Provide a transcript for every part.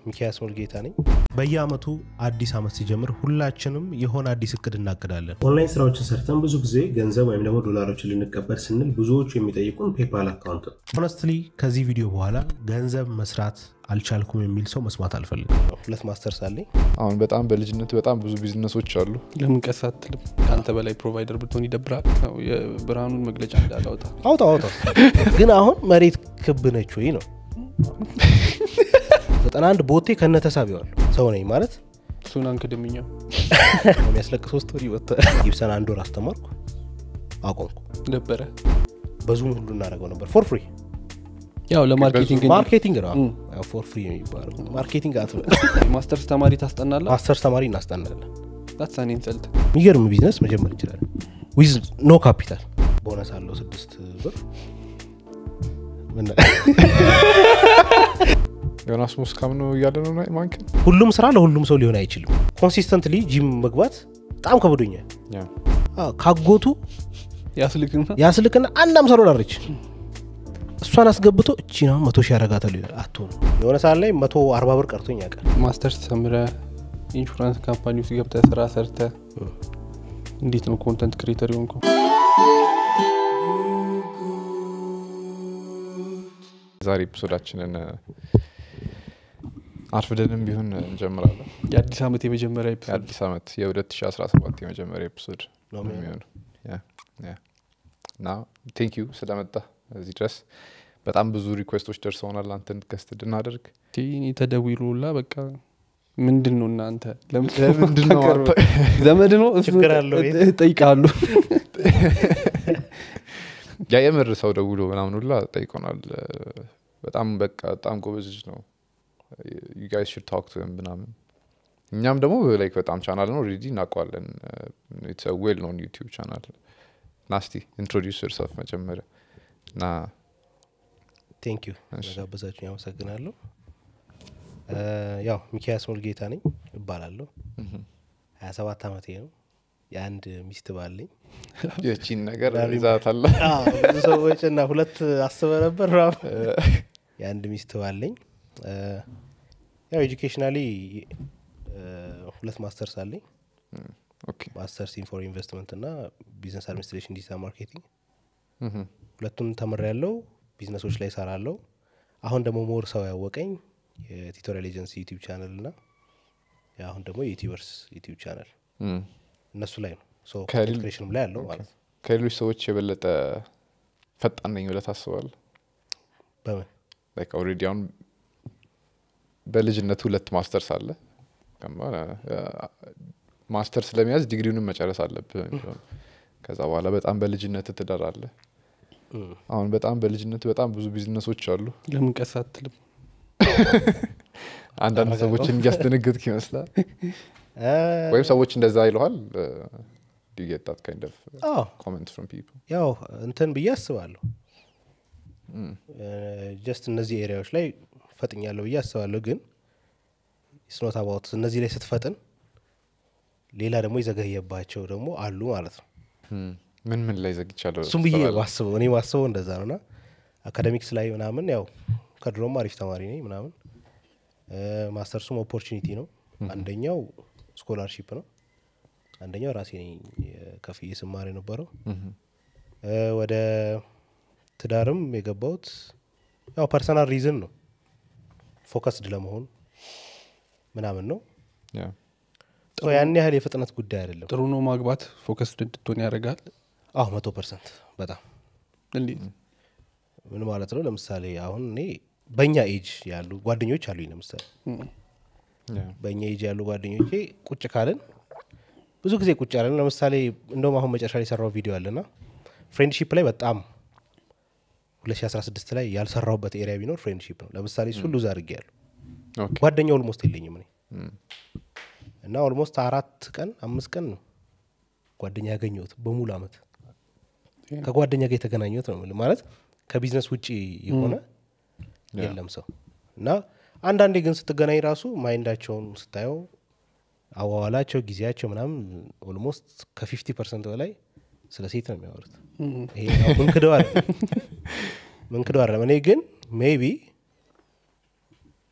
ሚኪያስ ሙልጌታ ነኝ። በየአመቱ አዲስ አመት ሲጀምር ሁላችንም የሆነ አዲስ እቅድ እናቅዳለን። ኦንላይን ስራዎችን ሰርተን ብዙ ጊዜ ገንዘብ ወይም ደግሞ ዶላሮችን ልንቀበል ስንል ብዙዎቹ የሚጠይቁን ፔፓል አካውንት ነው። ሆነስትሊ ከዚህ ቪዲዮ በኋላ ገንዘብ መስራት አልቻልኩም የሚል ሰው መስማት አልፈልግም። ሁለት ማስተርስ አለኝ። አሁን በጣም በልጅነት በጣም ብዙ ቢዝነሶች አሉ። ለምን ቀስ አትልም? ከአንተ በላይ ፕሮቫይደር ብትሆን ይደብራል። ያው የብርሃኑን መግለጫ እንዳላወጣ አውጣ አውጣ። ግን አሁን መሬት ክብ ነች ወይ ነው ዘጠና አንድ ቦቴ ከነ ተሳቢዋል ሰው ነኝ ማለት እሱን አንክድምኛው የሚያስለቅሰው ስቶሪ ወጥተ ጊብሰን አንድ ወር አስተማርኩ አቆምኩ። ነበረ በዙም ሁሉ እናደርገው ነበር ፎር ፍሪ ያው ለማርኬቲንግ እንጂ ማርኬቲንግ ነው እም። ፎር ፍሪ የሚባለው ማርኬቲንግ አትበል። ማስተርስ ተማሪ ታስጠናለ ማስተርስ ተማሪ እናስጠናለን። ዳትሳኔ ኢንሰልት የሚገርም ቢዝነስ መጀመር እንችላለን ዊዝ ኖ ካፒታል ቦነስ አለው ስድስት ብር ምን- ዮናስ ሙስካም ነው እያለ ነው ማንክን ሁሉም ስራ ለሁሉም ሰው ሊሆን አይችልም ኮንሲስተንትሊ ጂም መግባት በጣም ከብዶኛል አዎ፣ ካጎቱ ያስልክና ያስልክና አንድ አምሳ ዶላር ነች እሷን አስገብቶ እቺ ነው መቶ ሺህ ያረጋታል ይላል አትሆኑ የሆነ ሰዓት ላይ መቶ አርባ ብር ቀርቶኝ ያውቃል ማስተርስ ተምረ ኢንሹራንስ ካምፓኒ ውስጥ ገብተ ስራ ሰርተ እንዴት ነው ኮንተንት ክሬተር የሆንከው? ዛሬ ኤፒሶዳችንን አርፍደንም ቢሆን እንጀምራለን። የአዲስ ዓመት የመጀመሪያ ኤፒሶድ የአዲስ ዓመት የ2017 የመጀመሪያ ኤፒሶድ ነው ነው የሚሆነው ያ፣ ያ። እና ቴንክ ዩ ስለመጣ እዚህ ድረስ በጣም ብዙ ሪኩዌስቶች ደርሰውናል አንተን ገስት እንድናደርግ እኔ ተደውሎላ በቃ ምንድን ነው እናንተ ለምን- ለምንድን ነው ቀርበ? ዘመድ ነው ችግር አለው ወይ? ጠይቃሉ ያ የምር ሰው ደውሎ ምናምን ሁላ ጠይቆናል። በጣም በቃ በጣም ጎበዝ ልጅ ነው ዩ ጋይስ ሽድ ታክ ቱ ምናምን እኛም ደግሞ ላይክ በጣም ቻናል ነው ኦልሬዲ እናውቀዋለን። ኢትስ ዌል ኖን ዩቲዩብ ቻናል ናስቲ ኢንትሮዲውስ ዮርሰልፍ መጀመሪያ እና ቴንክ ዩ እሺ። ስለጋበዛችሁኝ አመሰግናለሁ እ፣ ያው ሚኪያስ ሙልጌታ ነኝ እባላለሁ ሀያ ሰባት አመቴ ነው የአንድ ሚስት ባለኝ የቺን ነገር ዳሪ- ይዛታለ ብዙ ሰዎች እና ሁለት አስበ ነበር ምናምን። የአንድ ሚስት ባለኝ እ፣ ያው ኤጁኬሽናሊ ሁለት ማስተርስ አለኝ ኦኬ ማስተርስ ኢን ፎር ኢንቨስትመንት እና ቢዝነስ አድሚኒስትሬሽን ዲጂታል ማርኬቲንግ ሁለቱን ተምር ያለው ቢዝነሶች ላይ ሰራለው አሁን ደግሞ ሞር ሰው ያወቀኝ የቲቶሪያል ኤጀንሲ ዩቲዩብ ቻናል እና አሁን ደግሞ የዩቲዩበርስ ዩቲዩብ ቻናል እነሱ ላይ ነው ሶ ከሌል- ክሬሽንም ላይ ያለው ማለት ነው ከሌሎች ሰዎች የበለጠ ፈጣን ነኝ ብለህ ታስባለህ? በምን ላይክ ኦልሬዲ አሁን በልጅነት ሁለት ማስተርስ አለ ማስተርስ ለመያዝ ዲግሪውንም መጨረስ አለብህ ከዛ በኋላ በጣም በልጅነት ትዳር አለ እም። አሁን በጣም በልጅነት በጣም ብዙ ቢዝነሶች አሉ ለምን ቀስ አትልም? አንዳንድ ተረጋጋ። ሰዎችን እያስደነገጥክ ይመስላል እ፣ ወይም ሰዎች እንደዛ ይለዋል ዲጌጣት ካይንድ ኦፍ አዎ ኮመንት ፍሮም ፒፕል ያው እንትን ብዬ አስባለሁ ጀስት እነዚህ ኤሪያዎች ላይ ፈጥኛለሁ ብዬ አስባለሁ ግን ስኖት አባውት እነዚህ ላይ ስትፈጥን ሌላ ደግሞ የዘገየባቸው ደግሞ አሉ ማለት ነው ምን ምን ላይ ዘግቻለሁ እሱም ብዬ ትሰራለህ? ማስበው እኔ ማስበው እንደዛ ነው ና አካደሚክስ ላይ ምናምን ያው ከድሮም አሪፍ ተማሪ ነኝ ምናምን እ፣ ማስተርሱም ኦፖርቹኒቲ ነው አንደኛው ስኮላርሺፕ ነው አንደኛው ራሴ ነኝ የ- ከፍዬ ስማር የነበረው ምሁም። እ፣ ወደ ትዳርም የገባሁት ያው ፐርሰናል ሪዝን ነው ፎከስድ ለመሆን ምናምን ነው ያ ሶ ያን ያህል የፍጥነት ጉዳይ አይደለም ጥሩ ነው ማግባት ፎከስድ እንድትሆን ያደርጋል። አሁ መቶ ፐርሰንት በጣም እንዴት ምን ማለት ነው ለምሳሌ አሁን እኔ በእኛ ኤጅ ያሉ ጓደኞች አሉኝ ለምሳሌ እም፣ ያ በእኛ ኤጅ ያሉ ጓደኞቼ ቁጭ ካልን ብዙ ጊዜ ቁጭ ያለን ለምሳሌ እንደውም አሁን መጨረሻ ላይ የሰራው ቪዲዮ አለና ፍሬንድሺፕ ላይ በጣም 2016 ላይ ያልሰራሁበት ኤሪያ ቢኖር ፍሬንድሺፕ ነው ለምሳሌ እሱ ሉዝ አድርጌ ያሉ ኦኬ ጓደኛ ኦልሞስት የለኝም እኔ እም። እና ኦልሞስት አራት ቀን አምስት ቀን ነው ጓደኛ ያገኘሁት በሙሉ አመት ከጓደኛ ጋር የተገናኘሁት ነው የምልህ። ማለት ከቢዝነስ ውጭ የሆነ የለም ሰው እና አንዳንዴ ግን ስትገናኝ ራሱ ማይንዳቸውን ስታየው አዋዋላቸው ጊዜያቸው ምናምን ኦልሞስት ከፊፍቲ ፐርሰንት በላይ ስለ ሴት ነው የሚያወሩት ይሄ ያው ምንክደው አለ ምንክደው አለ እኔ ግን ሜቢ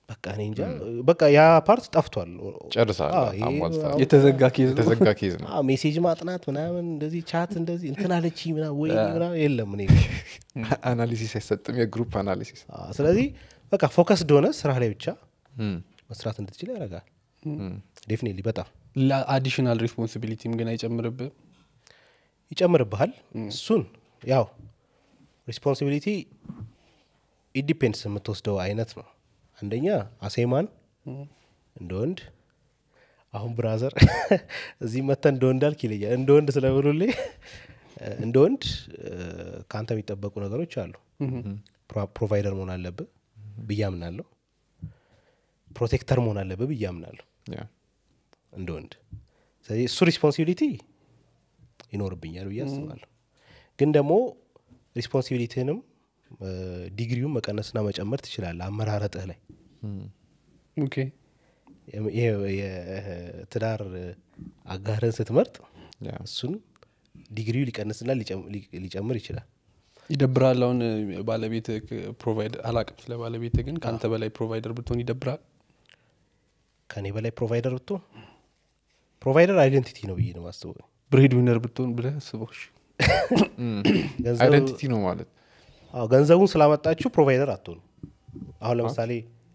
በቃ እኔ እንጃ በቃ ያ ፓርት ጠፍቷል ጨርሳል አዎ፣ ይሄ አሟልታል የተዘጋ ኬዝ ነው የተዘጋ ኬዝ ነው አዎ፣ ሜሴጅ ማጥናት ምናምን እንደዚህ ቻት እንደዚህ እንትን አለች ምናምን ወይ ምናምን የለም እኔ አናሊሲስ አይሰጥም የግሩፕ አናሊሲስ አዎ፣ ስለዚህ በቃ ፎከስ እንደሆነ ስራ ላይ ብቻ መስራት እንድትችል ያደርጋል ዴፊኒትሊ በጣም ለአዲሽናል ሪስፖንሲቢሊቲም ግን አይጨምርብህ ይጨምርብሃል እሱን ያው ሪስፖንሲቢሊቲ ኢንዲፔንድስ የምትወስደው አይነት ነው አንደኛ አሴማን እንደ ወንድ አሁን ብራዘር እዚህ መተ እንደ ወንድ አልክ ይለኛል እንደ ወንድ ስለምሉልኝ እንደ ወንድ እ፣ ከአንተ የሚጠበቁ ነገሮች አሉ ፕሮ- ፕሮቫይደር መሆን አለብህ ብዬ አምናለሁ ፕሮቴክተር መሆን አለብህ ብዬ አምናለሁ ያ እንደ ወንድ ስለዚህ እሱ ሪስፖንሲቢሊቲ ይኖርብኛል ብዬ አስባለሁ ግን ደግሞ ሪስፖንሲቢሊቲህንም እ፣ ዲግሪውን መቀነስና መጨመር ትችላለህ አመራረጥህ ላይ ኦኬ የም- ይሄ የትዳር አጋርህን ስትመርጥ ያ እሱን ዲግሪው ሊቀንስና ሊጨም- ሊ- ሊጨምር ይችላል ይደብራል አሁን ባለቤት ፕሮቫይደር አላቅም ስለ ባለቤት ግን ከአንተ በላይ ፕሮቫይደር ብትሆን ይደብራል ከኔ በላይ ፕሮቫይደር ብትሆን ፕሮቫይደር አይደንቲቲ ነው ብዬ ነው ማስበው ብሬድ ዊነር ብትሆን ብለህ አስበውሽ ገንዘቡ- አይደንቲቲ ነው ማለት አዎ ገንዘቡን ስላመጣችሁ ፕሮቫይደር አትሆኑ አሁን ለምሳሌ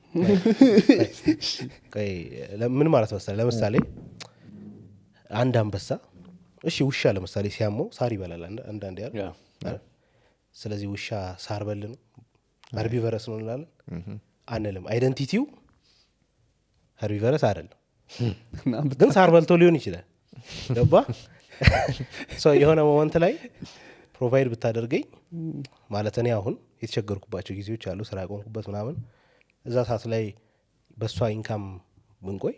ቆይ፣ ለ- ምን ማለት መሰለህ ለምሳሌ አንድ አንበሳ እሺ ውሻ ለምሳሌ ሲያመው ሳር ይበላል አንድ- አንዳንዴ አይደል? ያ። አይደል? ስለዚህ ውሻ ሳር በል ነው ሀርቢቨረስ ነው እንላለን አንልም አይደንቲቲው ሀርቢቨረስ አይደለም እና ግን ሳር በልቶ ሊሆን ይችላል ገባ ሰው የሆነ ሞመንት ላይ ፕሮቫይድ ብታደርገኝ ማለት እኔ አሁን የተቸገርኩባቸው ጊዜዎች አሉ ስራ ያቆምኩበት ምናምን እዛ ሰዓት ላይ በእሷ ኢንካም ብንቆይ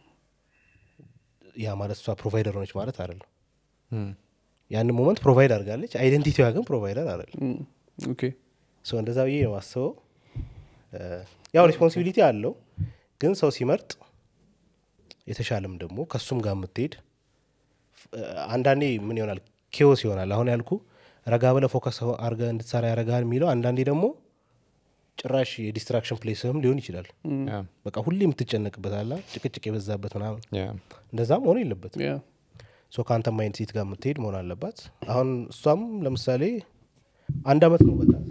ያ ማለት እሷ ፕሮቫይደር ሆነች ማለት አይደለም ያንን ሞመንት ፕሮቫይድ አድርጋለች አይደንቲቲዋ ግን ፕሮቫይደር አይደለም ም፣ ኦኬ ሰው እንደዛ ብዬ ነው ማስበው እ፣ ያው ሪስፖንሲቢሊቲ አለው ግን ሰው ሲመርጥ የተሻለም ደግሞ ከሱም ጋር የምትሄድ እ፣ አንዳንዴ ምን ይሆናል ኬዎስ ይሆናል አሁን ያልኩ ረጋ ብለ ፎከስ አርገ እንድትሰራ ያረጋል የሚለው አንዳንዴ ደግሞ ጭራሽ የዲስትራክሽን ፕሌስህም ሊሆን ይችላል ያ በቃ ሁሌ የምትጨነቅበት አላ ጭቅጭቅ የበዛበት ምናምን ያ እንደዛም መሆን የለበትም ያ ሶ ከአንተ ማይንድ ሴት ጋር የምትሄድ መሆን አለባት አሁን እሷም ለምሳሌ አንድ አመት ነው በጣም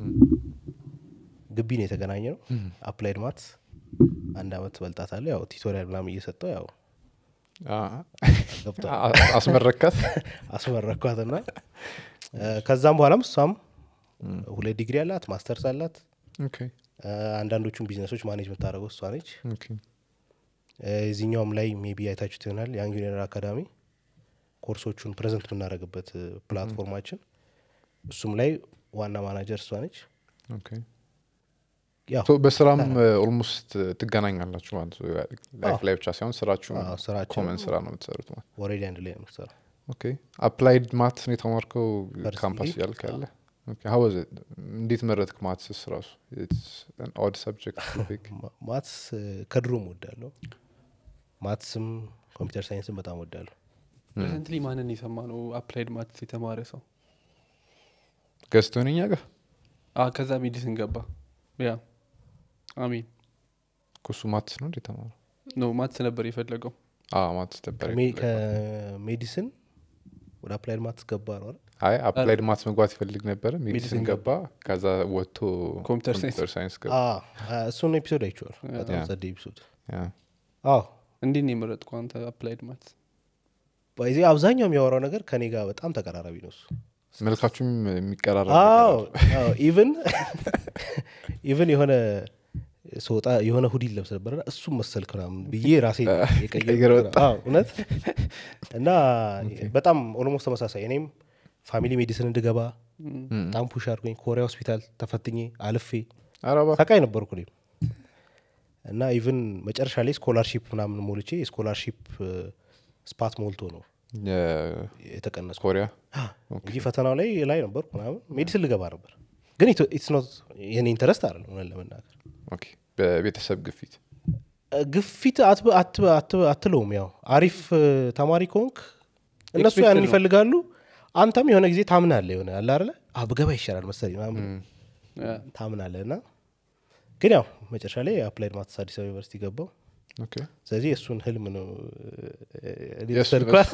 ግቢ ነው የተገናኘ ነው አፕላይድ ማትስ አንድ አመት በልጣታለ ያው ቲቶሪያል ምናምን እየሰጠው ያው አ- ገብቷል አ- አስመረካት አስመረኳትና እ፣ ከዛም በኋላም እሷም ሁለት ዲግሪ አላት ማስተርስ አላት ኦኬ እ፣ አንዳንዶቹን ቢዝነሶች ማኔጅ የምታደርገው እሷ ነች ኦኬ እ፣ የዚህኛውም ላይ ሜቢ አይታችሁት ይሆናል ያንግ ዩኒየር አካዳሚ ኮርሶቹን ፕሬዘንት የምናደርግበት እ፣ ፕላትፎርማችን እሱም ላይ ዋና ማናጀር እሷ ነች ኦኬ ያው ሶ በስራም ኦልሞስት ትገናኛላችሁ ማለት ነው ላይፍ ላይ ብቻ ሳይሆን ስራችሁ አዎ፣ ስራችን- ኮመን ስራ ነው የምትሰሩት ማለት ወሬዲ አንድ ላይ ነው የምትሰራው ኦኬ አፕላይድ ማትስ ነው የተማርከው First ካምፓስ degree? እያልክ ያለ ሀው እንዴት መረጥክ ማትስስ ራሱ ኦድ ሰብጀክት ማ- ማትስ እ፣ ከድሮም ወዳለሁ ማትስም ኮምፒውተር ሳይንስም በጣም ወዳለሁ ፕሬዘንትሊ ማንን የሰማ ነው አፕላይድ ማትስ የተማረ ሰው ገዝቶ ነኛ ጋር አ ከዛ ሜዲሲን ገባ ያ አሚን ኩሱ ማትስ ነው እንዴ ተማረ ኖ ማትስ ነበር የፈለገው ማትስ ነበር ከሜ- ከሜዲሲን ወደ አፕላይድ ማትስ ገባ ነው አይደል? አይ አፕላይድ ማትስ መግባት ይፈልግ ነበረ ሜዲሲን ሜዲሲን ገባ ከዛ ወጥቶ ኮምፒውተር ሳይንስ። ኮምፒውተር ሳይንስ ገባ አ፣ አ፣ እሱን ኤፒሶድ አይቼዋል በጣም ያ። ጸደ ኤፒሶድ ያ። አዎ እንዴት ነው የመረጥኩ አንተ አፕላይድ ማትስ በዚ አብዛኛው የሚያወራው ነገር ከኔ ጋር በጣም ተቀራራቢ ነው እሱ መልካችሁም የሚቀራረብ አዎ ነገር አለ። አዎ፣ ኢቭን ኢቭን የሆነ ስወጣ የሆነ ሁዲ ለብስ ነበረ እሱም መሰልክ ምናምን ብዬ ራሴ ቀይረህ የቀየርኩት ወጣ። ነው። አዎ፣ እውነት እና በጣም ኦልሞስት ተመሳሳይ እኔም ፋሚሊ ሜዲሲን እንድገባ በጣም ፑሽ አድርጎኝ ኮሪያ ሆስፒታል ተፈትኜ አልፌ ኧረ እባክህ። ሰቃይ ነበርኩ እኔም እና ኢቭን መጨረሻ ላይ ስኮላርሺፕ ምናምን ሞልቼ የስኮላርሺፕ ስፓት ሞልቶ ነው የ- የተቀነስኩ ኮሪያ እንጂ ፈተናው ላይ ላይ ነበርኩ ምናምን ሜዲሲን ልገባ ነበር ግን ኢትስ ኖት የኔ ኢንተረስት አይደለም እውነት ለመናገር ኦኬ። በቤተሰብ ግፊት እ፣ ግፊት አትበ- አትበ- አትበ- አትለውም ያው አሪፍ እ፣ ተማሪ ከሆንክ እነሱ Expected ያንን ነው። ይፈልጋሉ አንተም የሆነ ጊዜ ታምናለ የሆነ አለ አይደለ አ ብገባ ይሻላል መሰለኝ ምናምን ያ ታምናለ እና ግን ያው መጨረሻ ላይ አፕላይድ ማትስ አዲስ አበባ ዩኒቨርሲቲ ገባው ኦኬ ስለዚህ እሱን ህልም ነው እ፣ የእሱ የወሰድኳት።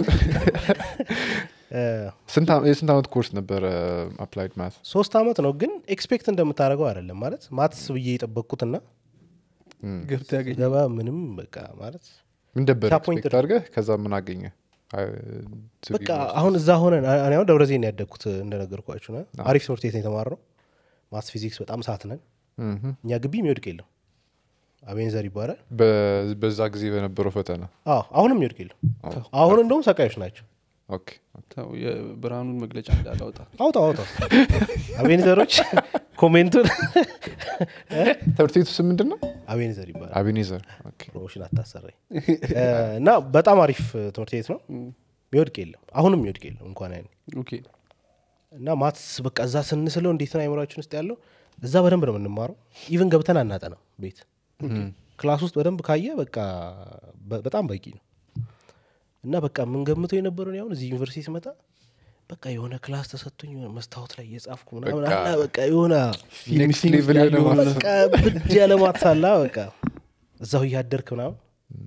እ፣ ስንት ዓ- የስንት ዓመት ኮርስ ነበረ አፕላይድ ማት ሶስት አመት ነው ግን ኤክስፔክት እንደምታደርገው አይደለም ማለት ማትስ ብዬ የጠበቅኩትና ገብተ ያገኝ ገባ ምንም በቃ ማለት ምን ነበር Disappointed. ኤክስፔክት አድርገህ ከዛ ምን አገኘ አይ፣ to be በቃ honest. አሁን እዛ ሆነን እኔ አሁን ደብረ ዘይት ነው ያደግኩት እንደነገርኳችሁ ና አሪፍ ትምህርት ቤት ነው የተማርነው ማትስ ፊዚክስ በጣም ሳት ነን ምሁም። እኛ ግቢ የሚወድቅ የለም አቤንዘር ይባላል በ- በዛ ጊዜ በነበረው ፈተና አዎ አሁንም የሚወድቅ የለም አሁን እንደውም ሰቃዮች ናቸው ኦኬ ተው፣ የብርሃኑን መግለጫ እንዳላውጣ አውጣው አውጣው አቤንዘሮች ኮሜንቱን ትምህርት ቤቱ ስም ምንድን ነው አቤንዘር ይባላል አቢኔዘር ኦኬ ፕሮሞሽን አታሰራኝ እ፣ እና በጣም አሪፍ ትምህርት ቤት ነው የሚወድቅ የለም አሁንም የሚወድቅ የለም እንኳን ያኔ ኦኬ እና ማትስ በቃ እዛ ስንስለው እንዴት ነው አይምሯችን ውስጥ ያለው እዛ በደንብ ነው የምንማረው ኢቭን ገብተን አናጠናም ቤት ክላስ ውስጥ በደንብ ካየ በቃ በ- በጣም በቂ ነው እና በቃ የምንገምተው የነበረውን ያሁን እዚህ ዩኒቨርሲቲ ስመጣ በቃ የሆነ ክላስ ተሰጥቶኝ የሆነ መስታወት ላይ እየጻፍኩ ምናምን በቃ አለ በቃ የሆነ ኔክስት ሌቭል የሆነ ማለት ነው በቃ ብድ ያለ ማትስ አለ በቃ እዛው እያደርክ ምናምን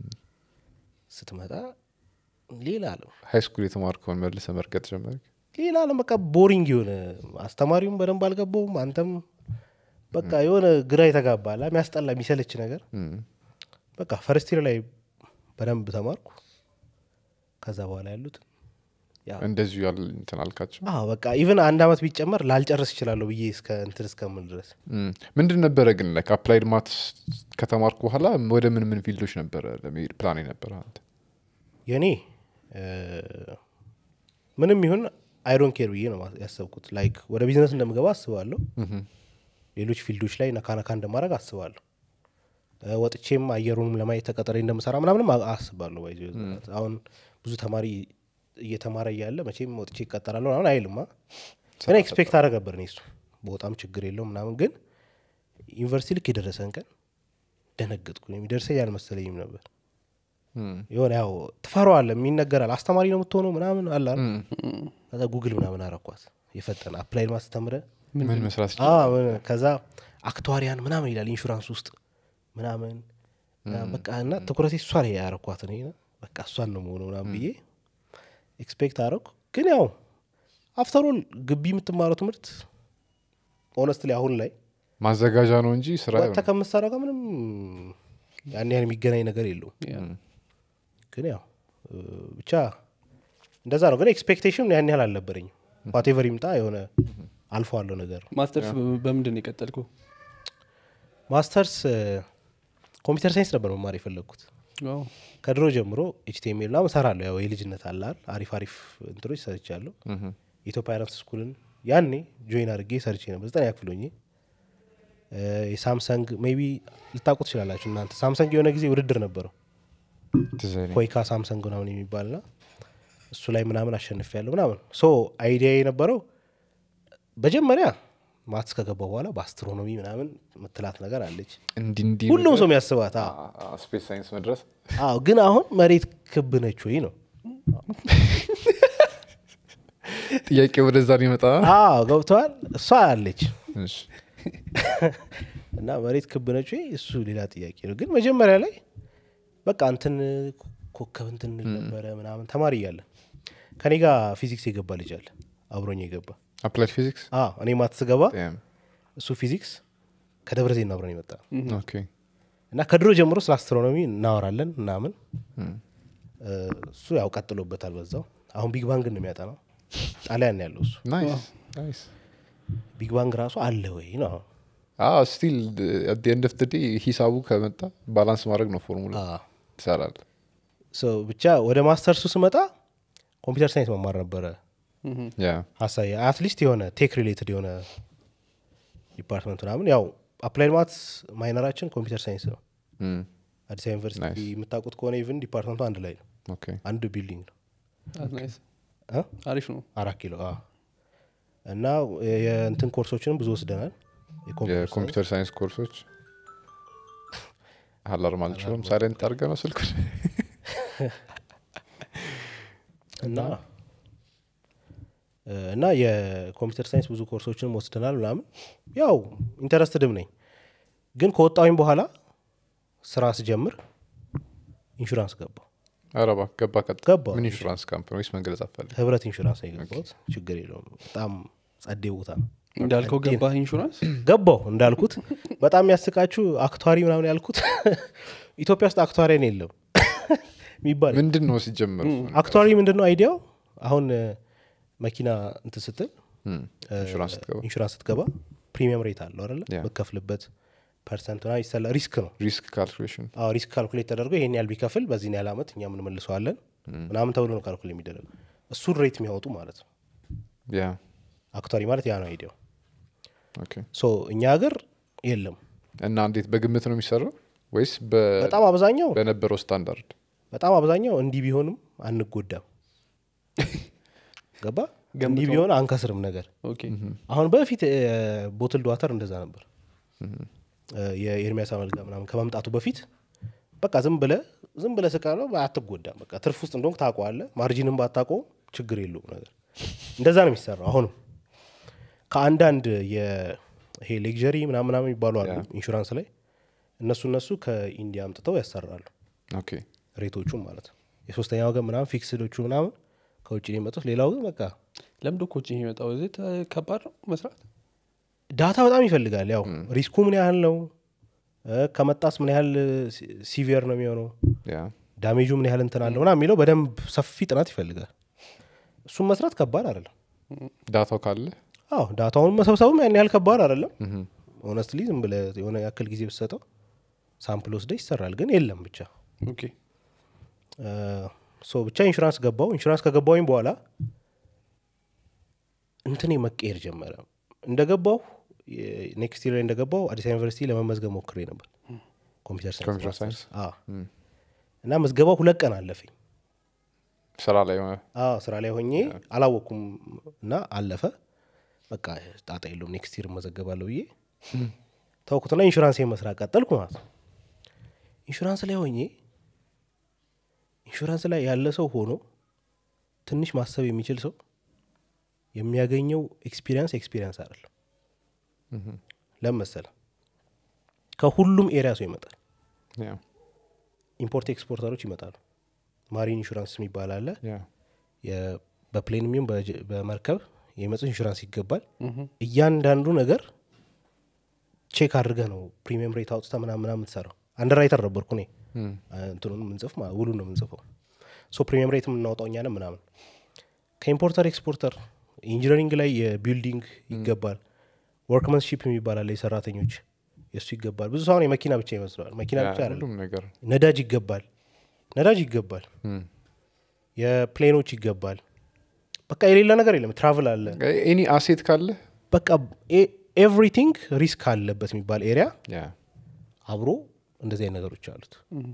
ስትመጣ ሌላ አለም ሃይ ስኩል የተማርከውን መልሰ መርገጥ ጀመርክ ሌላ አለም በቃ ቦሪንግ የሆነ አስተማሪውም በደንብ አልገባውም አንተም በቃ የሆነ ግራ የተጋባላ የሚያስጠላ የሚሰለች ነገር እም። በቃ ፈርስቲር ላይ በደንብ ተማርኩ ከዛ በኋላ ያሉት ያው እንደዚሁ ያል እንትን አልካቸው አዎ በቃ ኢቨን አንድ አመት ቢጨመር ላልጨርስ ይችላለሁ ብዬ እስከ እንትን እስከምል ድረስ እም። ምንድን ነበረ ግን ላይክ አፕላይድ ማትስ ከተማርኩ በኋላ ወደ ምን ምን ፊልዶች ነበረ ለመሄድ ፕላን ነበረ አንተ የእኔ እ፣ ምንም ይሁን አይዶን ኬር ብዬ ነው ያሰብኩት ላይክ ወደ ቢዝነስ እንደምገባ አስባለሁ ምሁም። ሌሎች ፊልዶች ላይ ነካነካ እንደማድረግ አስባለሁ እ፣ ወጥቼም አየሩንም ለማየት ተቀጠሬ እንደምሰራ ምናምንም አ- አስባለሁ ባይዘ አሁን ብዙ ተማሪ እየተማረ እያለ መቼም ወጥቼ ይቀጠራለሁ ምናምን አይልማ እኔ ኤክስፔክት አደረግ ነበር እኔ እሱ በጣም ችግር የለውም ምናምን ግን ዩኒቨርሲቲ ልክ የደረሰን ቀን ደነገጥኩ የሚደርሰኝ አልመሰለኝም ነበር እም። የሆነ ያው ትፈራዋለህ የሚነገራል አስተማሪ ነው የምትሆነው ምናምን አለ አይደል? እም። ከዛ ጉግል ምናምን አረኳት የፈጠነ አፕላይድ ማስተምረ ምን መስራት አዎ፣ ምን- ከዛ አክቷሪያን ምናምን ይላል ኢንሹራንስ ውስጥ ምናምን በቃ እና ትኩረቴ እሷ ላይ ያረኳት እኔ በቃ እሷን ነው መሆኑ ምናምን ብዬ ኤክስፔክት አረኩ ግን ያው አፍተሮል ግቢ የምትማረው ትምህርት ኦነስት ላይ አሁን ላይ ማዘጋጃ ነው እንጂ ስራ ወጥተህ ከምትሰራው ጋር ምንም ያን ያህል የሚገናኝ ነገር የለውም ግን ያው እ፣ ብቻ እንደዛ ነው ግን ኤክስፔክቴሽን ያን ያህል አልነበረኝም ዋቴቨር ይምጣ የሆነ አልፎ አለው ነገር ነው ማስተርስ በ- በምንድን ነው የቀጠልከው ማስተርስ እ፣ ኮምፒውተር ሳይንስ ነበር መማር የፈለግኩት ዋው። ከድሮ ጀምሮ ኤችቲኤምኤል ምናምን እሰራለሁ ያው የልጅነት አላል አሪፍ አሪፍ እንትኖች ሰርቻለሁ ምሁም። የኢትዮጵያ ፓይረንት ስኩልን ያኔ ጆይን አድርጌ ሰርቼ ነበር ዘጠነኛ ክፍል ሆኜ እ፣ የሳምሰንግ ሜቢ ልታውቁ ትችላላችሁ እናንተ ሳምሰንግ የሆነ ጊዜ ውድድር ነበረው ትዝ አይለኝ። ኮይካ ሳምሰንግ ምናምን የሚባልና እሱ ላይ ምናምን አሸንፍ ያለው ምናምን ሶ አይዲያ የነበረው መጀመሪያ ማትስ ከገባ በኋላ በአስትሮኖሚ ምናምን ምትላት ነገር አለች እንዲህ እንዲህ ሁሉም ሰው የሚያስባት አዎ። ስፔስ ሳይንስ መድረስ አዎ ግን አሁን መሬት ክብ ነች ወይ ነው ጥያቄ ወደዛ ሊመጣ አዎ ገብተዋል እሷ አለች እሺ። እና መሬት ክብ ነች ወይ እሱ ሌላ ጥያቄ ነው ግን መጀመሪያ ላይ በቃ እንትን ኮከብ እንትን እንል ነበረ ምናምን ተማሪ እያለን ከኔ ጋር ፊዚክስ የገባ ልጅ አለ አብሮኝ የገባ አፕላይድ ፊዚክስ አዎ እኔ ማትስ ገባ Damn. እሱ ፊዚክስ ከደብረ ዘይት ነው አብረን የመጣ ነው ኦኬ እና ከድሮ ጀምሮ ስለ አስትሮኖሚ እናወራለን ምናምን እም። እ፣ እሱ ያው ቀጥሎበታል በዛው አሁን ቢግ ባንግ ነው የሚያጠናው ጣሊያን ነው ያለው እሱ ናይስ ናይስ ቢግ ባንግ ራሱ አለ ወይ ነው ስቲል አት ኤንድ ኦፍ ዴይ ሂሳቡ ከመጣ ባላንስ ማድረግ ነው ፎርሙላ አዎ። ትሰራል ሶ ብቻ ወደ ማስተርሱ ስመጣ ኮምፒውተር ሳይንስ መማር ነበረ ምሁም። ያ ሀሳቢ አትሊስት የሆነ ቴክ ሪሌትድ የሆነ ዲፓርትመንት ምናምን ያው አፕላይድ ማትስ ማይነራችን ኮምፒውተር ሳይንስ ነው እም። አዲስ አበባ ዩኒቨርሲቲ Nice. የምታውቁት ከሆነ ኢቭን ዲፓርትመንቱ አንድ ላይ ነው ኦኬ አንድ ቢልዲንግ ነው That's nice። እ? አሪፍ ነው አራት ኪሎ አዎ። እና የእንትን ኮርሶችንም ብዙ ወስደናል የኮምፒውተር ሳይንስ የኮምፒውተር ሳይንስ ኮርሶች አላርም አልችልም ሳይለንት አድርገ ነው ስልኩ እና እና የኮምፒውተር ሳይንስ ብዙ ኮርሶችንም ወስደናል ምናምን ያው ኢንተረስትድም ነኝ ግን ከወጣሁኝ በኋላ ስራ ስጀምር ኢንሹራንስ ገባው ኧረ እባክህ ገባ ቀጥ ገባሁ። ምን ኢንሹራንስ ካምፕ ወይስ መንገለጽ አፈልግ ህብረት ኢንሹራንስ ነው የገባሁት ችግር የለውም በጣም ጸዴ ቦታ ነው እንዳልከው ገባህ ኢንሹራንስ ገባው እንዳልኩት በጣም የሚያስቃችሁ አክቷሪ ምናምን ያልኩት ኢትዮጵያ ውስጥ አክቷሪያን የለም የሚባል ምንድን ነው ሲጀምር አክቷሪ ምንድን ነው አይዲያው አሁን እ፣ መኪና እንትን ስትል እም፣ ኢንሹራንስ ስትገባ ኢንሹራንስ ስትገባ ፕሪሚየም ሬት አለው አይደለ ያ። መከፍልበት ፐርሰንት ና ይሰላ ሪስክ ነው ሪስክ ካልኩሌሽን አዎ ሪስክ ካልኩሌት ተደርጎ ይሄን ያህል ቢከፍል በዚህን ያህል አመት እኛ ምንመልሰዋለን ምናምን ተብሎ ነው ካልኩሌት የሚደረግ እሱን ሬት የሚያወጡ ማለት ነው ያ አክቷሪ ማለት ያ ነው አይዲያው ኦኬ ሶ እኛ ሀገር የለም እና እንዴት በግምት ነው የሚሰራው ወይስ በ- በጣም አብዛኛው በነበረው ስታንዳርድ በጣም አብዛኛው እንዲህ ቢሆንም አንጎዳም ገባ እንዲህ ገምተው። ቢሆን አንከስርም ነገር ኦኬ አሁን በፊት ቦትል ዋተር እንደዛ ነበር እ፣ የኤርሚያስ አመልጋ ምናምን ከመምጣቱ በፊት በቃ ዝም ብለ ዝም ብለ ስቃለ አትጎዳም በቃ ትርፍ ውስጥ እንደሆንክ ታውቀዋለህ ማርጂንም ባታውቀው ችግር የለውም ነገር እንደዛ ነው የሚሰራው አሁንም ከአንዳንድ የ- ይሄ ሌክዠሪ ምናምን ምናምን የሚባሉ አሉ ያ። ኢንሹራንስ ላይ እነሱ እነሱ ከኢንዲያ አምጥተው ያሰራሉ ኦኬ ሬቶቹም ማለት ነው የሶስተኛ ወገን ምናምን ፊክስዶቹ ምናምን ከውጭ ነው የመጡት ሌላው ግን በቃ ለምዶ ኮች የሚመጣው እዚህ ተ- ከባድ ነው መስራት ዳታ በጣም ይፈልጋል ያው ሪስኩ ምን ያህል ነው እ፣ ከመጣስ ምን ያህል ሲቪየር ነው የሚሆነው ያ ዳሜጁ ምን ያህል እንትን አለው ምናምን የሚለው በደንብ ሰፊ ጥናት ይፈልጋል እሱም መስራት ከባድ አይደለም ዳታው ካለ አዎ ዳታውን መሰብሰቡም ያን ያህል ከባድ አይደለም ሆነስትሊ ዝም ብለህ የሆነ ያክል ጊዜ ብትሰጠው ሳምፕል ወስደ ይሰራል ግን የለም ብቻ ኦኬ እ፣ ሶ ብቻ ኢንሹራንስ ገባው ኢንሹራንስ ከገባውኝ በኋላ እንትኔ መቀየር ጀመረ እንደገባው ኔክስት ይር ላይ እንደገባው አዲስ አበባ ዩኒቨርሲቲ ለመመዝገብ ሞክሬ ነበር ኮምፒውተር ሳይንስ ኮምፒውተር ማስተርስ። ሳይንስ? አዎ። እና ምዝገባው ሁለት ቀን አለፈኝ ስራ ላይ ሆነ አዎ ስራ ላይ ሆኜ አላወቅኩም እና አለፈ በቃ ጣጣ የለውም ኔክስት ይር መዘገባለሁ ብዬ ተውኩትና ኢንሹራንስ መስራት ቀጠልኩ ማለት ነው ኢንሹራንስ ላይ ሆኜ ኢንሹራንስ ላይ ያለ ሰው ሆኖ ትንሽ ማሰብ የሚችል ሰው የሚያገኘው ኤክስፒሪንስ ኤክስፒሪንስ አይደለም ለምን መሰለህ ከሁሉም ኤሪያ ሰው ይመጣል ያ ኢምፖርት ኤክስፖርተሮች ይመጣሉ ማሪን ኢንሹራንስ የሚባል አለ ያ የ- በፕሌን የሚሆን በጀ- በመርከብ የመጡ ኢንሹራንስ ይገባል እያንዳንዱ ነገር ቼክ አድርገህ ነው ፕሪሚየም ሬት አውጥተ ምናምን ምናምን የምትሰራው አንደራይተር ነበርኩ እኔ እንትኑን ምንጽፍ ውሉ ነው የምንጽፈው ሶ ፕሪሚየም ሬት የምናወጣው እኛ ነን ምናምን ከኢምፖርተር ኤክስፖርተር ኢንጂነሪንግ ላይ የቢልዲንግ ይገባል ወርክመንሽፕ የሚባል አለ የሰራተኞች የእሱ ይገባል ብዙ ሰውን የመኪና ብቻ ይመስለዋል መኪና ያ ብቻ አይደለም ሁሉም ነገር ነዳጅ ይገባል ነዳጅ ይገባል እም። የፕሌኖች ይገባል በቃ የሌለ ነገር የለም ትራቭል አለ ኤኒ አሴት ካለ በቃ ኤቭሪቲንግ ሪስክ አለበት የሚባል ኤሪያ ያ አብሮ እንደዚህ አይነት ነገሮች አሉት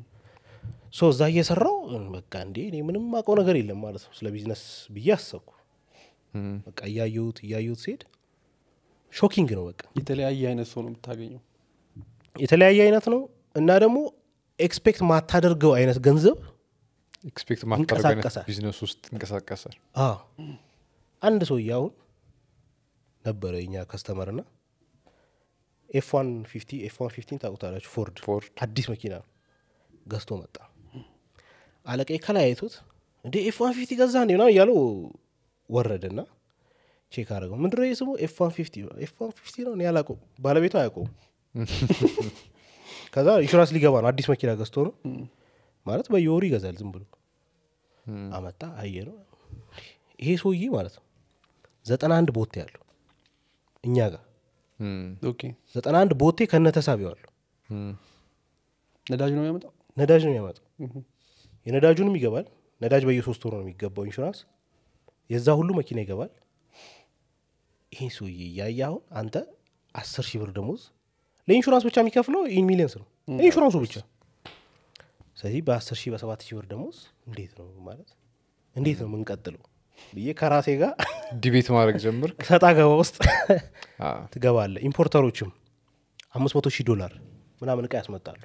ሶ እዛ እየሰራው በቃ እንዴ እኔ ምንም አውቀው ነገር የለም ማለት ነው ስለ ቢዝነስ ብዬ አሰብኩ እም። በቃ እያየሁት እያየሁት ሲሄድ ሾኪንግ ነው በቃ የተለያየ አይነት ሰው ነው የምታገኘው የተለያየ አይነት ነው እና ደግሞ ኤክስፔክት ማታደርገው አይነት ገንዘብ ኤክስፔክት ማታደርገው አይነት ይንቀሳቀሳል። ቢዝነስ ውስጥ ይንቀሳቀሳል አዎ አንድ ሰውዬ አሁን ነበረ የኛ ከስተመር ና ኤፍ ዋን ፊፍቲ ኤፍ ዋን ፊፍቲን ታውቁታላችሁ ፎርድ ፎርድ አዲስ መኪና ነው ገዝቶ መጣ አለቃዬ ከላይ አይቶት እንዴ ኤፍ ዋን ፊፍቲ ገዛ እንዴ ምናምን እያለው ወረደ ና ቼክ አደረገው ምንድነው ይህ ስሙ ኤፍ ዋን ፊፍቲ ኤፍ ዋን ፊፍቲ ነው እኔ አላውቀውም ባለቤቱ አያውቀውም ከዛ ኢንሹራንስ ሊገባ ነው አዲስ መኪና ገዝቶ ነው ማለት በየወሩ ይገዛል ዝም ብሎ አመጣ አየ ነው ይሄ ሰውዬ ማለት ነው ዘጠና አንድ ቦቴ ያለው እኛ ጋር እም። ኦኬ ዘጠና አንድ ቦቴ ከነተሳቢው አለው እም። ነዳጅ ነው የሚያመጣው ነዳጅ ነው የሚያመጣው የነዳጁንም ይገባል ነዳጅ በየሶስት ወሩ ነው የሚገባው ኢንሹራንስ የዛ ሁሉ መኪና ይገባል ይሄ ሰውዬ እያየ አሁን አንተ አስር ሺህ ብር ደሞዝ ለኢንሹራንስ ብቻ የሚከፍለው ኢን ሚሊየንስ ነው ለኢንሹራንሱ ብቻ ስለዚህ በአስር ሺህ በሰባት ሺህ ብር ደሞዝ እንዴት ነው ማለት እንዴት ነው የምንቀጥለው ብዬ ከራሴ ጋር ዲቤት ማድረግ ጀምር ሰጣ ገባ ውስጥ ትገባለ ኢምፖርተሮችም አምስት መቶ ሺህ ዶላር ምናምን እቃ ያስመጣሉ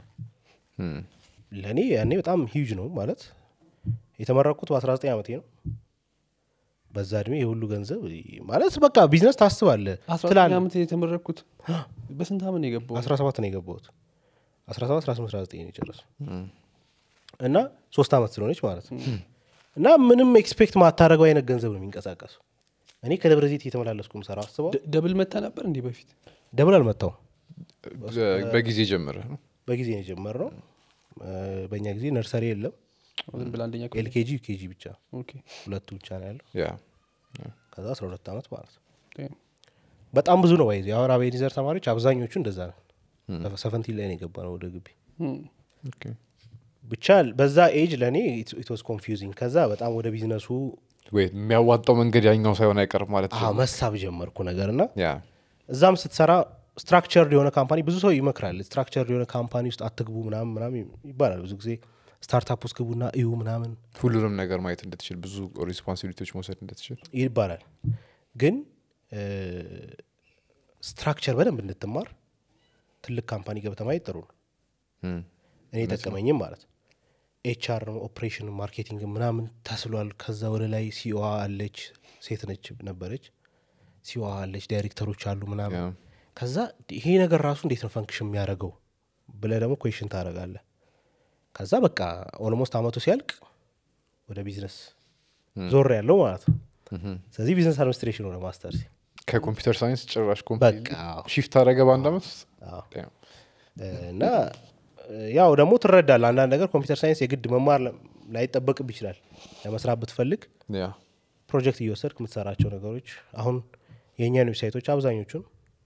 ለእኔ ያኔ በጣም ሂውጅ ነው ማለት የተመረኩት በ19 ዓመቴ ነው በዛ እድሜ የሁሉ ገንዘብ ማለት በቃ ቢዝነስ ታስባለ አስራ ትላል ዘጠኝ ዓመት የተመረኩት በስንት ዓመት ነው የገባው 17 ነው የገባሁት 17 18 19 ነው የጨረሱ እና ሶስት ዓመት ስለሆነች ማለት ነው እና ምንም ኤክስፔክት ማታደረገው አይነት ገንዘብ ነው የሚንቀሳቀሱ እኔ ከደብረ ዘይት እየተመላለስኩ ምሰራ አስበው ደ- ደብል መታ ነበር እንዲህ በፊት ደብል አልመታውም በጊዜ ጀምረ ነው በጊዜ ነው የጀመርነው እ፣ በእኛ ጊዜ ነርሰሪ የለም ዝም ብላ አንደኛ ክፍል ኤልኬጂ ዩኬጂ ብቻ ኦኬ ሁለቱ ብቻ ነው ያለው ያ ከዛ 12 ዓመት ማለት ነው damn። በጣም ብዙ ነው ባይዜ አሁን አቤኒዘር ተማሪዎች አብዛኞቹ እንደዛ ነው ሰቨንቲን ላይ ነው የገባ ነው ወደ ግቢ Hmm. ኦኬ ብቻ በዛ ኤጅ ለእኔ ኢትስ ኮንፊውዚንግ ከዛ በጣም ወደ ቢዝነሱ ወይ የሚያዋጣው መንገድ ያኛው ሳይሆን አይቀርም ማለት አዎ፣ መሳብ ጀመርኩ ነገር እና ያ እዛም ስትሰራ ስትራክቸርድ የሆነ ካምፓኒ ብዙ ሰው ይመክራል ስትራክቸርድ የሆነ ካምፓኒ ውስጥ አትግቡ ምናምን ምናምን ይባላል ብዙ ጊዜ ስታርታፕ ውስጥ ግቡና እዩ ምናምን ሁሉንም ነገር ማየት እንድትችል ብዙ ሪስፖንሲቢሊቲዎች መውሰድ እንድትችል ይባላል ግን ስትራክቸር በደንብ እንድትማር ትልቅ ካምፓኒ ገብተ ማየት ጥሩ ነው እም፣ እኔ ጠቀመኝም ማለት ነው ኤችአር ኦፕሬሽን ማርኬቲንግ ምናምን ተስሏል ከዛ ወደ ላይ ሲኦዋ አለች ሴት ነች ነበረች ሲኦዋ አለች ዳይሬክተሮች አሉ ምናምን ያ። ከዛ ይሄ ነገር ራሱ እንዴት ነው ፈንክሽን የሚያደርገው ብለ ደግሞ ኮሽን ታደረጋለ ከዛ በቃ ኦልሞስት አመቱ ሲያልቅ ወደ ቢዝነስ ዞር ያለው ማለት ነው ስለዚህ ቢዝነስ አድሚኒስትሬሽን ሆነ ማስተርስ ከኮምፒውተር ሳይንስ ጭራሽ በቃ አዎ። ሺፍት አደረገ በአንድ አመት ውስጥ አዎ። Damn. እና ያው ደግሞ ትረዳል አንዳንድ ነገር ኮምፒውተር ሳይንስ የግድ መማር ለ- ላይጠበቅብ ይችላል ለመስራት ብትፈልግ ያ ፕሮጀክት እየወሰድክ የምትሰራቸው ነገሮች አሁን የእኛን ዌብሳይቶች አብዛኞቹን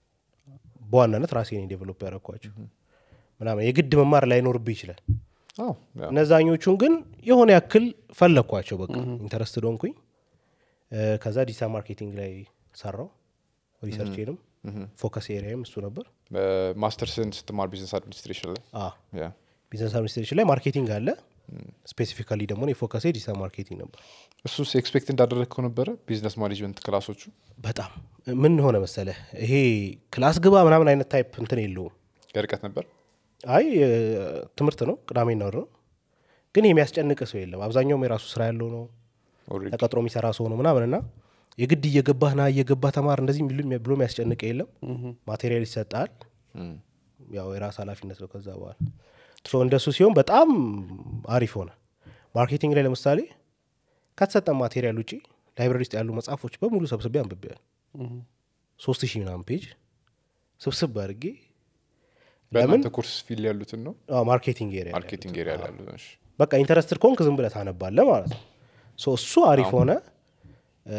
በዋናነት ራሴ ነኝ ዴቨሎፕ ያደረኳቸው ምናምን የግድ መማር ላይኖርብህ ይችላል አዎ ያ እነዛኞቹን ግን የሆነ ያክል ፈለግኳቸው በቃ ኢንተረስት ዶንኩኝ ከዛ ዲጂታል ማርኬቲንግ ላይ ሰራው ሪሰርቼንም ፎከስ ኤሪያም እሱ ነበር ማስተርስን ስትማር ቢዝነስ አድሚኒስትሬሽን ላይ አ ያ ቢዝነስ አድሚኒስትሬሽን ላይ ማርኬቲንግ አለ ስፔሲፊካሊ ደግሞ የፎከሴ ዲጂታል ማርኬቲንግ ነበር እሱስ ኤክስፔክት እንዳደረግከው ነበረ ቢዝነስ ማኔጅመንት ክላሶቹ በጣም ምን ሆነ መሰለ ይሄ ክላስ ግባ ምናምን አይነት ታይፕ እንትን የለውም የርቀት ነበር አይ እ፣ ትምህርት ነው ቅዳሜና እሑድ ነው ግን የሚያስጨንቅ ሰው የለም አብዛኛውም የራሱ ስራ ያለው ነው ኦልሬዲ ተቀጥሮ የሚሰራ ሰው ነው ምናምን እና የግድ እየገባህ ና እየገባህ ተማር እንደዚህ የሚሉ- ብሎ የሚያስጨንቅ የለም ማቴሪያል ይሰጣል ያው የራስ ኃላፊነት ነው ከዛ በኋላ ሶ እንደሱ ሲሆን በጣም አሪፍ ሆነ ማርኬቲንግ ላይ ለምሳሌ ከተሰጠ ማቴሪያል ውጪ ላይብራሪ ውስጥ ያሉ መጽሐፎች በሙሉ ሰብስቤ አንብቤያል ሶስት ሺህ ምናምን ፔጅ ስብስብ አድርጌ ለምን በእናንተ ኮርስ ፊል ያሉትን ነው አዎ፣ ማርኬቲንግ ኤሪያ ላይ ማርኬቲንግ ኤሪያ ላይ ያሉት እሺ። በቃ ኢንተረስትድ ከሆንክ ዝም ብለህ ታነባለህ ማለት ነው ሶ እሱ አሪፍ ሆነ እ፣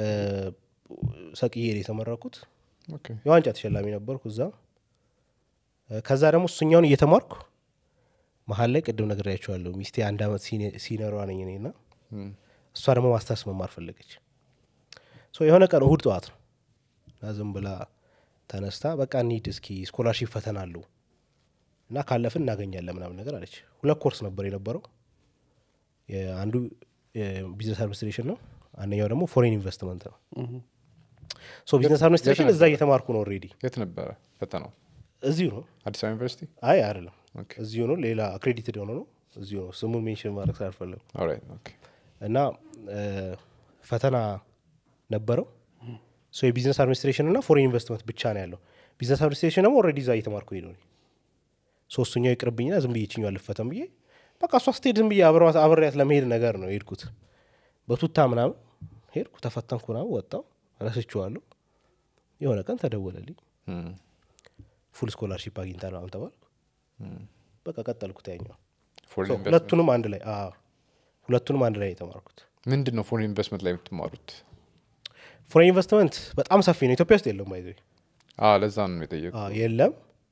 ሰቅዬ ነው የተመረኩት ኦኬ የዋንጫ ተሸላሚ ነበርኩ እዛ እ፣ ከዛ ደግሞ እሱኛውን እየተማርኩ መሀል ላይ ቅድም ነግሬያቸዋለሁ ሚስቴ አንድ አመት ሲኒ- ሲነሯ ነኝ እኔ እና እም፣ እሷ ደግሞ ማስተርስ መማር ፈለገች ሶ የሆነ ቀን እሁድ ጠዋት ነው እና ዝም ብላ ተነስታ በቃ እንሂድ እስኪ ስኮላርሺፕ ፈተና አለው እና ካለፍን እናገኛለን ምናምን ነገር አለች ሁለት ኮርስ ነበር የነበረው አንዱ ቢዝነስ አድሚኒስትሬሽን ነው አንደኛው ደግሞ ፎሬን ኢንቨስትመንት ነው ሶ ቢዝነስ አድሚኒስትሬሽን እዛ እየተማርኩ ነው ኦልሬዲ የት ነበረ ፈተናው እዚሁ ነው አዲስ አበባ ዩኒቨርሲቲ አይ አይደለም ኦኬ እዚሁ ነው ሌላ አክሬዲትድ የሆነ ነው እዚሁ ነው ስሙን ሜንሽን ማድረግ ስላልፈለጉ ኦልራይት ኦኬ እና እ፣ ፈተና ነበረው ሶ የቢዝነስ አድሚኒስትሬሽን እና ፎሬን ኢንቨስትመንት ብቻ ነው ያለው ቢዝነስ አድሚኒስትሬሽን ደግሞ ኦልሬዲ እዛ እየተማርኩ ሄደ ሶስተኛው ይቅርብኝና ዝም ብዬ ይችኛው አልፈተም ብዬ በቃ እሷ ስትሄድ ዝም ብዬ አብረዋት- አብሬያት ለመሄድ ነገር ነው የሄድኩት በቱታ ምናምን ሄድኩ ተፈተንኩ ምናምን ወጣው ረስቼዋለሁ የሆነ ቀን ተደወለልኝ እም፣ ፉል ስኮላርሺፕ አግኝታ ነው ተባልኩ በቃ ቀጠልኩት ያኛው ፎሬን ሶ ኢንቨስትመንት ሁለቱንም አንድ ላይ አዎ፣ ሁለቱንም አንድ ላይ የተማርኩት ምንድን ነው ፎሬን ኢንቨስትመንት ላይ የምትማሩት ፎሬን ኢንቨስትመንት በጣም ሰፊ ነው ኢትዮጵያ ውስጥ የለም ባይዘ አ ለዛ ነው የጠየቁ አዎ፣ የለም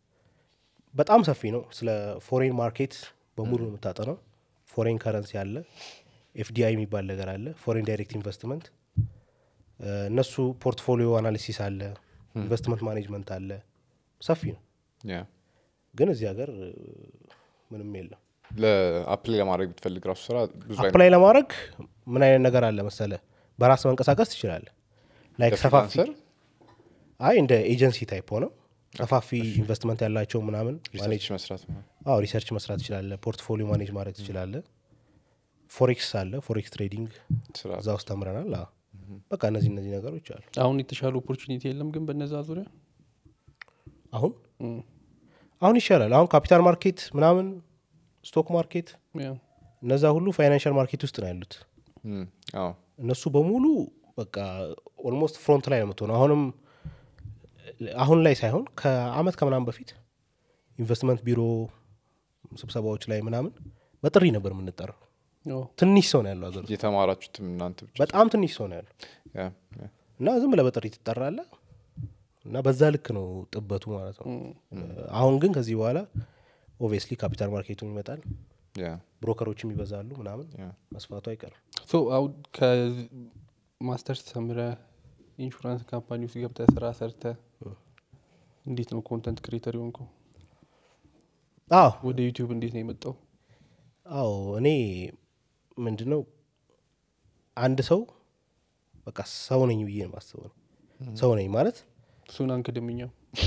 በጣም ሰፊ ነው ስለ ፎሬን ማርኬት በሙሉ ነው የምታጠነው ፎሬን ከረንሲ አለ ኤፍዲአይ የሚባል ነገር አለ ፎሬን ዳይሬክት ኢንቨስትመንት እ፣ እነሱ ፖርትፎሊዮ አናሊሲስ አለ ኢንቨስትመንት ማኔጅመንት አለ ሰፊ ነው ያ ግን እዚህ ሀገር እ፣ ምንም የለም ለአፕላይ ለማድረግ ብትፈልግ ራሱ ስራ ብዙ አይነት አፕላይ ለማድረግ ምን አይነት ነገር አለ መሰለ በራስ መንቀሳቀስ ትችላለህ ላይክ ሰፋፊ ለፍሪላንሰር አይ እንደ ኤጀንሲ ታይፕ ሆነው ሰፋፊ ኢንቨስትመንት ያላቸው ምናምን ማኔጅ ሪሰርች መስራት ነው። አዎ ሪሰርች መስራት ትችላለ ፖርትፎሊዮ ማኔጅ ማድረግ ትችላለ ፎሬክስ አለ ፎሬክስ ትሬዲንግ ስራ እዛ ውስጥ ተምረናል አዎ። በቃ እነዚህ እነዚህ ነገሮች አሉ አሁን የተሻለ ኦፖርቹኒቲ የለም ግን በነዛ ዙሪያ አሁን እም፣ አሁን ይሻላል አሁን ካፒታል ማርኬት ምናምን ስቶክ ማርኬት ያ፣ እነዛ ሁሉ ፋይናንሻል ማርኬት ውስጥ ነው ያሉት እም፣ አዎ እነሱ በሙሉ በቃ ኦልሞስት ፍሮንት ላይ ነው የምትሆነው አሁንም አሁን ላይ ሳይሆን ከአመት ከምናምን በፊት ኢንቨስትመንት ቢሮ ስብሰባዎች ላይ ምናምን በጥሪ ነበር የምንጠራው ኦ፣ ትንሽ ሰው ነው ያለው አገር ውስጥ የተማራችሁትም እናንተ ብቻ በጣም ትንሽ ሰው ነው ያለው ያ፣ ያ። እና ዝም ብለህ በጥሪ ትጠራለ እና በዛ ልክ ነው ጥበቱ ማለት ነው እም፣ አሁን ግን ከዚህ በኋላ ኦብቪየስሊ ካፒታል ማርኬቱም ይመጣል ያ፣ ብሮከሮችም ይበዛሉ ምናምን ያ። መስፋቱ አይቀርም ሶ አሁን ከማስተርስ ተምረ ኢንሹራንስ ካምፓኒ ውስጥ ገብተ ስራ ሰርተ እንዴት ነው ኮንተንት ክሬተር የሆንከው አዎ ወደ ዩቲዩብ እንዴት ነው የመጣው አዎ እኔ ምንድን ነው አንድ ሰው በቃ ሰው ነኝ ብዬ ነው የማስበው ነው ሰው ነኝ ማለት እሱን አንክድምኛው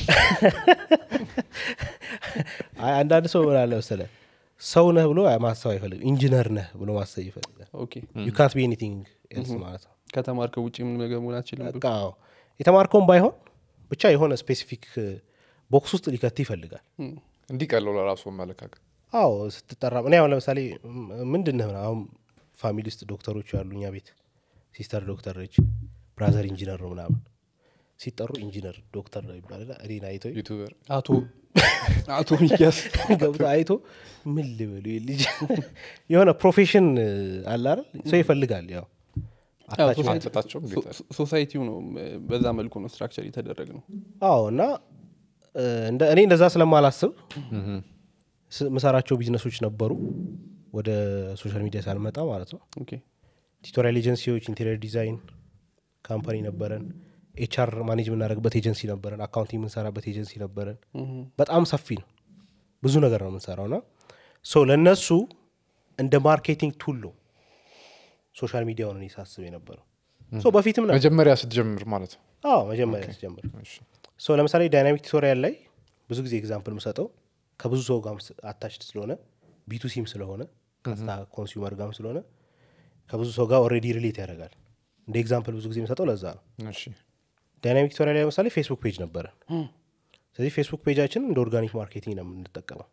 አይ አንዳንድ ሰው ምን አለ መሰለህ ሰው ነህ ብሎ ማሰብ አይፈልግም ኢንጂነር ነህ ብሎ ማሰብ ይፈልጋል ኦኬ ዩ ካንት ቢ ኤኒቲንግ ኤልስ ማለት ነው ከተማርከው ውጭ ምን ነገር መሆን አትችልም በቃ አዎ። የተማርከውን ባይሆን ብቻ የሆነ ስፔሲፊክ ቦክስ ውስጥ ሊከት ይፈልጋል እም፣ እንዲህ ቀለው ለራሱ አመለካከት አዎ ስትጠራ እኔ አሁን ለምሳሌ ም- ምንድን ነህ ምናምን አሁን ፋሚሊ ውስጥ ዶክተሮች አሉ እኛ ቤት ሲስተር ዶክተር ነች ብራዘር ኢንጂነር ነው ምናምን ሲጠሩ ኢንጂነር ዶክተር ነው ይባላል እኔን አይቶ ዩቱበር አቶ አቶ ሚያስ ገብቶ አይቶ ምን ልበሉ ይህ ልጅ የሆነ ፕሮፌሽን አለ አይደል ሰው ይፈልጋል ያው አታች- አትሰጣቸውም ጌታ ሶሳይቲው ነው እ፣ በዛ መልኩ ነው ስትራክቸር የተደረግ ነው አዎ እና እ፣ እንደ- እኔ እንደዛ ስለማላስብ ስ- ምሰራቸው ቢዝነሶች ነበሩ ወደ ሶሻል ሚዲያ ሳልመጣ ማለት ነው ኦኬ ቱቶሪያል ኤጀንሲዎች ኢንቴሪየር ዲዛይን ካምፓኒ ነበረን ኤችአር ማኔጅ የምናደርግበት ኤጀንሲ ነበረን አካውንቲንግ የምንሰራበት ኤጀንሲ ነበረን እም፣ በጣም ሰፊ ነው ብዙ ነገር ነው የምንሰራው ና ሶ ለእነሱ እንደ ማርኬቲንግ ቱል ነው ሶሻል ሚዲያውን እኔ ሳስብ የነበረው ሶ በፊትም ነበር መጀመሪያ ስትጀምር ማለት ነው አዎ መጀመሪያ ስጀምር እሺ። ሶ ለምሳሌ ዳይናሚክ ቱቶሪያል ላይ ብዙ ጊዜ ኤግዛምፕል የምሰጠው ከብዙ ሰው ጋር አታችድ ስለሆነ ቢቱሲም ስለሆነ ቀጥታ ኮንሱመር ጋርም ስለሆነ ከብዙ ሰው ጋር ኦልሬዲ ሪሌት ያደርጋል እንደ ኤግዛምፕል ብዙ ጊዜ የምሰጠው ለዛ ነው እሺ ዳይናሚክ ቱቶሪያል ላይ ለምሳሌ ፌስቡክ ፔጅ ነበረን ስለዚህ ፌስቡክ ፔጃችን እንደ ኦርጋኒክ ማርኬቲንግ ነው የምንጠቀመው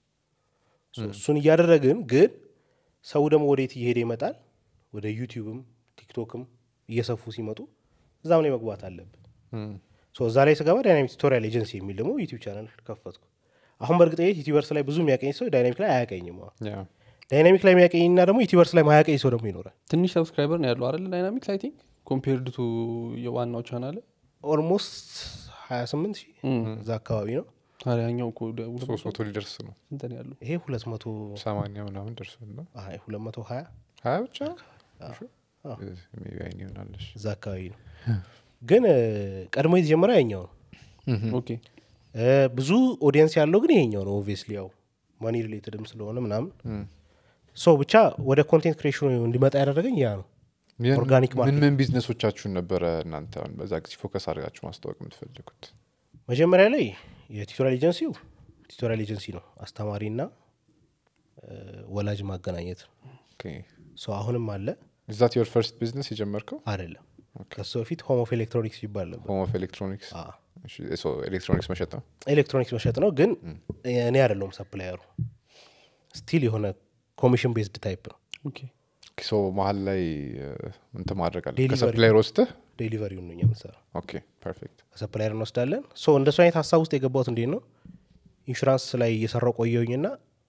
ሶ እሱን እያደረግን ግን ሰው ደግሞ ወዴት እየሄደ ይመጣል ወደ ዩቲዩብም ቲክቶክም እየሰፉ ሲመጡ እዛም ላይ መግባት አለብን እም፣ ሶ እዛ ላይ ስገባ ዳይናሚክ ቱቶሪያል ኤጀንሲ የሚል ደግሞ ዩቲዩብ ቻናል ከፈትኩ አሁን በእርግጠኝነት ዩቲቨርስ ላይ ብዙ የሚያቀኝ ሰው ዳይናሚክ ላይ አያቀኝም አሁን ያ ዳይናሚክ ላይ የሚያቀኝና ደግሞ ዩቲቨርስ ላይ ማያቀኝ ሰው ደግሞ ይኖራል ትንሽ ሰብስክራይበር ነው ያለው አይደል ዳይናሚክስ አይ ቲንክ ኮምፔርድ ቱ የዋናው ቻናል ኦልሞስት 28 ሺህ እዛ አካባቢ ነው ታዲያኛው እኮ ወደ ሁለት ሶስት መቶ ሊደርስ ነው ስንት ነው ያለው ይሄ 200 ሰማንያ ምናምን ደርሷል ነው አይ 220 ሀያ ብቻ አዎ። ሜቢ አይን ይሆናለሽ እዛ አካባቢ ነው ግን እ፣ ቀድሞ የተጀመረ ያኛው ነው ኦኬ እ፣ ብዙ ኦዲየንስ ያለው ግን ይሄኛው ነው ኦብቪየስሊ ያው ማኒ ሪሌትድም ስለሆነ ምናምን ሶ ብቻ ወደ ኮንቴንት ክሬሽኑ እንዲመጣ ያደረገኝ ያ ነው ምን- ኦርጋኒክ ምን ማርኬት ምን ቢዝነሶቻችሁን ነበረ እናንተ አሁን በዛ ጊዜ ፎከስ አድርጋችሁ ማስታወቅ የምትፈልጉት መጀመሪያ ላይ የቲቶሪያል ኤጀንሲው ቲቶሪያል ኤጀንሲ ነው አስተማሪና እ፣ ወላጅ ማገናኘት ሶ አሁንም አለ ዛት ዮር ፈርስት ቢዝነስ የጀመርከው አይደለም ከሱ በፊት ሆም ኦፍ ኤሌክትሮኒክስ ይባል ነበር ሆም ኦፍ ኤሌክትሮኒክስ አ፣ ኤሌክትሮኒክስ መሸጥ ነው ኤሌክትሮኒክስ መሸጥ ነው ግን እኔ አይደለሁም ሰፕላየሩ ስቲል የሆነ ኮሚሽን ቤዝድ ታይፕ ነው ኦኬ ሶ መሀል ላይ እንትን ማድረግ አለ Delivery. ከሰፕላየር ወስደህ ዴሊቨሪውን ነው እኛ የምንሰራው ኦኬ ፐርፌክት ከሰፕላየር እንወስዳለን ሶ እንደሱ አይነት ሀሳብ ውስጥ የገባሁት እንዴት ነው ኢንሹራንስ ላይ እየሰራው ቆየውኝና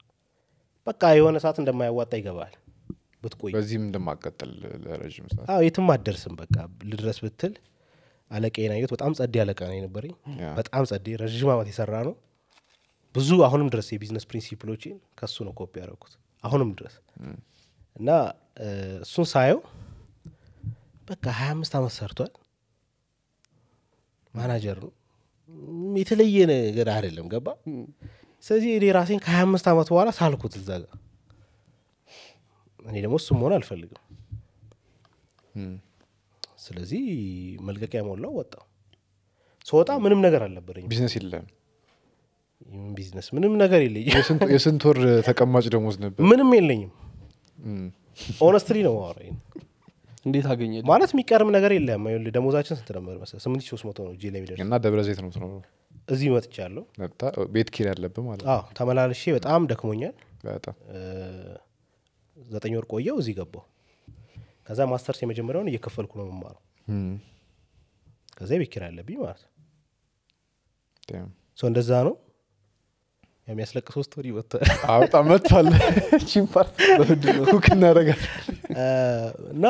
በቃ የሆነ ሰዓት እንደማያዋጣ ይገባል ብትቆይ በዚህም እንደማቀጠል ለረዥም ሰዓት አዎ የትም አትደርስም በቃ ልድረስ ብትል አለቃዬን አየሁት በጣም ጸዴ አለቃ ነው የነበረኝ ያ። በጣም ጸዴ ረዥም ዓመት የሰራ ነው ብዙ አሁንም ድረስ የቢዝነስ ፕሪንሲፕሎችን ከሱ ነው ኮፒ ያደረኩት አሁንም ድረስ እና እ፣ እሱን ሳየው በቃ ሀያ አምስት ዓመት ሰርቷል ማናጀር ነው ም፣ የተለየ ነገር አይደለም ገባ ስለዚህ እኔ ራሴን ከሀያ አምስት ዓመት በኋላ ሳልኩት እዛ ጋር እኔ ደግሞ እሱም መሆን አልፈልግም እም። ስለዚህ መልቀቂያ ሞላው ወጣው ስወጣ ምንም ነገር አልነበረኝ ቢዝነስ የለም ቢዝነስ ምንም ነገር የለኝም የስንት- የስንት ወር ተቀማጭ ደሞዝ ነበር ምንም የለኝም እም። ኦነስትሊ ነው ማወራኝ እንዴት አገኘ ማለት የሚቀርም ነገር የለም ይኸውልህ ደሞዛችን ስንት ነበር መሰለህ ስምንት ሺህ ሶስት መቶ ነው እጄ ላይ የሚደርስ እና ደብረ ዘይት ነው የምትኖረው እዚህ መጥቻለሁ መጣ ቤት ኪራይ ያለብህ ማለት ነው አዎ ተመላልሼ በጣም ደክሞኛል በጣም እ፣ ዘጠኝ ወር ቆየው እዚህ ገባው ከዛ ማስተርስ የመጀመሪያውን እየከፈልኩ ነው የምማረው እም፣ ከዛ የቤት ኪራይ አለብኝ ማለት ነው damn። ሰው እንደዛ ነው የሚያስለቅስ ሶስት ወር ይወጥታል አዎ፣ በጣም መጥቷል ቺን ፓርት ሁክ እናደርጋለን እና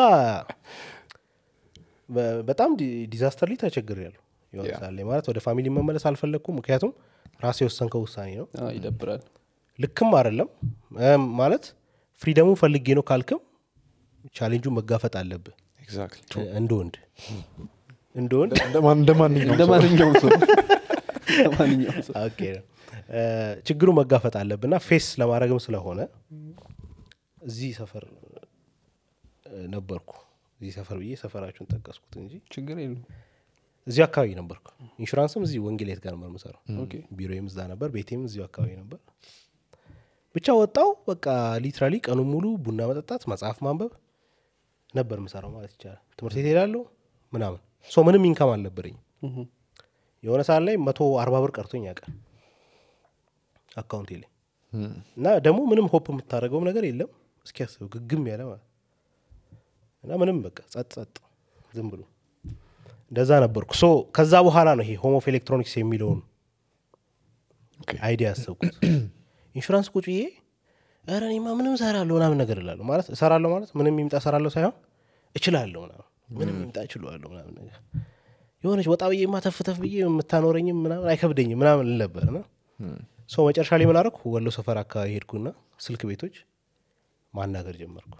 በ- በጣም ዲ- ዲዛስተርሊ ተቸግር ያሉ የሆነ ያ። ሰዓት ላይ ማለት ወደ ፋሚሊ መመለስ አልፈለግኩም ምክንያቱም ራሴ የወሰንከው ውሳኔ ነው ይደብራል ልክም አይደለም እም፣ ማለት ፍሪደሙ ፈልጌ ነው ካልክም ቻሌንጁን መጋፈጥ አለብህ ኤግዛክትሊ እ- እንደ ወንድ እንደ ወንድ እንደ ማንኛውም እንደ ሰው። ማንኛውም ሰው እንደ ማንኛውም ሰው ኦኬ እ፣ ችግሩ መጋፈጥ አለብህ እና ፌስ ለማድረግም ስለሆነ እዚህ ሰፈር እ፣ ነበርኩ እዚህ ሰፈር ብዬ ሰፈራችሁን ጠቀስኩት እንጂ ችግር የለም እዚሁ አካባቢ ነበርኩ ኢንሹራንስም እዚህ ወንጌሌት ጋር ነበር የምሰራው ኦኬ ቢሮዬም እዛ ነበር ቤቴም እዚሁ አካባቢ ነበር ብቻ ወጣው በቃ ሊትራሊ ቀኑን ሙሉ ቡና መጠጣት መጽሐፍ ማንበብ ነበር ምሰራው ማለት ይቻላል ትምህርት ቤት ሄዳለሁ ምናምን ሶ ምንም ኢንካም አልነበረኝ እህ። የሆነ ሰዓት ላይ መቶ አርባ ብር ቀርቶኝ ያውቃል አካውንቴ ላይ እም፣ እና ደግሞ ምንም ሆፕ የምታደርገውም ነገር የለም እስኪያስብ ግግም ያለ ማለት እና ምንም በቃ ጸጥ ጸጥ ዝም ብሎ እንደዛ ነበርኩ ሶ ከዛ በኋላ ነው ይሄ ሆም ኦፍ ኤሌክትሮኒክስ የሚለውን ኦኬ። አይዲያ ያሰብኩት ኢንሹራንስ ቁጭ ብዬ ኧረ እኔማ ምንም እሰራለሁ ምናምን ነገር እላለሁ ማለት እሰራለሁ ማለት ምንም ይምጣ እሰራለሁ ሳይሆን እችላለሁ ምናምን ምንም ይምጣ እችላለሁ ምናምን ነገር የሆነች ወጣ ብዬማ ተፍ ተፍ ብዬ የምታኖረኝም ምናምን አይከብደኝም ምናምን እል ነበር እና ሰው መጨረሻ ላይ ምን አደረኩ ወሎ ሰፈር አካባቢ ሄድኩና ስልክ ቤቶች ማናገር ጀመርኩ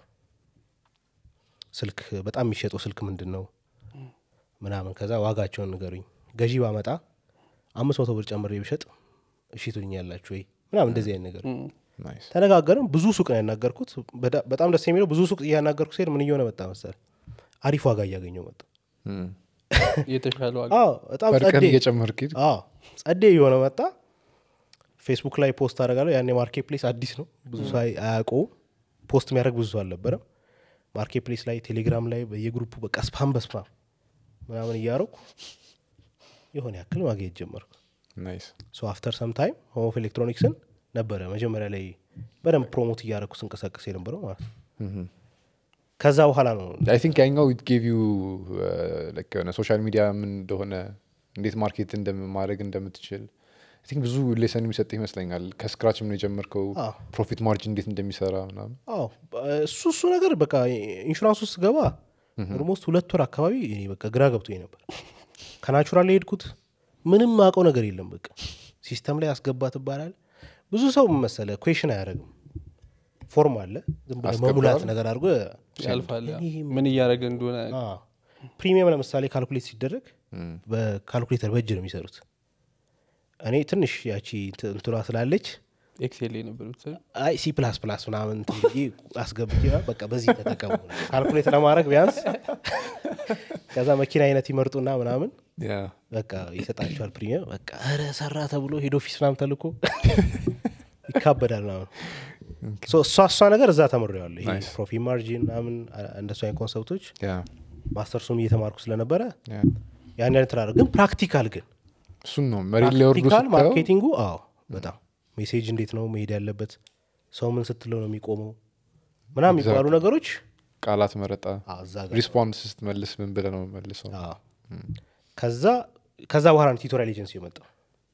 ስልክ በጣም የሚሸጠው ስልክ ምንድን ነው ምናምን ከዛ ዋጋቸውን ንገሩኝ ገዢ ባመጣ አምስት መቶ ብር ጨምሬ ብሸጥ እሺ ትሉኛላችሁ ወይ ምናምን እንደዚህ አይነት ነገር እም። ናይስ ተነጋገርን ብዙ ሱቅ ነው ያናገርኩት በዳ- በጣም ደስ የሚለው ብዙ ሱቅ እያናገርኩ ሲሄድ ምን እየሆነ መጣ መሰል አሪፍ ዋጋ እያገኘው መጣ እም። የተሻለ ዋጋ አዎ በጣም በርቀን ጸዴ እየጨመርክ ሂድ አዎ ጸዴ እየሆነ መጣ ፌስቡክ ላይ ፖስት አደርጋለሁ ያኔ ማርኬት ፕሌስ አዲስ ነው ብዙ ሰው አይ- አያውቀውም ፖስት የሚያደርግ ብዙ ሰው አልነበረም ማርኬት ፕሌስ ላይ ቴሌግራም ላይ በየግሩፑ በቃ ስፓም በስፓም ምናምን እያረኩ የሆነ ያክል ማግኘት ጀመርኩ ናይስ ሶ አፍተር ሰም ታይም ሆም ኦፍ ኤሌክትሮኒክስን ነበረ መጀመሪያ ላይ በደንብ ፕሮሞት እያደረኩ ስንቀሳቀስ የነበረው ማለት ነው ከዛ በኋላ ነው አይ ቲንክ ያኛው ኢት ጌቭ ዩ የሆነ ሶሻል ሚዲያ ምን እንደሆነ እንዴት ማርኬት እንደማድረግ እንደምትችል አይ ቲንክ ብዙ ሌሰን የሚሰጥ ይመስለኛል ከስክራችም ነው የጀመርከው አዎ። ፕሮፊት ማርጅን እንዴት እንደሚሰራ ምናምን አዎ እሱ እሱ ነገር በቃ ኢንሹራንስ ውስጥ ገባ ኦልሞስት ሁለት ወር አካባቢ እኔ በቃ ግራ ገብቶኝ ነበር ከናቹራል የሄድኩት ምንም አውቀው ነገር የለም በቃ ሲስተም ላይ አስገባ ትባላል ብዙ ሰው ምን መሰለ ኩዌሽን አያደርግም ፎርም አለ ዝም ብለህ አስገባዋል። መሙላት ነገር አድርጎ ያልፋል ያ። ይሄ ምን እያደረገ እንደሆነ አዎ። ፕሪሚየም ለምሳሌ ካልኩሌት ሲደረግ በካልኩሌተር በእጅ ነው የሚሰሩት እኔ ትንሽ ያቺ እንት- እንትኗ ስላለች ኤክሴል ላይ ነበር ብትሰሩ አይ ሲ ፕላስ ፕላስ ምናምን እንትን ብዬ አስገብቼ በቃ በዚህ ተጠቀሙ ካልኩሌት ለማድረግ ቢያንስ ከዛ መኪና አይነት ይመርጡና ምናምን ያ በቃ ይሰጣቸዋል ፕሪሚየም በቃ ኧረ ሰራ ተብሎ ሄድ ኦፊስ ምናምን ተልኮ ይካበዳል ምናምን ሶ እሷ እሷ ነገር እዛ ተምሬዋለሁ ይሄ Nice. ፕሮፊት ማርጂን ምናምን አ- እንደሱ አይነት ኮንሰፕቶች ያ ማስተርሱም እየተማርኩ ስለነበረ ያ ያን ያን ትላለ ግን ፕራክቲካል ግን እሱን ነው መሬት ላይ ወርዶ ፕራክቲካል ስታየው ማርኬቲንጉ አዎ በጣም ሜሴጅ እንዴት ነው መሄድ ያለበት ሰው ምን ስትለው ነው የሚቆመው ምናምን የሚባሉ ነገሮች ቃላት መረጣ አዎ፣ እዛ ጋር ሪስፖንስ ስትመልስ ምን ብለህ ነው መልሰው አዎ። ከዛ ከዛ በኋላ ነው ቱቶሪያል ኤጀንሲ የመጣው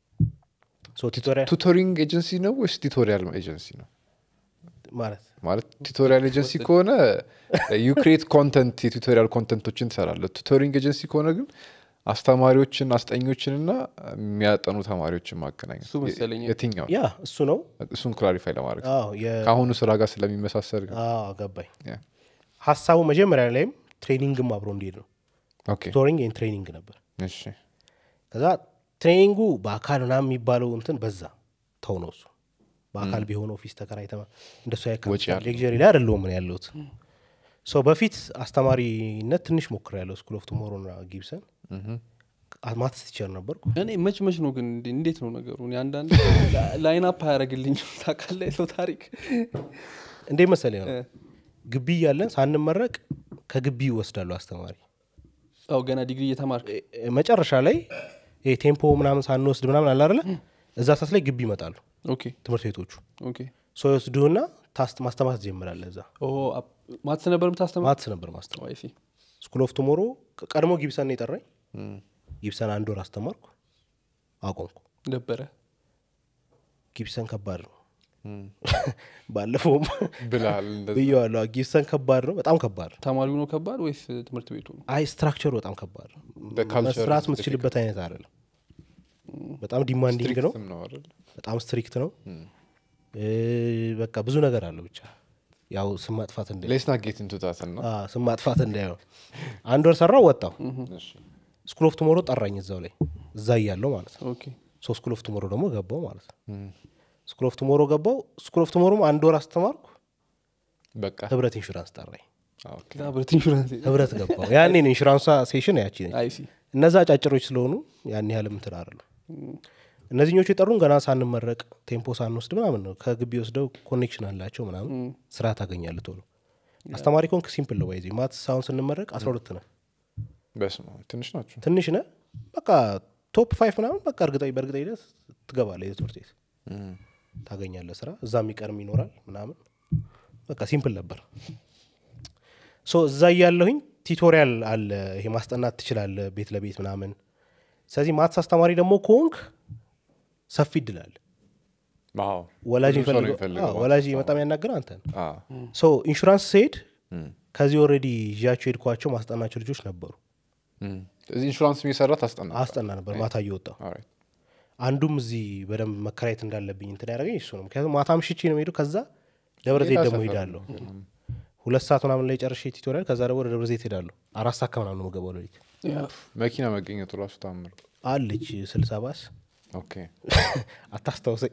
ሶ ቱቶሪያል ቱቶሪንግ ኤጀንሲ ነው ወይስ ቱቶሪያል ኤጀንሲ ነው ማለት ማለት ቱቶሪያል ኤጀንሲ ከሆነ ዩ ክሬት ኮንተንት የቱቶሪያል ኮንተንቶችን ትሰራለህ ቱቶሪንግ ኤጀንሲ ከሆነ ግን አስተማሪዎችን አስጠኞችንና የሚያጠኑ ተማሪዎችን ማገናኘት እሱ መሰለኝ። የትኛው ያ እሱ ነው እሱን ክላሪፋይ ለማድረግ አዎ የ- ከአሁኑ ስራ ጋር ስለሚመሳሰል ግን አዎ፣ ገባኝ ያ። ሀሳቡ መጀመሪያ ላይም ትሬኒንግም አብሮ እንዲሄድ ነው ኦኬ ቱቶሪንግ ኤንድ ትሬኒንግ ነበር እሺ ከዛ ትሬኒንጉ በአካል ምናምን የሚባለው እንትን በዛ ተው ነው እሱ በአካል ቢሆን ኦፊስ ተከራይተ እንደሱ ወጪ አለው። ሌክዠሪ ላይ አይደለሁም ምን ያለሁት ሰው በፊት አስተማሪነት ትንሽ ሞክር ያለው ስኩል ኦፍ ቱሞሮ ና ጊብሰን ማትስ ቲቸር ነበርኩ እኔ መች መች ነው ግን እንዴ- እንዴት ነው ነገሩ እኔ አንዳንድ ላይን አፕ አያደረግልኝ ታውቃለህ የሰው ታሪክ እንዴ መሰለኝ ነው ግቢ እያለን ሳንመረቅ ከግቢ ይወስዳሉ አስተማሪ አው ገና ዲግሪ እየተማርክ እ- እ- መጨረሻ ላይ ይሄ ቴምፖ ምናምን ሳንወስድ ምናምን አለ አይደለ እዛ ሰዓት ላይ ግቢ ይመጣሉ ኦኬ ትምህርት ቤቶቹ ኦኬ ሰው ይወስዱህና ታስ- ማስተማር ትጀምራለህ እዛ ኦ አፕ- ማትስ ነበር የምታስተምር ማትስ ነበር ማስተማር አይ ሲ ስኩል ኦፍ ቱሞሮ ቀድሞ ጊብሰን ነው የጠራኝ ጊብሰን አንድ ወር አስተማርኩ አቆምኩ ነበረ ጊብሰን ከባድ ነው ባለፈውም ብልሃል እንደዛ ብየዋለሁ ጊብሰን ከባድ ነው በጣም ከባድ ነው ተማሪው ነው ከባድ ወይስ ትምህርት ቤቱ ነው አይ ስትራክቸሩ በጣም ከባድ ነው The culture መስራት is የምትችልበት አይነት አይደለም በጣም ዲማንዲንግ ነው ስትሪክትም ነው አይደል በጣም ስትሪክት ነው እ፣ በቃ ብዙ ነገር አለው ብቻ ያው ስም ማጥፋት እንደ ሌስ ና ጌት ኢንቱ ታት ነው አ፣ ስም ማጥፋት እንዳይሆን አንድ ወር ሰራው ወጣው እሺ ስኩል ኦፍ ቱሞሮ ጠራኝ እዛው ላይ እዛ እያለው ማለት ነው ኦኬ ሶ ስኩል ኦፍ ቱሞሮ ደግሞ ገባው ማለት ነው ስኩል ኦፍ ቱሞሮ ገባው ስኩል ኦፍ ቱሞሮም አንድ ወር አስተማርኩ በቃ ህብረት ኢንሹራንስ ጠራኝ ኦኬ ህብረት ኢንሹራንስ ህብረት ገባው ያኔ ነው ኢንሹራንሷ ሴሽን ያቺ ነች አይ ሲ እነዛ አጫጭሮች ስለሆኑ ያን ያህል ምትል አይደለም እነዚህኞቹ የጠሩን ገና ሳንመረቅ ቴምፖ ሳንወስድ ምናምን ነው ከግቢ ወስደው ኮኔክሽን አላቸው ምናምን ስራ ታገኛለህ ቶሎ አስተማሪ ኮንክ ሲምፕል ነው ባይዜ ማትስ አሁን ስንመረቅ አስራ ሁለት ነው በስመ አብ ትንሽ ናቸው ትንሽ ነ በቃ ቶፕ ፋይቭ ምናምን በቃ እርግጠኝ በእርግጠኝነት ትገባለህ የትምህርት ቤት ታገኛለህ ስራ እዛ የሚቀርም ይኖራል ምናምን በቃ ሲምፕል ነበር ሶ እዛ እያለሁኝ ቲቶሪያል አለ ይሄ ማስጠናት ትችላለህ ቤት ለቤት ምናምን ስለዚህ ማትስ አስተማሪ ደግሞ ከሆንክ ሰፊ እድላል ዋው ወላጅ ብዙ ሰው ነው የሚፈልገው የሚፈልገው አዎ፣ ወላጅ በጣም ያናገር አንተ አ ሶ ኢንሹራንስ ስሄድ ከዚህ ኦልሬዲ ይዣቸው ሄድኳቸው ማስጠናቸው ልጆች ነበሩ እዚህ ኢንሹራንስ የሚሰራ ታስጠና አስጠና ነበር ማታ እየወጣው ኦልራይት አንዱም እዚህ በደንብ መከራየት እንዳለብኝ እንትን ያደረገኝ እሱ ነው ምክንያቱም ማታ ምሽቼ ነው ሄዱ ከዛ ደብረ ዘይት ሌላ ደግሞ ሰፈር ሄዳለሁ ሁለት ሰዓት ምናምን ላይ ጨርሼ ቲቶሪያል ከዛ ደግሞ ወደ ደብረ ዘይት ሄዳለሁ አራት ሰዓት ከምናምን ነው የምገባው ሌሊት መኪና መገኘቱ ራሱ ታምር አለች ስልሳ ባስ ኦኬ አታስታውሰኝ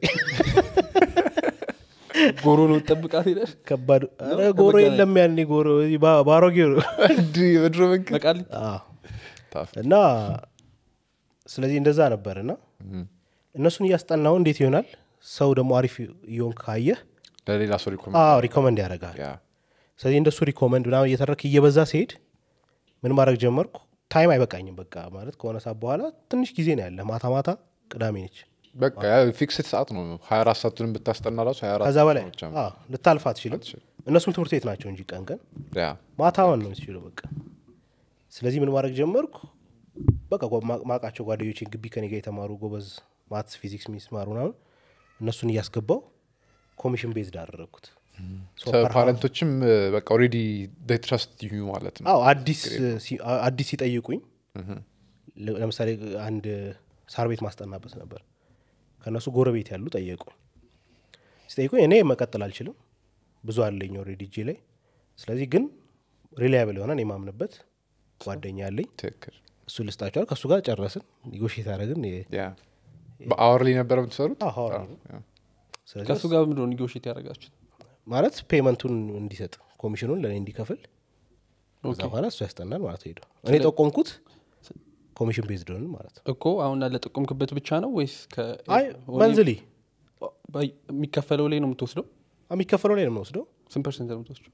ጎሮ ነው ጠብቃት ሄደሽ ከባድ ኧረ ጎሮ የለም ያኔ ጎሮ እዚህ ባ- ባሮጌው ነው እንዲህ የድሮ መንገድ በቃሊት አዎ። ታፍ እና ስለዚህ እንደዛ ነበር እና እነሱን እያስጠናው እንዴት ይሆናል ሰው ደግሞ አሪፍ እየሆን ካየህ ለሌላ ሰው ሪኮመንድ አዎ ሪኮመንድ ያደርጋል ያ ስለዚህ እንደሱ ሪኮመንድ ምናምን እየተረክ እየበዛ ሲሄድ ምን ማድረግ ጀመርኩ ታይም አይበቃኝም በቃ ማለት ከሆነ ሰዓት በኋላ ትንሽ ጊዜ ነው ያለ ማታ ማታ ቅዳሜ ነች በቃ ያ ፊክስድ ሰዓት ነው ሀያ አራት ሰዓቱን ብታስጠና ራሱ ሀያ አራት ከዛ በላይ ሰዓት ብቻ ነው። አዎ፣ ልታልፍ አትችልም አትችልም። እነሱም ትምህርት ቤት ናቸው እንጂ ቀን ቀን ያ ማታውን ነው የምትችለው በቃ ስለዚህ ምን ማድረግ ጀመርኩ በቃ ጓ- ማ- ማቃቸው ጓደኞቼን ግቢ ከኔ ጋር የተማሩ ጎበዝ ማትስ ፊዚክስ የሚስማሩ ምናምን እነሱን እያስገባው ኮሚሽን ቤዝድ አደረግኩት So per hour- ፓረንቶችም በቃ ኦልሬዲ ትረስት ዩ ማለት ነው አዎ አዲስ ሲ- አ- አዲስ ሲጠይቁኝ ለ- ለምሳሌ አንድ ሳር ቤት ማስጠናበት ነበር ከእነሱ ጎረቤት ያሉ ጠየቁኝ ሲጠይቁኝ እኔ መቀጠል አልችልም ብዙ አለኝ ኦልሬዲ እጄ ላይ ስለዚህ ግን ሪላያብል የሆነ እኔ የማምንበት ጓደኛ አለኝ ትክክል እሱ ልስጣቸዋል ከእሱ ጋር ጨረስን ኒጎሽት አደረግን የ- ያ በአወርሊ ነበረ የምትሰሩት አዎ፣ hourly ነው። ያ። ስለዚህ ከእሱ ጋር ምንድነው ኒጎሽት ያደረጋችሁት ማለት ፔመንቱን እንዲሰጥ ኮሚሽኑን ለእኔ እንዲከፍል ከዛ ኦኬ። በኋላ እሱ ያስጠናል ማለት ሄደ እኔ ጠቆምኩት ኮሚሽን ቤዝድ ሆንን ማለት ነው እኮ አሁን ለጠቆምክበት ብቻ ነው ወይስ ከ- አይ ሆኔ- መንዝሊ በይ- የሚከፈለው ላይ ነው የምትወስደው የሚከፈለው ላይ ነው የምወስደው ስንት ፐርሰንት ነው የምትወስደው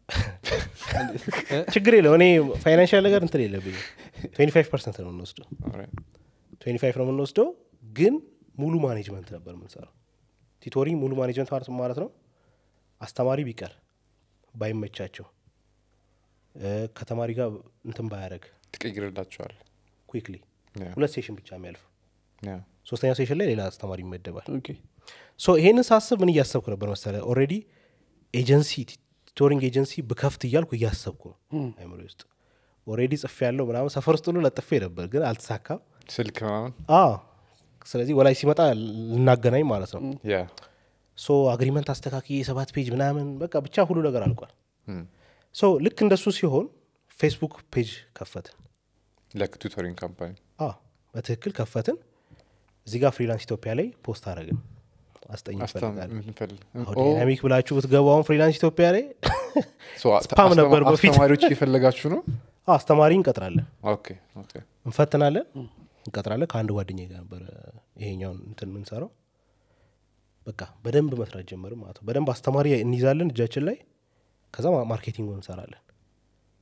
ችግር የለው እኔ ፋይናንሻል ነገር እንትን የለብኝ ትዌንቲ ፋይቭ ፐርሰንት ነው የምንወስደው Alright. ትዌንቲ ፋይቭ ነው የምንወስደው ግን ሙሉ ማኔጅመንት ነበር የምንሰራው ቲቶሪ ሙሉ ማኔጅመንት ማለት ምን ማለት ነው አስተማሪ ቢቀር ባይመቻቸው እ፣ ከተማሪ ጋር እንትን ባያደረግ ትቀይርላቸዋል ኩክሊ ያ። ሁለት ሴሽን ብቻ የሚያልፍ ያ። ሶስተኛው ሴሽን ላይ ሌላ አስተማሪ ይመደባል ኦኬ ሶ ይሄንን ሳስብ ምን እያሰብኩ ነበር መሰለ ኦልሬዲ ኤጀንሲ ቲቶሪንግ ኤጀንሲ ብከፍት እያልኩ እያሰብኩ ነው አይምሮ ውስጥ ኦልሬዲ ጽፌ ያለው ምናምን ሰፈር ውስጥ ሁሉ ለጥፌ ነበር ግን አልተሳካም ስልክ ምናምን አዎ ስለዚህ ወላጅ ሲመጣ ልናገናኝ ማለት ነው ያ ሶ አግሪመንት አስተካክዬ ሰባት ፔጅ ምናምን በቃ ብቻ ሁሉ ነገር አልቋል እም። ሶ ልክ እንደሱ ሲሆን ፌስቡክ ፔጅ ከፈትን ለክ ቱቶሪንግ ካምፓኒ አዎ በትክክል ከፈትን እዚህ ጋር ፍሪላንስ ኢትዮጵያ ላይ ፖስት አደረግን አስጠኝ ይፈልጋል ምንፈልግ አሁን ዳይናሚክ ብላችሁ ብትገቡ አሁን ፍሪላንስ ኢትዮጵያ ላይ ስፓም ስፓም ነበር በፊት። አስተማሪዎች እየፈለጋችሁ ነው አዎ፣ አስተማሪ እንቀጥራለን ኦኬ ኦኬ እንፈትናለን እንቀጥራለን ከአንድ ጓደኛ ጋር ነበረ ይሄኛውን እንትን የምንሰራው በቃ በደንብ መስራት ጀመርም ማለት ነው በደንብ አስተማሪ እንይዛለን እጃችን ላይ ከዛ ማ- ማርኬቲንጉን እንሰራለን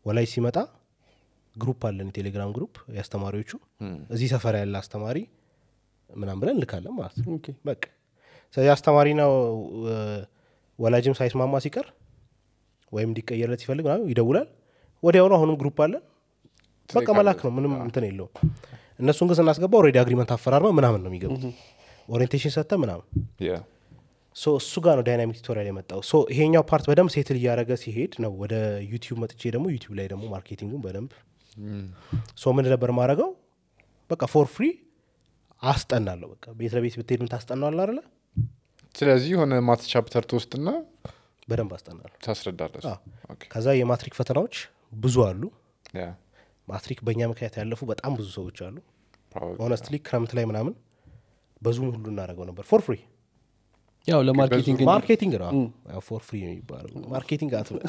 ወላጅ ሲመጣ ግሩፕ አለን የቴሌግራም ግሩፕ የአስተማሪዎቹ እዚህ ሰፈር ያለ አስተማሪ ምናም ብለን እንልካለን ማለት ነው ኦኬ በቃ ስለዚህ አስተማሪና እ፣ ወላጅም ሳይስማማ ሲቀር ወይም እንዲቀየርለት ሲፈልግ ምናምን ይደውላል ወዲያውኑ አሁንም ግሩፕ አለን በቃ መላክ ነው ምንም እንትን የለውም እነሱን ግን ስናስገባ ኦልሬዲ አግሪመንት አፈራርመ ምናምን ነው የሚገቡት ኦሪንቴሽን ሰጥተ ምናምን Yeah. ሶ እሱ ጋር ነው ዳይናሚክ ቱቶሪያል የመጣው ሶ ይሄኛው ፓርት በደንብ ሴትል እያደረገ ሲሄድ ነው ወደ ዩቲዩብ መጥቼ ደግሞ ዩቲዩብ ላይ ደግሞ ማርኬቲንጉን በደንብ ሶ ምን ነበር ማድረገው በቃ ፎር ፍሪ አስጠናለሁ በቃ ቤት ለቤት ብትሄድ ምን ታስጠናዋል አለ ስለዚህ የሆነ ማት ቻፕተር ትወስድና በደንብ አስጠናለሁ ታስረዳለች አዎ። ከዛ የማትሪክ ፈተናዎች ብዙ አሉ Yeah, ማትሪክ በእኛ ምክንያት ያለፉ በጣም ብዙ ሰዎች አሉ probably. ሆነስትሊ ክረምት ላይ ምናምን በዙም ሁሉ እናደርገው ነበር ፎር ፍሪ ያው ለማርኬቲንግ ማርኬቲንግ ነው ፎር ፍሪ የሚባለው ማርኬቲንግ አትበል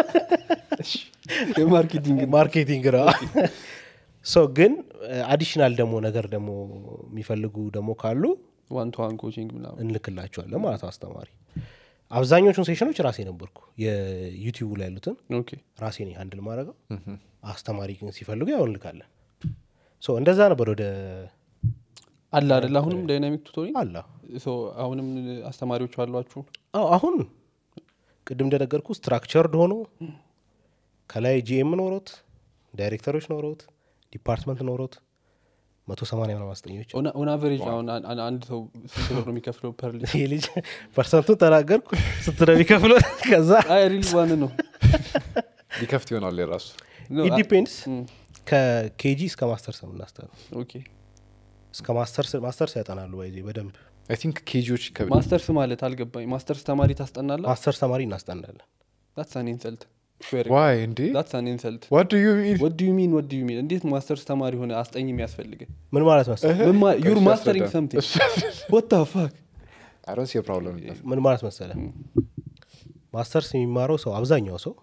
የማርኬቲንግ ማርኬቲንግ ነው ሶ ግን አዲሽናል ደግሞ ነገር ደግሞ የሚፈልጉ ደግሞ ካሉ ዋን ቱ ዋን ኮቺንግ ምናምን እንልክላቸዋለን ማለት ነው አስተማሪ አብዛኞቹን ሴሽኖች ራሴ ነበርኩ የዩቲዩቡ ላይ ያሉትን ኦኬ ራሴ ነኝ አንድል ማድረገው አስተማሪ ግን ሲፈልጉ ያው እንልካለን ሶ እንደዛ ነበር ወደ አለ አይደል አሁንም ዳይናሚክ ቱቶሪንግ አላ ሶ አሁንም አስተማሪዎች አሏችሁ አዎ አሁን ቅድም እንደነገርኩ ስትራክቸርድ ሆኖ ከላይ ጂኤም ኖሮት ዳይሬክተሮች ኖሮት ዲፓርትመንት ኖሮት መቶ ሰማንያ ምናምን አስጠኞች ኦን አቨሬጅ አሁን አን- አን- አንድ ሰው ስንት ብር ነው የሚከፍለው ፐር ሊ ይህ ልጅ ፐርሰንቱን ተናገርኩ ስትረ የሚከፍለው ከዛ አይ ሪሊ ዋን ነው ሊከፍት ይሆናል የራሱ No, አ- ኢዲፔንድስ ም፣ ከኬጂ እስከ ማስተርስ ነው የምናስተምረው ኦኬ እስከ ማስተርስ ማስተርስ ያጠናሉ ባይዜ በደንብ አይ ቲንክ ኬጂዎች ይከብዳል ማስተርስ ማለት አልገባኝ ማስተርስ ተማሪ ታስጠናለ ማስተርስ ተማሪ እናስጠናለን ዳትስ አን ኢንሰልት ዋይ እንዴ ዳትስ አን ኢንሰልት ዋት ዱ ዩ ሚን ወድ ዩ ሚን ወድ ዩ ሚን እንዴት ማስተርስ ተማሪ ሆነ አስጠኝ የሚያስፈልግ ምን ማለት መሰለህ ዩር እሺ፣ ማስተሪንግ አስረዳ። ሰምቲንግ ወት ፋክ አይ ዶንት ሲ ፕሮብለም ምን ማለት መሰለህ ማስተርስ የሚማረው ሰው አብዛኛው ሰው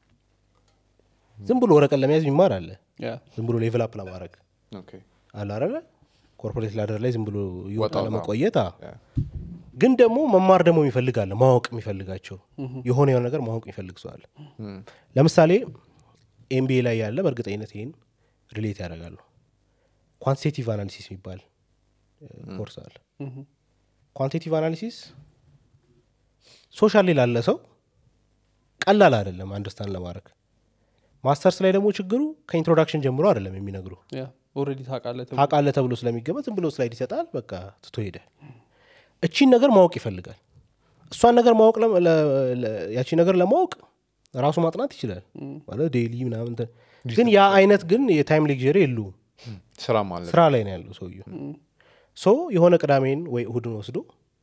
ዝም ብሎ ወረቀት ለመያዝ የሚማር አለ ያ ዝም ብሎ ሌቭል አፕ ለማድረግ ኦኬ አለ አይደለ ኮርፖሬት ላደር ላይ ዝም ብሎ ይወጣ ወጣ ወጣ። ለመቆየት አዎ። Yeah. ግን ደግሞ መማር ደግሞ ይፈልጋለ ማወቅ የሚፈልጋቸው የሆነ የሆነ ነገር ማወቅ የሚፈልግ ሰው አለ ለምሳሌ ኤምቢኤ ላይ ያለ በእርግጠኝነት ይህን ሪሌት ያደርጋሉ ኳንቲቴቲቭ አናሊሲስ የሚባል ኮርስ አለ ኳንቲቴቲቭ አናሊሲስ ሶሻል ላይ ላለ ሰው ቀላል አይደለም አንደርስታንድ ለማድረግ ማስተርስ ላይ ደግሞ ችግሩ ከኢንትሮዳክሽን ጀምሮ አይደለም የሚነግሩ ያ ኦልሬዲ ታውቃለህ ተብሎ ታውቃለህ ተብሎ ስለሚገመት ዝም ብሎ ስላይድ ይሰጣል በቃ ትቶ ሄደ እቺን ነገር ማወቅ ይፈልጋል እሷን ነገር ማወቅ ለ- ለ- ለ- ያቺን ነገር ለማወቅ ራሱ ማጥናት ይችላል ማለት ዴይሊ ምናምን እንትን። ግን ያ አይነት ግን የታይም ሌክዠሪ የለውም ስራ ማለት ስራ ላይ ነው ያለው ሰውየው ሶ የሆነ ቅዳሜን ወይ እሁድን ወስዶ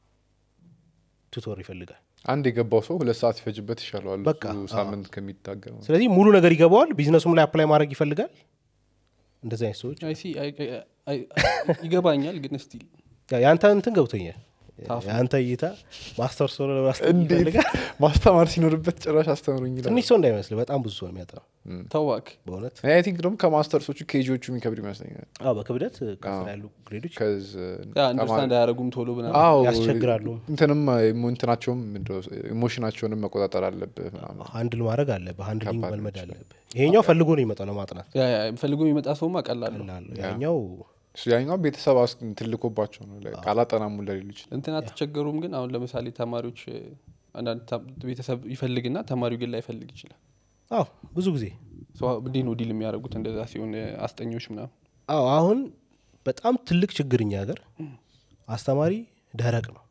ቱቶር ይፈልጋል አንድ የገባው ሰው ሁለት ሰዓት ይፈጅበት ይሻለዋል በቃ፣ እሱ ሳምንት ከሚታገል ስለዚህ ሙሉ ነገር ይገባዋል ቢዝነሱም ላይ አፕላይ ማድረግ ይፈልጋል እንደዚህ አይነት ሰዎች አይ ሲ አይ- አይ- አይ- ይገባኛል ግን ስቲል ያ- የአንተ እንትን ገብቶኛል የአንተ እይታ ማስተር ሰው ለማስተር እንዴት ይፈልጋል ማስተማር ሲኖርበት ጭራሽ አስተምሩኝ ይላል ትንሽ ሰው እንዳይመስል በጣም ብዙ ሰው ነው የሚያጠናው ተዋክ በእውነት አይ ቲንክ ደግሞ ከማስተርሶቹ ኬጂዎቹ የሚከብድ ይመስለኛል አዎ በክብደት ከስራ ያሉ ግሬዶች ከዝ አንደርስታንድ አያደረጉም ቶሎ ብና አዎ ያስቸግራሉ። እንትንም ኢሞ- እንትናቸውም ኢሞሽናቸውንም መቆጣጠር አለብህ ምናምን ሀንድል ማድረግ አለብህ ሀንድሊንግ ከባድ መልመድ አለብህ ይሄኛው ፈልጎ ነው የሚመጣው ለማጥናት ፈልጎ የሚመጣ ሰውማ ቀላል ነው ላለ ያኛው እሱ ያኛው ቤተሰብ አስ- ትልኮባቸው ነው ላይ ቃላጠናሙ ለሌሉ ይችላል እንትን አትቸገሩም ግን አሁን ለምሳሌ ተማሪዎች እ፣ አንዳንድ ታ- ቤተሰብ ይፈልግና ተማሪው ግን ላይፈልግ ይችላል አዎ ብዙ ጊዜ ሰው እንዲህ ነው ዲል የሚያደርጉት እንደዛ ሲሆን እ፣ አስጠኞች ምናምን አዎ አሁን በጣም ትልቅ ችግር እኛ ሀገር አስተማሪ ደረቅ ነው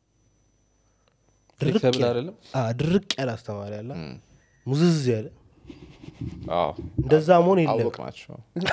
ድርቅ ፍሌክሰብል ያለ- አይደለም አዎ፣ ድርቅ ያለ አስተማሪ አለ ሙዝዝ ያለ አዎ እንደዛ መሆን የለም አወቅ ናቸው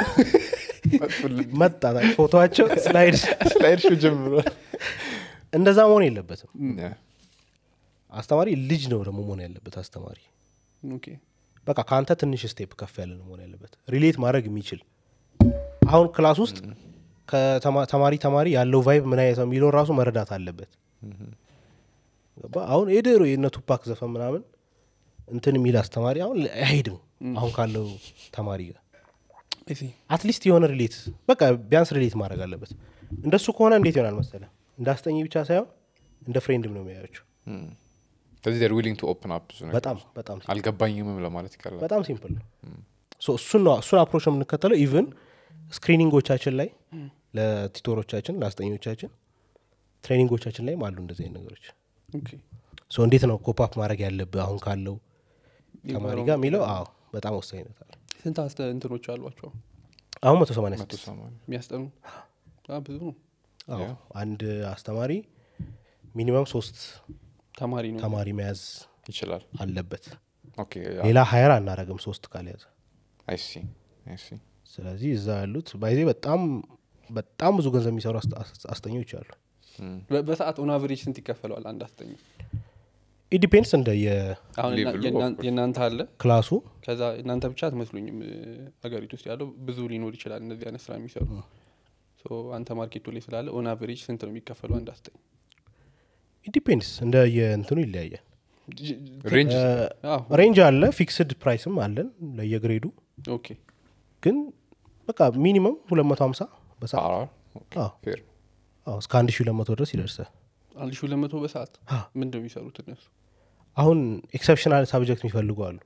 መጣ ፎቶቸው ስላይድ ስላይድ ሾው ጀምሯል እንደዛ መሆን የለበትም Yeah. አስተማሪ ልጅ ነው ደግሞ መሆን ያለበት አስተማሪ ኦኬ በቃ ከአንተ ትንሽ ስቴፕ ከፍ ያለ ነው መሆን ያለበት ሪሌት ማድረግ የሚችል አሁን ክላስ ውስጥ ከተማ- ተማሪ ተማሪ ያለው ቫይብ ምን አይነት ነው የሚለውን ራሱ መረዳት አለበት ገባ? አሁን የድሮ የእነ ቱፓክ ዘፈን ምናምን እንትን የሚል አስተማሪ አሁን አይሄድም አሁን ካለው ተማሪ ጋር አይ ሲ አትሊስት የሆነ ሪሌት በቃ ቢያንስ ሪሌት ማድረግ አለበት እንደሱ ከሆነ እንዴት ይሆናል መሰለ እንደ አስጠኝ ብቻ ሳይሆን እንደ ፍሬንድም ነው የሚያያቸው ስለዚህ ር ዊሊንግ ቱ ኦፕን አፕ ብዙ ነገር በጣም በጣም አልገባኝምም ለማለት ይቀላል በጣም ሲምፕል ነው ሶ እሱን ነው እሱን አፕሮች ነው የምንከተለው ኢቭን ስክሪኒንጎቻችን ላይ ለቲቶሮቻችን ለአስጠኞቻችን ትሬኒንጎቻችን ላይም አሉ እንደዚህ አይነት ነገሮች ኦኬ። ሶ እንዴት ነው ኮፓፕ ማድረግ ያለብህ አሁን ካለው ተማሪ ጋር የሚለው አዎ በጣም ወሳኝነት አለ ስንት አስተ እንትኖች አሏቸው አሁን መቶ ሰማንያ መቶ ስድስት ሰማንያ የሚያስጠኑ አ፣ ብዙ ነው አዎ አንድ አስተማሪ ሚኒመም ሶስት ተማሪ ነው ተማሪ መያዝ ይችላል አለበት ኦኬ ሌላ ሀየር አናረግም ሶስት ካልያዘ አይሲ አይሲ ስለዚህ እዛ ያሉት ባይዜ በጣም በጣም ብዙ ገንዘብ የሚሰሩ አስተ- አስ- አስጠኞች አሉ በ- በሰዓት ኦን አቨሬጅ ስንት ይከፈለዋል አንድ አስጠኝ ኢዲፔንድስ እንደ አሁን የና- ሌቭሉ የእናን- of course። የእናንተ አለ የክላሱ ከዛ እናንተ ብቻ አትመስሉኝም እ፣ ሀገሪቱ ውስጥ ያለው ብዙ ሊኖር ይችላል እነዚህ አይነት ስራ የሚሰሩ ሶ አንተ ማርኬቱ ላይ ስላለ ኦን አቨሬጅ ስንት ነው የሚከፈለው አንድ አስጠኝ ኢዲፔንድስ እንደ የእንትኑ ይለያያል ጅ- ሬንጅ አዎ፣ ሬንጅ አለ ፊክስድ ፕራይስም አለን ለየግሬዱ ኦኬ ግን በቃ ሚኒመም ሁለት መቶ ሀምሳ በሰዓት አዎ። ፌር አዎ፣ እስከ አንድ ሺ ሁለት መቶ ድረስ ይደርሳል አንድ ሺ ሁለት መቶ በሰዓት ምንድን ነው የሚሰሩት እነሱ አሁን ኤክሰፕሽናል ሳብጀክት የሚፈልጉ አሉ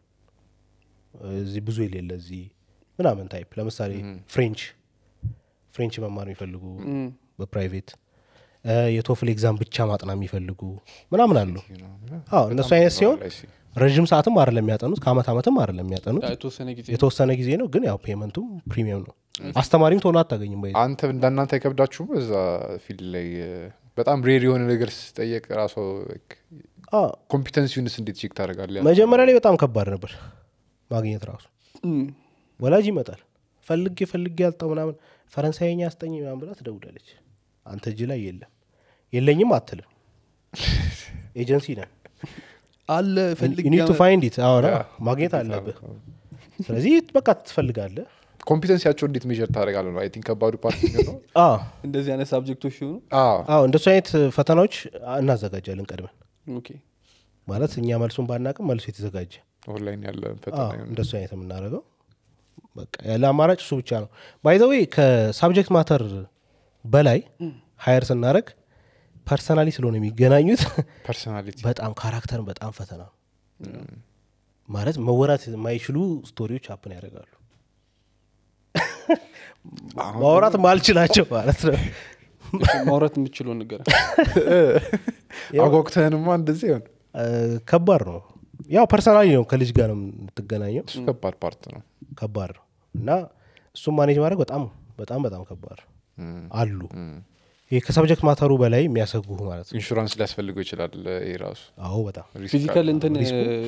እዚህ ብዙ የሌለ እዚህ ምናምን ታይፕ ለምሳሌ ፍሬንች ፍሬንች መማር የሚፈልጉ እም፣ በፕራይቬት እ፣ የቶፍል ኤግዛም ብቻ ማጥና የሚፈልጉ ምናምን አሉ አዎ እነሱ አይነት ሲሆን ረዥም ሰዓትም አይደለም የሚያጠኑት ከአመት አመትም አይደለም የሚያጠኑት ያ የተወሰነ ጊዜ የተወሰነ ጊዜ ነው ግን ያው ፔመንቱም ፕሪሚየም ነው አስተማሪም ቶሎ አታገኝም በይ አንተ እንዳናንተ አይከብዳችሁም እዛ ፊልድ ላይ እ፣ በጣም ሬር የሆነ ነገር ስጠየቅ ራሱ አዎ፣ ኮምፒተንሲውንስ እንዴት ቼክ ታደርጋለህ መጀመሪያ ላይ በጣም ከባድ ነበር ማግኘት ራሱ እም፣ ወላጅ ይመጣል ፈልጌ ፈልጌ ያልጠው ምናምን ፈረንሳይኛ አስጠኝ ምናምን ብላ ትደውላለች አንተ እጅ ላይ የለም የለኝም አትልም ኤጀንሲ ነን አለ ፈልግ ዩኒድ ቱ ፋይንድ ኢት አሁን ያ፣ ማግኘት አለብህ ስለዚህ በቃ ትፈልጋለህ ኮምፒተንሲያቸው እንዴት ሜዥር ታደርጋለህ ነው አይ ቲንክ ከባዱ ፓርቲ ነው አዎ እንደዚህ አይነት ሳብጀክቶች ሲሆኑ አዎ አዎ እንደሱ አይነት ፈተናዎች እናዘጋጃለን ቀድመን ኦኬ ማለት እኛ መልሱን ባናቅም መልሱ የተዘጋጀ ኦንላይን ያለ ፈተና አዎ፣ ይሆን። እንደሱ አይነት የምናደርገው በቃ ያለ አማራጭ እሱ ብቻ ነው ባይዘዌ ከሳብጀክት ማተር በላይ ሀየር ስናደረግ ፐርሰናሊ ስለሆነ የሚገናኙት ፐርሶናሊቲ በጣም ካራክተርን በጣም ፈተና ነው ማለት መወራት የማይችሉ ስቶሪዎች አፕን ያደርጋሉ ማውራት ማልችላቸው ማለት ነው ማውራት የምችለው ነገር አጓጉተህንማ እንደዚህ ይሆን እ፣ ከባድ ነው ያው ፐርሰናሊ ነው ከልጅ ጋር ነው የምትገናኘው እሱ ከባድ ፓርት ነው ከባድ ነው እና እሱም ማኔጅ ማድረግ በጣም በጣም በጣም ከባድ ነው እም፣ አሉ እም። ይህ ከሰብጀክት ማተሩ በላይ የሚያሰጉ ማለት ነው ኢንሹራንስ ሊያስፈልገው ይችላል ይህ ራሱ አዎ በጣም ሪስክ ፊዚካል አለው። እንትን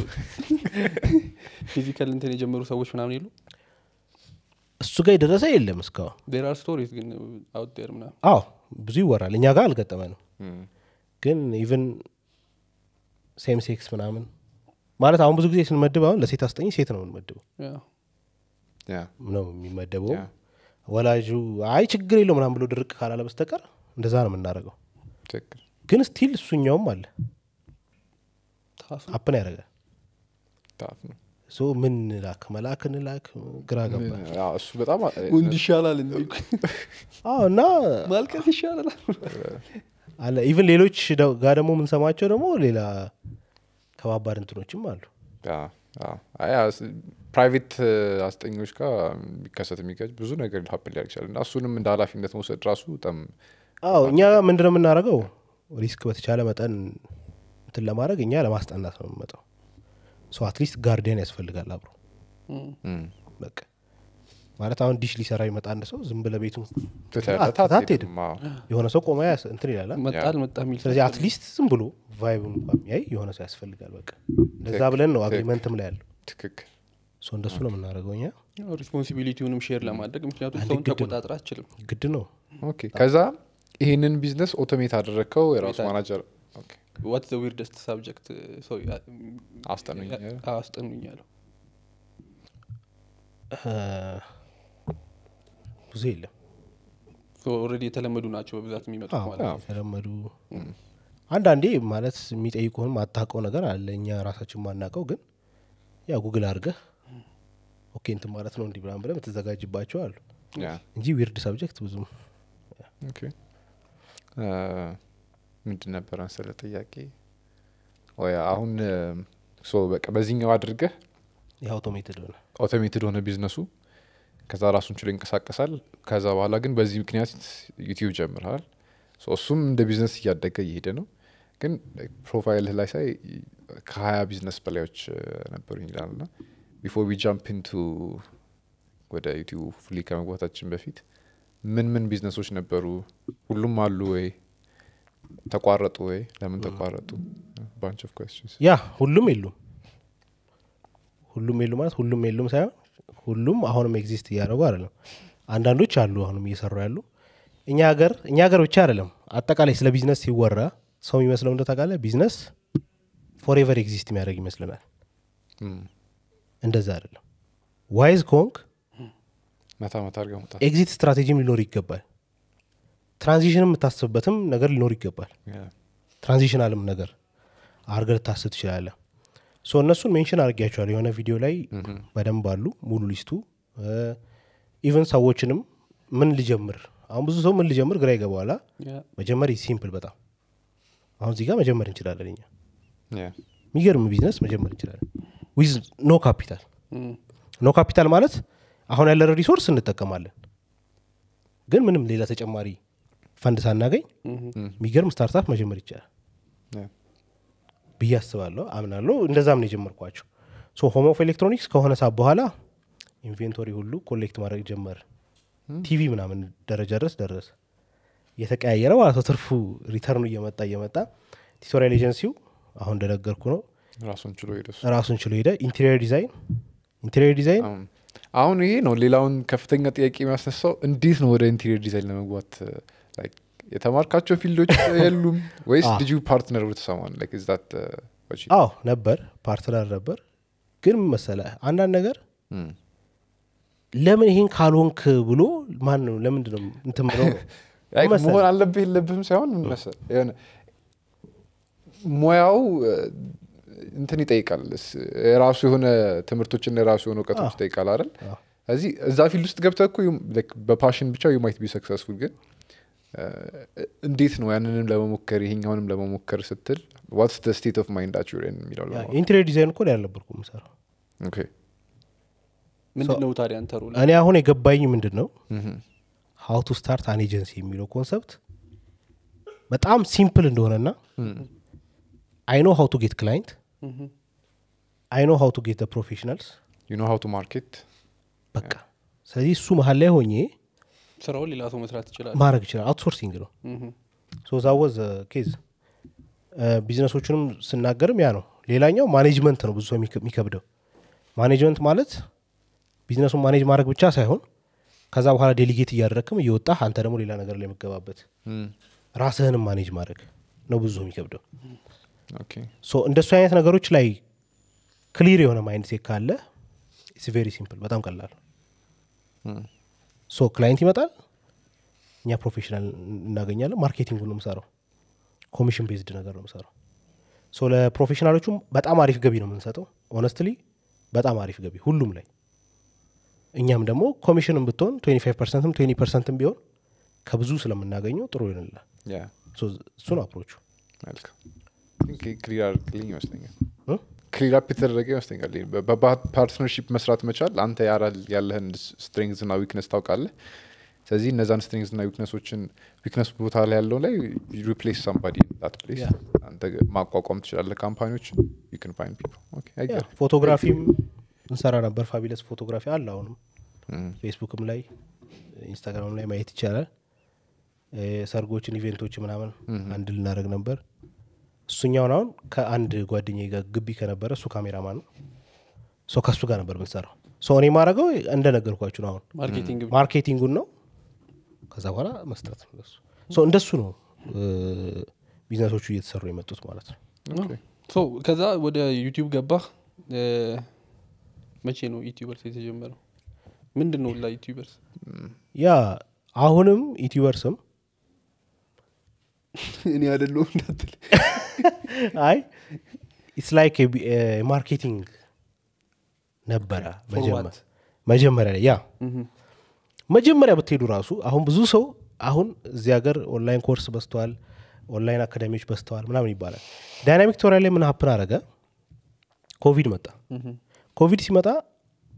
ፊዚካል እንትን የጀመሩ ሰዎች ምናምን የሉ እሱ ጋር የደረሰ የለም እስካሁን ዴር አር ስቶሪስ ግን አውት ዴር ምናምን አዎ ብዙ ይወራል እኛ ጋር አልገጠመንም እም፣ ግን ኢቨን ሴም ሴክስ ምናምን ማለት አሁን ብዙ ጊዜ ስንመድብ አሁን ለሴት አስጠኝ ሴት ነው የምንመድበው ያ ያ ነው የሚመደበው ያ። ወላጁ አይ ችግር የለው ምናምን ብሎ ድርቅ ካላለ በስተቀር እንደዛ ነው የምናደርገው ትክክል ግን ስቲል እሱኛውም አለ ታፍ አፕን ያደርጋል ታፍ ነው ሶ ምን ላክ መላክ እንላክ ግራ ገባ አዎ፣ እሱ በጣም ወንድ ይሻላል እንዴ አዎ እና ማልቀስ ይሻላል አለ ኢቭን ሌሎች ደ- ጋር ደግሞ የምንሰማቸው ደግሞ ሌላ ከባባድ እንትኖችም አሉ ፕራይቬት አስጠኞች ጋር የሚከሰት የሚገጭ ብዙ ነገር ሀፕን ሊያደርግ ይችላል እና እሱንም እንደ ኃላፊነት መውሰድ ራሱ በጣም አዎ እኛ ምንድን ነው የምናደርገው ሪስክ በተቻለ መጠን እንትን ለማድረግ እኛ ለማስጠናት ነው የምንመጣው ሶ አትሊስት ጋርዲያን ያስፈልጋል አብሮ እም፣ በቃ ማለት አሁን ዲሽ ሊሰራ ይመጣ አንድ ሰው ዝም ብለህ ቤቱን ትተህለት አትሄድም። አትሄድም። አዎ። የሆነ ሰው ቆመ ያስ- እንትን ይላል መጣ አልመጣ የሚል ስለዚህ አትሊስት ዝም ብሎ ቫይቡን እንኳ የሚያይ የሆነ ሰው ያስፈልጋል በቃ እንደዛ ትክክል፣ ብለን ነው ትክክል። አግሪመንትም ላይ ያለው ትክክል ሶ እንደሱ ነው የምናደርገው እኛ ሪስፖንሲቢሊቲውንም ሼር ለማድረግ ምክንያቱም አንድ ሰውን ግድ ነው። ተቆጣጥር አችልም ግድ ነው ኦኬ ከዛ ይህንን ቢዝነስ ኦቶሜት አደረግከው የራሱ ኦቶሜት ማናጀር ኦኬ፣ ዋት ዘ ዊርደስት ሳብጀክት ሰው አስጠኑኝ አስጠኑኝ ያለው እ፣ ብዙ የለም ኦልሬዲ የተለመዱ ናቸው በብዛት የሚመጡት አዎ፣ ማለት ነው የተለመዱ አንዳንዴ ማለት የሚጠይቁህም አታውቀው ነገር አለ እኛ ራሳችን ማናውቀው ግን ያ ጉግል አድርገህ ኦኬ እንትን ማለት ነው እንዲህ ብላን ብለህ የምትዘጋጅባቸው አሉ ያ እንጂ ዊርድ ሰብጀክት ብዙም ኦኬ እ፣ ምንድን ነበረ መሰለ ጥያቄ ወይ አሁን ሶ በቃ በዚህኛው አድርገህ የአውቶሜትድ ሆነ ኦቶሜትድ ሆነ ቢዝነሱ ከዛ ራሱን ችሎ ይንቀሳቀሳል ከዛ በኋላ ግን በዚህ ምክንያት ዩቲዩብ ጀምረሃል ሶ እሱም እንደ ቢዝነስ እያደገ እየሄደ ነው ግን ፕሮፋይልህ ላይ ሳይ ከሀያ ቢዝነስ በላዮች ነበሩኝ ይላል ና ቢፎር ዊ ጃምፕ ኢንቱ ወደ ዩቲዩብ ፉሊ ከመግባታችን በፊት ምን ምን ቢዝነሶች ነበሩ ሁሉም አሉ ወይ ተቋረጡ ወይ ለምን ተቋረጡ ባንች ኦፍ ኮስችንስ ያ ሁሉም የሉም ሁሉም የሉ ማለት ሁሉም የሉም ሳይሆን ሁሉም አሁንም ኤግዚስት እያደረጉ አይደለም አንዳንዶች አሉ አሁንም እየሰሩ ያሉ እኛ ሀገር እኛ ሀገር ብቻ አይደለም አጠቃላይ ስለ ቢዝነስ ሲወራ ሰው የሚመስለው እንደ ታውቃለህ ቢዝነስ ፎሬቨር ኤግዚስት የሚያደርግ ይመስለናል እንደዛ አይደለም ዋይዝ ኮንክ መታ መታ አድርገህ መውጣት ኤግዚት ስትራቴጂም ሊኖር ይገባል ትራንዚሽንም የምታስብበትም ነገር ሊኖር ይገባል Yeah. ትራንዚሽናልም ነገር አርገ ልታስብ ትችላለህ ሶ እነሱን ሜንሽን አድርጊያቸዋል የሆነ ቪዲዮ ላይ በደንብ አሉ ሙሉ ሊስቱ ኢቨን ሰዎችንም ምን ልጀምር አሁን ብዙ ሰው ምን ልጀምር ግራ ይገባዋላ ያ መጀመር ሲምፕል በጣም አሁን እዚህ ጋር መጀመር እንችላለን እኛ Yeah. የሚገርም ቢዝነስ መጀመር እንችላለን ዊዝ ኖ ካፒታል እም፣ ኖ ካፒታል ማለት አሁን ያለን ሪሶርስ እንጠቀማለን ግን ምንም ሌላ ተጨማሪ ፈንድ ሳናገኝ የሚገርም ስታርታፕ መጀመር ይቻላል Yeah. ብዬ አስባለሁ አምናለሁ እንደዛም ነው የጀመርኳቸው ሶ ሆም ኦፍ ኤሌክትሮኒክስ ከሆነ ሰዓት በኋላ ኢንቬንቶሪ ሁሉ ኮሌክት ማድረግ ጀመር ቲቪ ምናምን ደረጃ ድረስ ደረሰ እየተቀያየረ ማለት ነው ትርፉ ሪተርኑ እየመጣ እየመጣ ቲቶሪያል ኤጀንሲው አሁን እንደነገርኩ ነው ራሱን ችሎ ሄደ እሱ። ራሱን ችሎ ሄደ ኢንቴሪየር ዲዛይን ኢንቴሪየር ዲዛይን አሁን- አሁን ይሄ ነው ሌላውን ከፍተኛ ጥያቄ የሚያስነሳው እንዴት ነው ወደ ኢንቴሪየር ዲዛይን ለመግባት like የተማርካቸው ፊልዶች የሉም ወይስ አዎ። ልጁ ፓርትነር ብትሰማን like is that, uh, what you- አዎ ነበር ፓርትነር ነበር ግን ምን መሰለህ አንዳንድ ነገር Mm. ለምን ይሄን ካልሆንክ ብሎ ማን ነው ለምንድን ነው እንትን ብለው Like መሰለህ? መሆን አለብህ የለብህም ሳይሆን ምን መሰለህ የሆነ ሙያው uh, እንትን ይጠይቃል ስ- የራሱ የሆነ ትምህርቶችና የራሱ የሆነ እውቀቶች አዎ። ይጠይቃል አይደል አዎ። እዚህ እዛ ፊልድ ውስጥ ገብተህ እኮ you- like በፓሽን ብቻ ዩ ማይት ቢ ሰክሰስፉል ግን uh, እንዴት ነው ያንንም ለመሞከር ይሄኛውንም ለመሞከር ስትል ዋትስ ደ ስቴት ኦፍ ማይንዳችሁ የሚለው ያ ለማወቅ። የኢንቴሪየር ዲዛይን እኮ ላይ አልነበርኩም የምሰራው ኦኬ ምንድን ነው ታዲያ አንተ ሮል እኔ አሁን የገባኝ ምንድን ነው Mhm. ሀው ቱ ስታርት አን ኤጀንሲ የሚለው ኮንሰፕት በጣም ሲምፕል እንደሆነና አይ ኖ ሀው ቱ ጌት ክላይንት አይ ኖ ሀው ቱ ጌት ፕሮፌሽናልስ you know how to market በቃ ስለዚህ እሱ መሀል ላይ ሆኜ ስራውን ሌላ ሰው መስራት ይችላል ማድረግ ይችላል አውትሶርሲንግ ነው እም፣ ሶ ዛወዝ ኬዝ ቢዝነሶቹንም ስናገርም ያ ነው ሌላኛው ማኔጅመንት ነው ብዙ ሰው የሚከ- የሚከብደው ማኔጅመንት ማለት ቢዝነሱን ማኔጅ ማድረግ ብቻ ሳይሆን ከዛ በኋላ ዴሊጌት እያደረግክም እየወጣህ አንተ ደግሞ ሌላ ነገር ላይ የምገባበት Mm. ራስህንም ማኔጅ ማድረግ ነው ብዙ ሰው የሚከብደው ኦኬ ሶ እንደሱ አይነት ነገሮች ላይ ክሊር የሆነ ማይንድ ሴት ካለ ኢትስ ቬሪ ሲምፕል በጣም ቀላል Mm. ሶ ክላይንት ይመጣል እኛ ፕሮፌሽናል እናገኛለን ማርኬቲንግ ነው የምሰራው ኮሚሽን ቤዝድ ነገር ነው የምሰራው ሶ ለፕሮፌሽናሎቹም በጣም አሪፍ ገቢ ነው የምንሰጠው ኦነስትሊ በጣም አሪፍ ገቢ ሁሉም ላይ እኛም ደግሞ ኮሚሽንም ብትሆን 25 ፐርሰንትም 20 ፐርሰንትም ቢሆን ከብዙ ስለምናገኘው ጥሩ ይሆንላል ያ ሶ እሱ ነው አፕሮቹ መልካም ክሊር አድርግልኝ ይመስለኛል እ? ክሊር አፕ የተደረገ ይመስለኛል ይሄ በ- በፓርትነርሺፕ መስራት መቻል አንተ ያራል ያለህን ስትሬንግዝ ና ዊክነስ ታውቃለህ ስለዚህ እነዛን ስትሬንግዝ ና ዊክነሶችን ዊክነስ ቦታ ላይ ያለው ላይ ሪፕሌስ ሳምባዲ ት ፕሌስ Yeah. አንተ ማቋቋም ትችላለህ ካምፓኒዎችን ዩ ን ፋይንድ ፒፕል ያ ፎቶግራፊም እንሰራ ነበር ፋቢለስ ፎቶግራፊ አለ አሁንም ፌስቡክም ላይ ኢንስታግራም ላይ ማየት ይቻላል እ፣ ሰርጎችን ኢቬንቶች ምናምን አንድ ልናደርግ ነበር እሱኛውን አሁን ከአንድ ጓደኛ ጋር ግቢ ከነበረ እሱ ካሜራማን ነው ሶ ከእሱ ጋር ነበር የምንሰራው ሶ እኔ ማድረገው እንደነገርኳችሁ ነው አሁን ማርኬቲንግ ብቻ። ማርኬቲንጉን ነው ከዛ በኋላ መስጠት ነው ለሱ ሶ እንደሱ ነው እ፣ ቢዝነሶቹ እየተሰሩ የመጡት ማለት ነው ሶ ከዛ ወደ ዩቲዩብ ገባህ እ፣ መቼ ነው ዩቲዩበርስ የተጀመረው ምንድን ነው ላ ዩቲዩበርስ ያ አሁንም ዩቲዩበርስም እኔ አደለሁ እንዳትል አይ ኢትስ ላይክ ማርኬቲንግ ነበረ For መጀመ- what? መጀመሪያ ላይ ያ መጀመሪያ ብትሄዱ ራሱ አሁን ብዙ ሰው አሁን እዚህ ሀገር ኦንላይን ኮርስ በስተዋል ኦንላይን አካዳሚዎች በስተዋል ምናምን ይባላል ዳይናሚክ ቶሪያ ላይ ምን ሀፕን አረገ ኮቪድ መጣ ኮቪድ ሲመጣ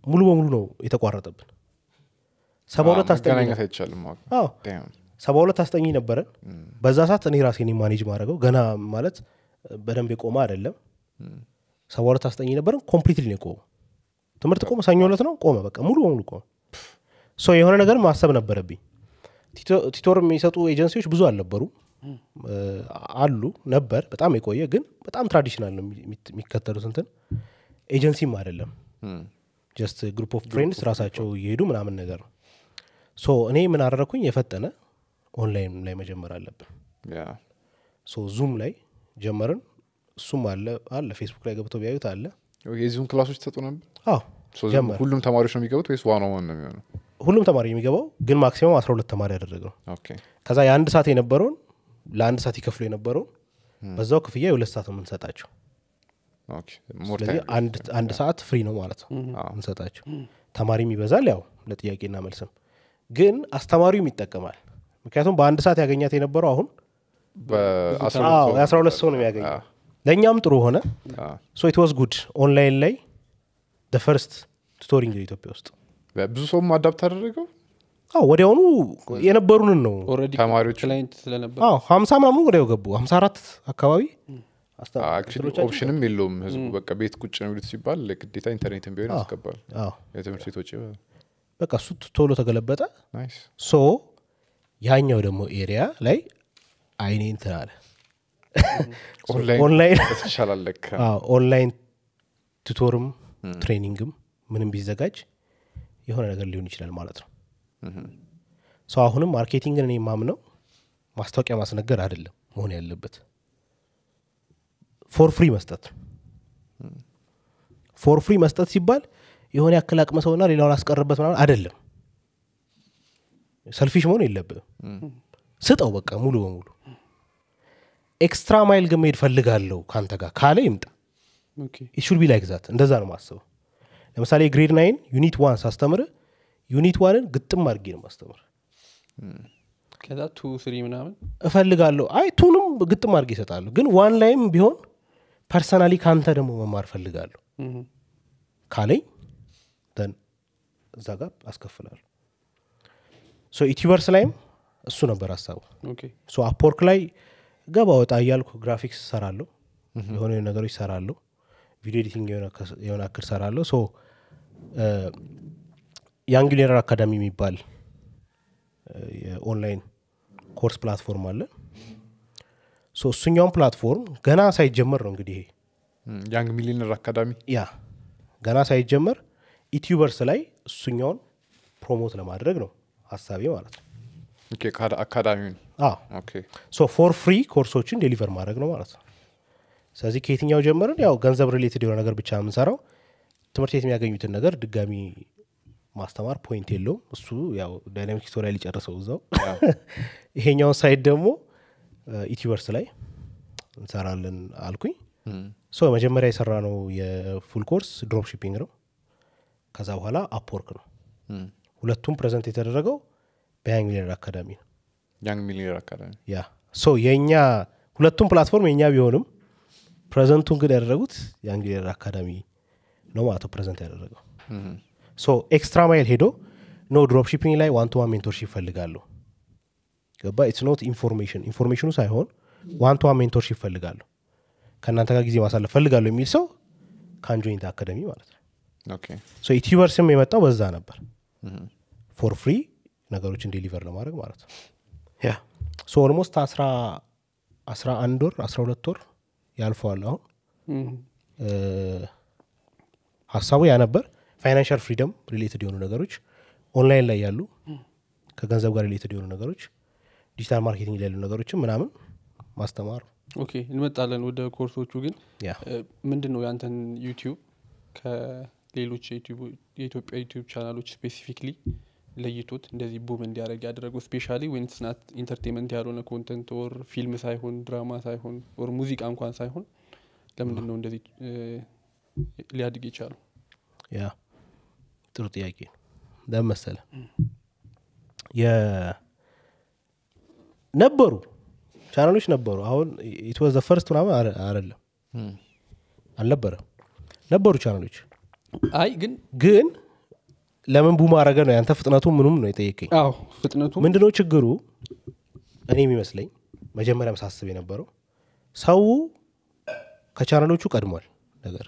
ሙሉ በሙሉ ነው የተቋረጠብን ሰባ ሁለት አስጠኝ መገናኘት አይቻልም አዎ። አዎ Damn። ሰባ ሁለት አስጠኝ ነበረን በዛ ሰዓት እኔ ራሴ ማኔጅ ማድረገው ገና ማለት በደንብ የቆመ አይደለም ሰባ ሁለት አስጠኝ ነበረን ኮምፕሊትሊ ነው የቆመ ትምህርት ቆመ ሰኞ ዕለት ነው ቆመ በቃ ሙሉ በሙሉ ቆመ ሶ የሆነ ነገር ማሰብ ነበረብኝ ቲቶ- ቲቶር የሚሰጡ ኤጀንሲዎች ብዙ አልነበሩ እ፣ አሉ ነበር በጣም የቆየ ግን በጣም ትራዲሽናል ነው የሚ- የሚከተሉት እንትን ኤጀንሲም አይደለም እም፣ ጀስት ግሩፕ ኦፍ ፍሬንድስ ራሳቸው እየሄዱ ምናምን ነገር ነው ሶ እኔ ምን አደረግኩኝ የፈጠነ ኦንላይን ላይ መጀመር አለብን ያ። ሶ ዙም ላይ ጀመርን እሱም አለ አለ ፌስቡክ ላይ ገብተው ቢያዩት አለ የዚሁም ክላሶች ተሰጡ ነበር አዎ So ጀመር ሁሉም ተማሪዎች ነው የሚገቡት ወይስ ዋን ዋን ነው የሚሆነው ሁሉም ተማሪ የሚገባው ግን ማክሲመም አስራ ሁለት ተማሪ ያደረገው ኦኬ ከዛ የአንድ ሰዓት የነበረውን ለአንድ ሰዓት ይከፍሉ የነበረውን በዛው ክፍያ የሁለት ሰዓት ነው የምንሰጣቸው ኦኬ ሞር ስለዚህ ታይም አንድ አንድ ሰዓት ፍሪ ነው ማለት ነው እንሰጣቸው ተማሪም ይበዛል ያው ለጥያቄና መልስም ግን አስተማሪውም ይጠቀማል ምክንያቱም በአንድ ሰዓት ያገኛት የነበረው አሁን በአስራ አዎ ሁለት ሰው የአስራ ሁለት ሰው ነው የሚያገኘው አዎ። ለእኛም ጥሩ ሆነ አዎ። ሶ ኢት ዋዝ ጉድ ኦንላይን ላይ ፈርስት ቱቶሪንግ ኢትዮጵያ ውስጥ ብዙ ሰውም አዳፕት አደረገው አዎ ወዲያውኑ የነበሩንን ነው ኦልሬዲ ተማሪዎቹ ክላይንት ስለነበር አዎ ሀምሳ ምናምኑ ወዲያው ገቡ ሀምሳ አራት አካባቢ አስተ- አክቹዋሊ እንትኖቻችን ኦፕሽንም የለውም ህዝቡ በቃ ቤት ቁጭ ነው የሚሉት ሲባል ግዴታ ኢንተርኔትን ቢሆን ያስገባል አዎ የትምህርት ቤቶች በቃ እሱ ቶሎ ተገለበጠ ናይስ ሶ ያኛው ደግሞ ኤሪያ ላይ አይኔ እንትን አለ ኦንላይን ኦንላይን ይሻላል ለካ አዎ፣ ኦንላይን ቱቶርም ትሬኒንግም ምንም ቢዘጋጅ የሆነ ነገር ሊሆን ይችላል ማለት ነው ሰው አሁንም ማርኬቲንግን እኔ የማምነው ማስታወቂያ ማስነገር አይደለም መሆን ያለበት ፎር ፍሪ መስጠት ነው ፎር ፍሪ መስጠት ሲባል የሆነ ያክል አቅመ ሰውና ሌላውን አስቀርበት ምናምን አይደለም ሰልፊሽ መሆን የለብም ስጠው በቃ ሙሉ በሙሉ ኤክስትራ ማይል ግን መሄድ ፈልጋለሁ ከአንተ ጋር ካለ ይምጣ ኦኬ ኢሹድ ቢ ላይክ ዛት እንደዛ ነው ማስበው ለምሳሌ ግሬድ ናይን ዩኒት ዋን ሳስተምር ዩኒት ዋንን ግጥም አድርጌ ነው ማስተምር ከዛ ቱ ስሪ ምናምን እፈልጋለሁ አይ ቱንም ግጥም አድርጌ ይሰጣለሁ ግን ዋን ላይም ቢሆን ፐርሰናሊ ከአንተ ደግሞ መማር ፈልጋለሁ እህ፣ ካለኝ ደን እዛ ጋር አስከፍላለሁ ሶ ዩቲቨርስ ላይም እሱ ነበር ሀሳቡ ኦኬ ሶ አፕወርክ ላይ ገባ ወጣ እያልኩ ግራፊክስ ሰራለሁ የሆነ ነገሮች ሰራለሁ ቪዲዮ ኤዲቲንግ የሆነ ከስ- የሆነ አክል ሰራለሁ ሶ የአንጉሌር አካዳሚ የሚባል እ፣ የኦንላይን ኮርስ ፕላትፎርም አለ ሶ እሱኛውን ፕላትፎርም ገና ሳይጀመር ነው እንግዲህ ይሄ ያንግ ሚሊነር አካዳሚ ያ ገና ሳይጀመር ዩቲዩበርስ ላይ እሱኛውን ፕሮሞት ለማድረግ ነው ሀሳቤ ማለት ነው ኦኬ፣ ካዳ- አካዳሚውን አዎ ኦኬ ሶ ፎር ፍሪ ኮርሶችን ዴሊቨር ማድረግ ነው ማለት ነው ስለዚህ ከየትኛው ጀምርን ያው ገንዘብ ሪሌትድ የሆነ ነገር ብቻ የምንሰራው ትምህርት ቤት የሚያገኙትን ነገር ድጋሚ ማስተማር ፖይንት የለውም እሱ ያው ዳይናሚክ ቱቶሪያል ሊጨርሰው እዛው ይሄኛውን ሳይት ደግሞ ኢቲቨርስ ላይ እንሰራለን አልኩኝ ሶ መጀመሪያ የሰራ ነው የፉል ኮርስ ድሮፕ ሺፒንግ ነው ከዛ በኋላ አፕወርክ ነው ሁለቱም ፕሬዘንት የተደረገው በያንግ ሚሊየነር አካዳሚ ነው ያንግ ሚሊነር አካዳሚ ያ ሶ የእኛ ሁለቱም ፕላትፎርም የእኛ ቢሆንም ፕሬዘንቱን ግን ያደረጉት የአንግሊየር አካዳሚ ነው ማለት ነው ፕሬዘንት ያደረገው ሶ ኤክስትራ ማይል ሄዶ ኖ ድሮፕ ሺፒንግ ላይ ዋን ቱ ዋን ሜንቶርሺፕ ይፈልጋለሁ ገባ ኢትስ ኖት ኢንፎርሜሽን ኢንፎርሜሽኑ ሳይሆን ዋን ቱ ዋን ሜንቶርሺፕ ይፈልጋለሁ ከእናንተ ጋር ጊዜ ማሳለፍ ፈልጋለሁ የሚል ሰው ከአንጆይንት አካደሚ ማለት ነው ኦኬ ሶ ዩቲዩበርስም የመጣው በዛ ነበር ፎር ፍሪ ነገሮችን ዴሊቨር ለማድረግ ማለት ነው ያ ሶ ኦልሞስት አስራ አስራ አንድ ወር አስራ ሁለት ወር ያልፈዋል አሁን እህ፣ እ፣ ሀሳቡ ያ ነበር ፋይናንሻል ፍሪደም ሪሌትድ የሆኑ ነገሮች ኦንላይን ላይ ያሉ ከገንዘብ ጋር ሪሌትድ የሆኑ ነገሮች ዲጂታል ማርኬቲንግ ላይ ያሉ ነገሮችን ምናምን ማስተማር ኦኬ እንመጣለን ወደ ኮርሶቹ ግን ያ እ፣ ምንድን ነው ያንተን ዩቲዩብ ከሌሎች የዩቲዩብ- የኢትዮጵያ ዩቲዩብ ቻናሎች ስፔሲፊክሊ ለይቶት እንደዚህ ቡም እንዲያደርግ ያደረገው ስፔሻሊ ወይን ስናት ኢንተርቴንመንት ያልሆነ ኮንተንት ወር ፊልም ሳይሆን ድራማ ሳይሆን ወር ሙዚቃ እንኳን ሳይሆን ለምንድን ነው እንደዚህ እ፣ ሊያድግ የቻለው ያ ጥሩ ጥያቄ ነው ለምን መሰለ የ- ነበሩ ቻናሎች ነበሩ አሁን ኢትወዘ ፈርስት ምናምን አረ- አይደለም አልነበረም ነበሩ ቻናሎች አይ ግን ግን ለምን ቡም አረገ ነው ያንተ ፍጥነቱ ምኑም ነው የጠየቀኝ አዎ ፍጥነቱ ምንድነው ችግሩ እኔ የሚመስለኝ መጀመሪያም ሳስብ የነበረው ሰው ከቻናሎቹ ቀድሟል ነገር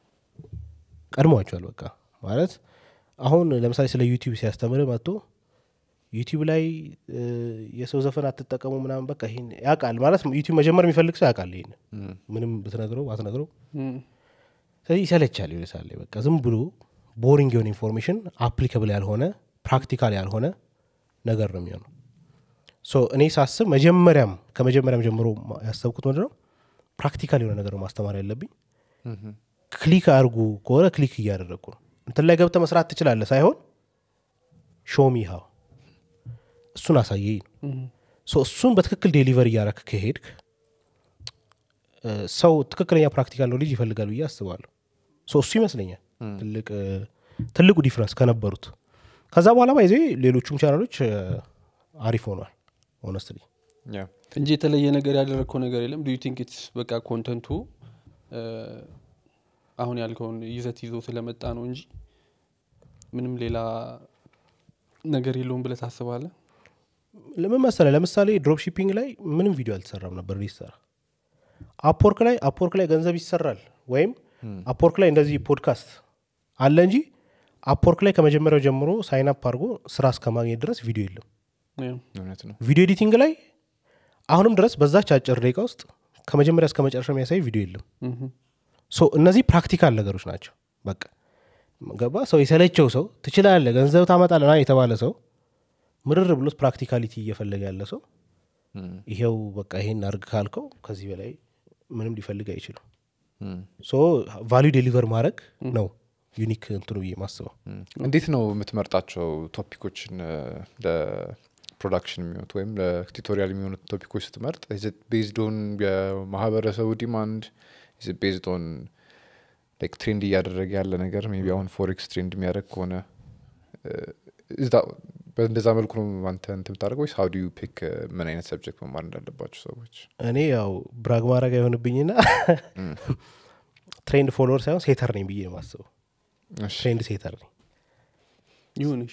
ቀድሟቸዋል በቃ ማለት አሁን ለምሳሌ ስለ ዩቲዩብ ሲያስተምር መጥቶ ዩቲዩብ ላይ እ፣ የሰው ዘፈን አትጠቀሙ ምናምን በቃ ይሄን ያውቃል ማለት ዩቲዩብ መጀመር የሚፈልግ ሰው ያውቃል ይሄን ምንም ብትነግረው ባትነግረው እም፣ ስለዚህ ይሰለቻል የሆነ ሰዓት ላይ በቃ ዝም ብሎ ቦሪንግ የሆነ ኢንፎርሜሽን አፕሊካብል ያልሆነ ፕራክቲካል ያልሆነ ነገር ነው የሚሆነው ሶ እኔ ሳስብ መጀመሪያም ከመጀመሪያም ጀምሮ ማ- ያሰብኩት ምንድን ነው ፕራክቲካል የሆነ ነገር ነው ማስተማር ያለብኝ ክሊክ አድርጉ ከሆነ ክሊክ እያደረግኩ ነው እንትን ላይ ገብተ መስራት ትችላለ ሳይሆን ሾሚ ሀው እሱን አሳየኝ ነው እም፣ ሶ እሱን በትክክል ዴሊቨር እያረክ ከሄድክ እ፣ ሰው ትክክለኛ ፕራክቲካል ኖሌጅ ይፈልጋል ብዬ አስባለሁ ሶ እሱ ይመስለኛል ትልቅ እ፣ ትልቁ ዲፍረንስ ከነበሩት ከዛ በኋላ ባይዜ ሌሎቹም ቻናሎች እ፣ አሪፍ ሆኗል ሆነስትሊ ያ እንጂ የተለየ ነገር ያደረግከው ነገር የለም ዱ ቲንክ ኢትስ በቃ ኮንተንቱ እ፣ አሁን ያልከውን ይዘት ይዞ ስለመጣ ነው እንጂ ምንም ሌላ ነገር የለውም ብለህ ታስባለህ ለምን መሰለ ለምሳሌ ድሮፕ ሺፒንግ ላይ ምንም ቪዲዮ አልተሰራም ነበር ሊሰራ አፕወርክ ላይ አፕወርክ ላይ ገንዘብ ይሰራል ወይም አፕወርክ ላይ እንደዚህ ፖድካስት አለ እንጂ አፕወርክ ላይ ከመጀመሪያው ጀምሮ ሳይን አፕ አድርጎ ስራ እስከ ማግኘት ድረስ ቪዲዮ የለም ያው፣ እውነት ነው ቪዲዮ ኤዲቲንግ ላይ አሁንም ድረስ በዛች አጭር ደቂቃ ውስጥ ከመጀመሪያ እስከ መጨረሻ የሚያሳይ ቪዲዮ የለም እምም፣ ሶ እነዚህ ፕራክቲካል ነገሮች ናቸው በቃ ገባ ሰው የሰለቸው ሰው ትችላለ ገንዘብ ታመጣለና የተባለ ሰው ምርር ብሎት ፕራክቲካሊቲ እየፈለገ ያለ ሰው እም፣ ይሄው በቃ ይሄን አርግ ካልከው ከዚህ በላይ ምንም ሊፈልግ አይችልም እም፣ ሶ ቫሊዩ ዴሊቨር ማድረግ ነው ዩኒክ እንትኑ ብዬ ማስበው እም። እንዴት ነው የምትመርጣቸው ቶፒኮችን እ፣ ለፕሮዳክሽን የሚሆኑት ወይም ለቱቶሪያል የሚሆኑት ቶፒኮች ስትመርጥ ቤዝድ ኦን የማህበረሰቡ ዲማንድ ቤዝድ ኦን ላይክ ትሬንድ እያደረገ ያለ ነገር ሜይ ቢ አሁን ፎሬክስ ትሬንድ የሚያደርግ ከሆነ እ፣ is that- በእንደዛ መልኩ ነው አንተ እንትን የምታደርገው ወይስ ሀው ዱ ዩ ፒክ ምን አይነት ሰብጀክት መማር እንዳለባቸው ሰዎች እኔ ያው ብራግ ማድረግ አይሆንብኝና ትሬንድ ፎሎወር ሳይሆን ሴተር ነኝ ብዬ ነው የማስበው እሺ። ትሬንድ ሴተር ነኝ ይሁንሽ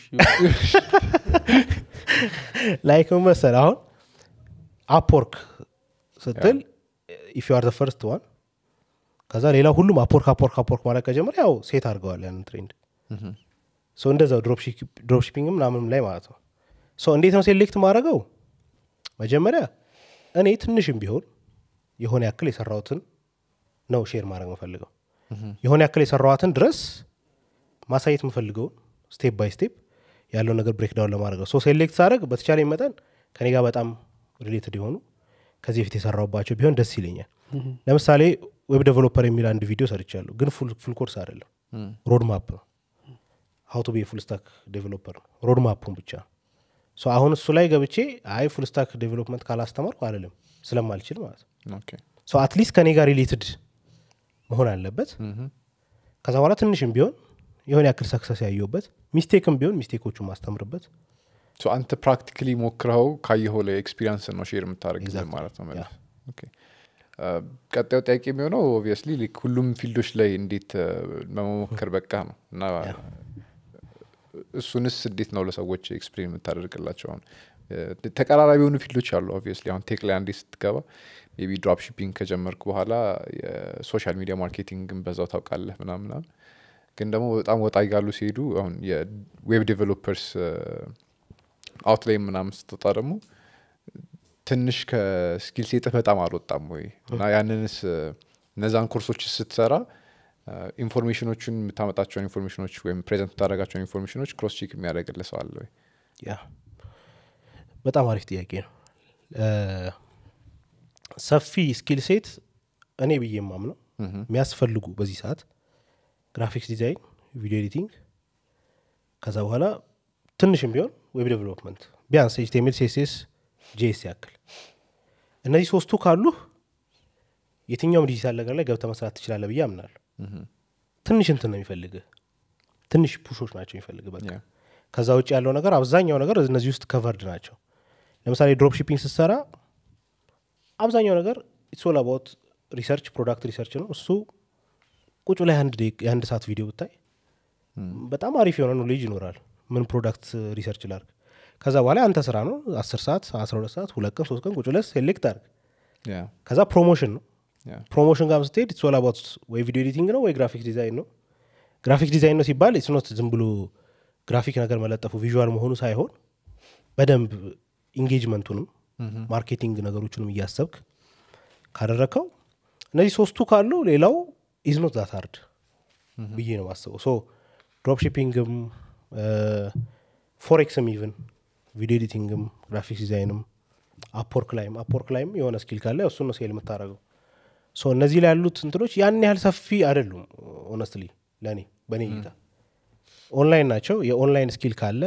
ላይክ ምን መሰለህ አሁን አፕወርክ ስትል ኢፍ ዩ አር ፈርስት ዋን ከዛ ሌላ ሁሉም አፕወርክ አፕወርክ አፕወርክ ማለት ከጀመረ ያው ሴት አድርገዋል ያንን ትሬንድ ምሁም። ሶ እንደዛው ድሮፕ ሺፒንግ ምናምንም ላይ ማለት ነው ሶ እንዴት ነው ሴሌክት ማድረገው መጀመሪያ እኔ ትንሽም ቢሆን የሆነ ያክል የሰራሁትን ነው ሼር ማድረግ የምፈልገው የሆነ ያክል የሰራኋትን ድረስ ማሳየት የምፈልገውን ስቴፕ ባይ ስቴፕ ያለውን ነገር ብሬክዳውን ለማድረግ ነው ሶ ሴሌክት ሳደረግ በተቻለ መጠን ከኔ ጋር በጣም ሪሌትድ የሆኑ ከዚህ በፊት የሰራሁባቸው ቢሆን ደስ ይለኛል ለምሳሌ ዌብ ዴቨሎፐር የሚል አንድ ቪዲዮ ሰርቻለሁ ግን ፉል ኮርስ አይደለም እም፣ ሮድ ማፕ ነው ሀው ቱ ቤ ፉል ስታክ ዴቨሎፐር ነው ሮድ ማፑን ብቻ ሶ አሁን እሱ ላይ ገብቼ አይ ፉል ስታክ ዴቨሎፕመንት ካላስተማርኩ አልልም ስለማልችል ማለት ነው ኦኬ። ሶ አትሊስት ከኔ ጋር ሪሌትድ መሆን አለበት ምሁም። ከዛ በኋላ ትንሽም ቢሆን የሆነ ያክል ሰክሰስ ያየሁበት ሚስቴክም ቢሆን ሚስቴኮቹን ማስተምርበት ሶ አንተ ፕራክቲካሊ ሞክረው ካየኸው ላይ ኤክስፒሪንስ ነው ሼር የምታደርግልን Exactly. ማለት ነው መለስ ኦኬ። አ፣ ቀጣዩ ጥያቄ የሚሆነው ኦብቪየስሊ ሁሉም ፊልዶች ላይ እንዴት አ፣ ለመሞከር በቃ ነው እና እሱንስ እንዴት ነው ለሰዎች ኤክስፕሌን የምታደርግላቸው አሁን እ፣ ተቀራራቢ የሆኑ ፊልዶች አሉ ኦብቪየስሊ አሁን ቴክ ላይ አንዴ ስትገባ ሜይ ቢ ድሮፕ ሺፒንግ ከጀመርክ በኋላ የሶሻል ሚዲያ ማርኬቲንግን በዛው ታውቃለህ ምናምና ግን ደግሞ በጣም ወጣ እያሉ ሲሄዱ አሁን የዌብ ዴቨሎፐርስ አውት ላይ ምናምን ስትወጣ ደግሞ ትንሽ ከስኪል ሴጥህ በጣም አልወጣም ወይ እና ያንንስ እ፣ እነዛን ኮርሶች ስትሰራ እ፣ ኢንፎርሜሽኖቹን የምታመጣቸውን ኢንፎርሜሽኖች ወይም ፕሬዘንት የምታደርጋቸውን ኢንፎርሜሽኖች ክሮስ ቼክ የሚያደርግልህ ሰው አለ ወይ ያ በጣም አሪፍ ጥያቄ ነው እ፣ ሰፊ ስኪል ሴት እኔ ብዬ የማምነው ምሁም። የሚያስፈልጉ በዚህ ሰዓት ግራፊክስ ዲዛይን ቪዲዮ ኤዲቲንግ ከዛ በኋላ ትንሽም ቢሆን ዌብ ዴቨሎፕመንት ቢያንስ ኤችቲኤምኤል ሴስስ ጄኤስ ያክል እነዚህ ሶስቱ ካሉህ የትኛውም ዲጂታል ነገር ላይ ገብተ መስራት ትችላለህ ብዬ አምናለሁ ምሁም። ትንሽ እንትን ነው የሚፈልግህ ትንሽ ፑሾች ናቸው የሚፈልግህ በቃ Yeah. ከዛ ውጭ ያለው ነገር አብዛኛው ነገር እነዚህ ውስጥ ከቨርድ ናቸው ለምሳሌ ድሮፕ ሺፒንግ ስትሰራ አብዛኛው ነገር ኢትሶል አባውት ሪሰርች ፕሮዳክት ሪሰርች ነው እሱ ቁጭ ላይ አንድ ደቂቃ- የአንድ ሰዓት ቪዲዮ ብታይ በጣም አሪፍ የሆነ ኖሌጅ ይኖራል ምን ፕሮዳክት ሪሰርች ላርግ ከዛ በኋላ አንተ ስራ ነው አስር ሰዓት አስራ ሁለት ሰዓት ሁለት ቀን ሶስት ቀን ቁጭ ብለህ ሴሌክት አርግ ያ ከዛ ፕሮሞሽን ነው ያ ፕሮሞሽን ጋር ስትሄድ ኢትስ ኦል አባውት ወይ ቪዲዮ ኤዲቲንግ ነው ወይ ግራፊክ ዲዛይን ነው ግራፊክ ዲዛይን ነው ሲባል ኢትስ ኖት ዝም ብሎ ግራፊክ ነገር መለጠፉ ቪዥዋል መሆኑ ሳይሆን በደንብ ኢንጌጅመንቱንም ማርኬቲንግ ነገሮችንም እያሰብክ ካደረግከው እነዚህ ሶስቱ ካሉ ሌላው ኢዝ ኖት ዛት ሃርድ ብዬ ነው ማስበው ሶ ድሮፕ ሺፒንግም ፎሬክስም ኢቭን ቪዲዮ ኤዲቲንግም ግራፊክስ ዲዛይንም አፕወርክ ላይም አፕወርክ ላይም የሆነ ስኪል ካለ እሱን ነው ሴል የምታደረገው ሶ እነዚህ ላይ ያሉት እንትኖች ያን ያህል ሰፊ አይደሉም ኦነስትሊ ለእኔ በእኔ እይታ ኦንላይን ናቸው የኦንላይን ስኪል ካለ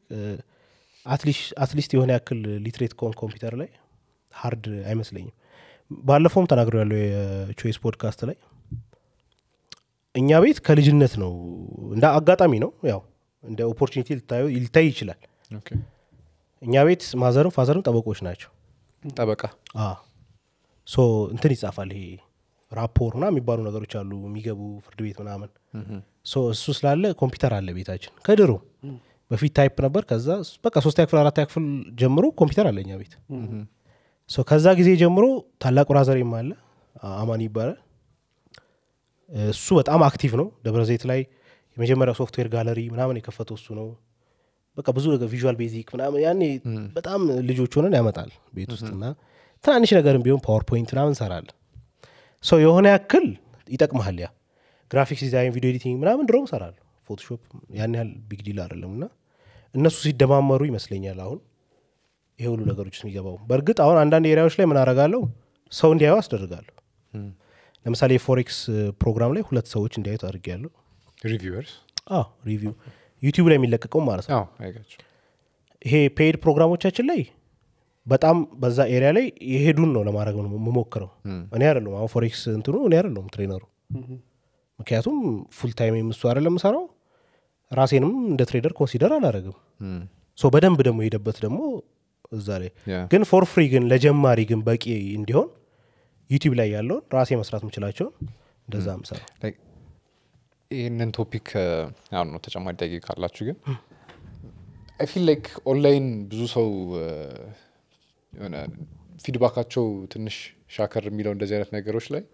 አትሊስት የሆነ ያክል ሊትሬት ኮን ኮምፒውተር ላይ ሀርድ አይመስለኝም ባለፈውም ተናግሮ ያለው የቾይስ ፖድካስት ላይ እኛ ቤት ከልጅነት ነው እንደ አጋጣሚ ነው ያው እንደ ኦፖርቹኒቲ ሊታይ ይችላል ኦኬ እኛ ቤት ማዘርም ፋዘርም ጠበቆች ናቸው ጠበቃ አ ሶ እንትን ይጻፋል ይሄ ራፖር ና የሚባሉ ነገሮች አሉ የሚገቡ ፍርድ ቤት ምናምን ሶ እሱ ስላለ ኮምፒውተር አለ ቤታችን ከድሮ በፊት ታይፕ ነበር ከዛ በቃ ሶስተኛ ክፍል አራተኛ ክፍል ጀምሮ ኮምፒውተር አለ እኛ ቤት ሶ ከዛ ጊዜ ጀምሮ ታላቅ ብራዘሬም አለ አ- አማን ይባላል እሱ በጣም አክቲቭ ነው ደብረ ዘይት ላይ የመጀመሪያው ሶፍትዌር ጋለሪ ምናምን የከፈተው እሱ ነው በቃ ብዙ ነገር ቪዥዋል ቤዚክ ምናምን ያኔ በጣም ልጆች ሆነን ያመጣል ቤት ውስጥ እና ትናንሽ ነገርም ቢሆን ፓወርፖይንት ምናምን እንሰራለን ሰው የሆነ ያክል ይጠቅመሃል ያ ግራፊክስ ዲዛይን ቪዲዮ ኤዲቲንግ ምናምን ድሮም እሰራለሁ ፎቶሾፕ ያን ያህል ቢግ ዲል አይደለም እና እነሱ ሲደማመሩ ይመስለኛል አሁን ይሄ ሁሉ ነገሮች ውስጥ የሚገባው በእርግጥ አሁን አንዳንድ ኤሪያዎች ላይ ምን አረጋለሁ ሰው እንዲያዩ አስደርጋለሁ ለምሳሌ የፎሬክስ ፕሮግራም ላይ ሁለት ሰዎች እንዲያዩት አድርጌያለሁ ሪቪወርስ ሪቪው ዩቲዩብ ላይ የሚለቀቀው ማለት ነው አዎ አይጋቸው ይሄ ፔይድ ፕሮግራሞቻችን ላይ በጣም በዛ ኤሪያ ላይ የሄዱን ነው ለማድረግ ነው የምሞክረው እኔ አይደለም አሁን ፎሬክስ እንትኑ እኔ አይደለም ትሬነሩ ምክንያቱም ፉል ታይም የምሱ አይደለም ሰራው ራሴንም እንደ ትሬደር ኮንሲደር አላደረግም ሶ በደንብ ደግሞ የሄደበት ደግሞ እዛ ላይ ያ ግን ፎር ፍሪ ግን ለጀማሪ ግን በቂ እንዲሆን ዩቲዩብ ላይ ያለውን ራሴ መስራት የምችላቸውን እንደዛ ምሰራው Like, ይህንን ቶፒክ አሁን ነው ተጨማሪ ጥያቄ ካላችሁ ግን አይ ፊል ላይክ ኦንላይን ብዙ ሰው እ፣ የሆነ ፊድባካቸው ትንሽ ሻከር የሚለው እንደዚህ አይነት ነገሮች ላይ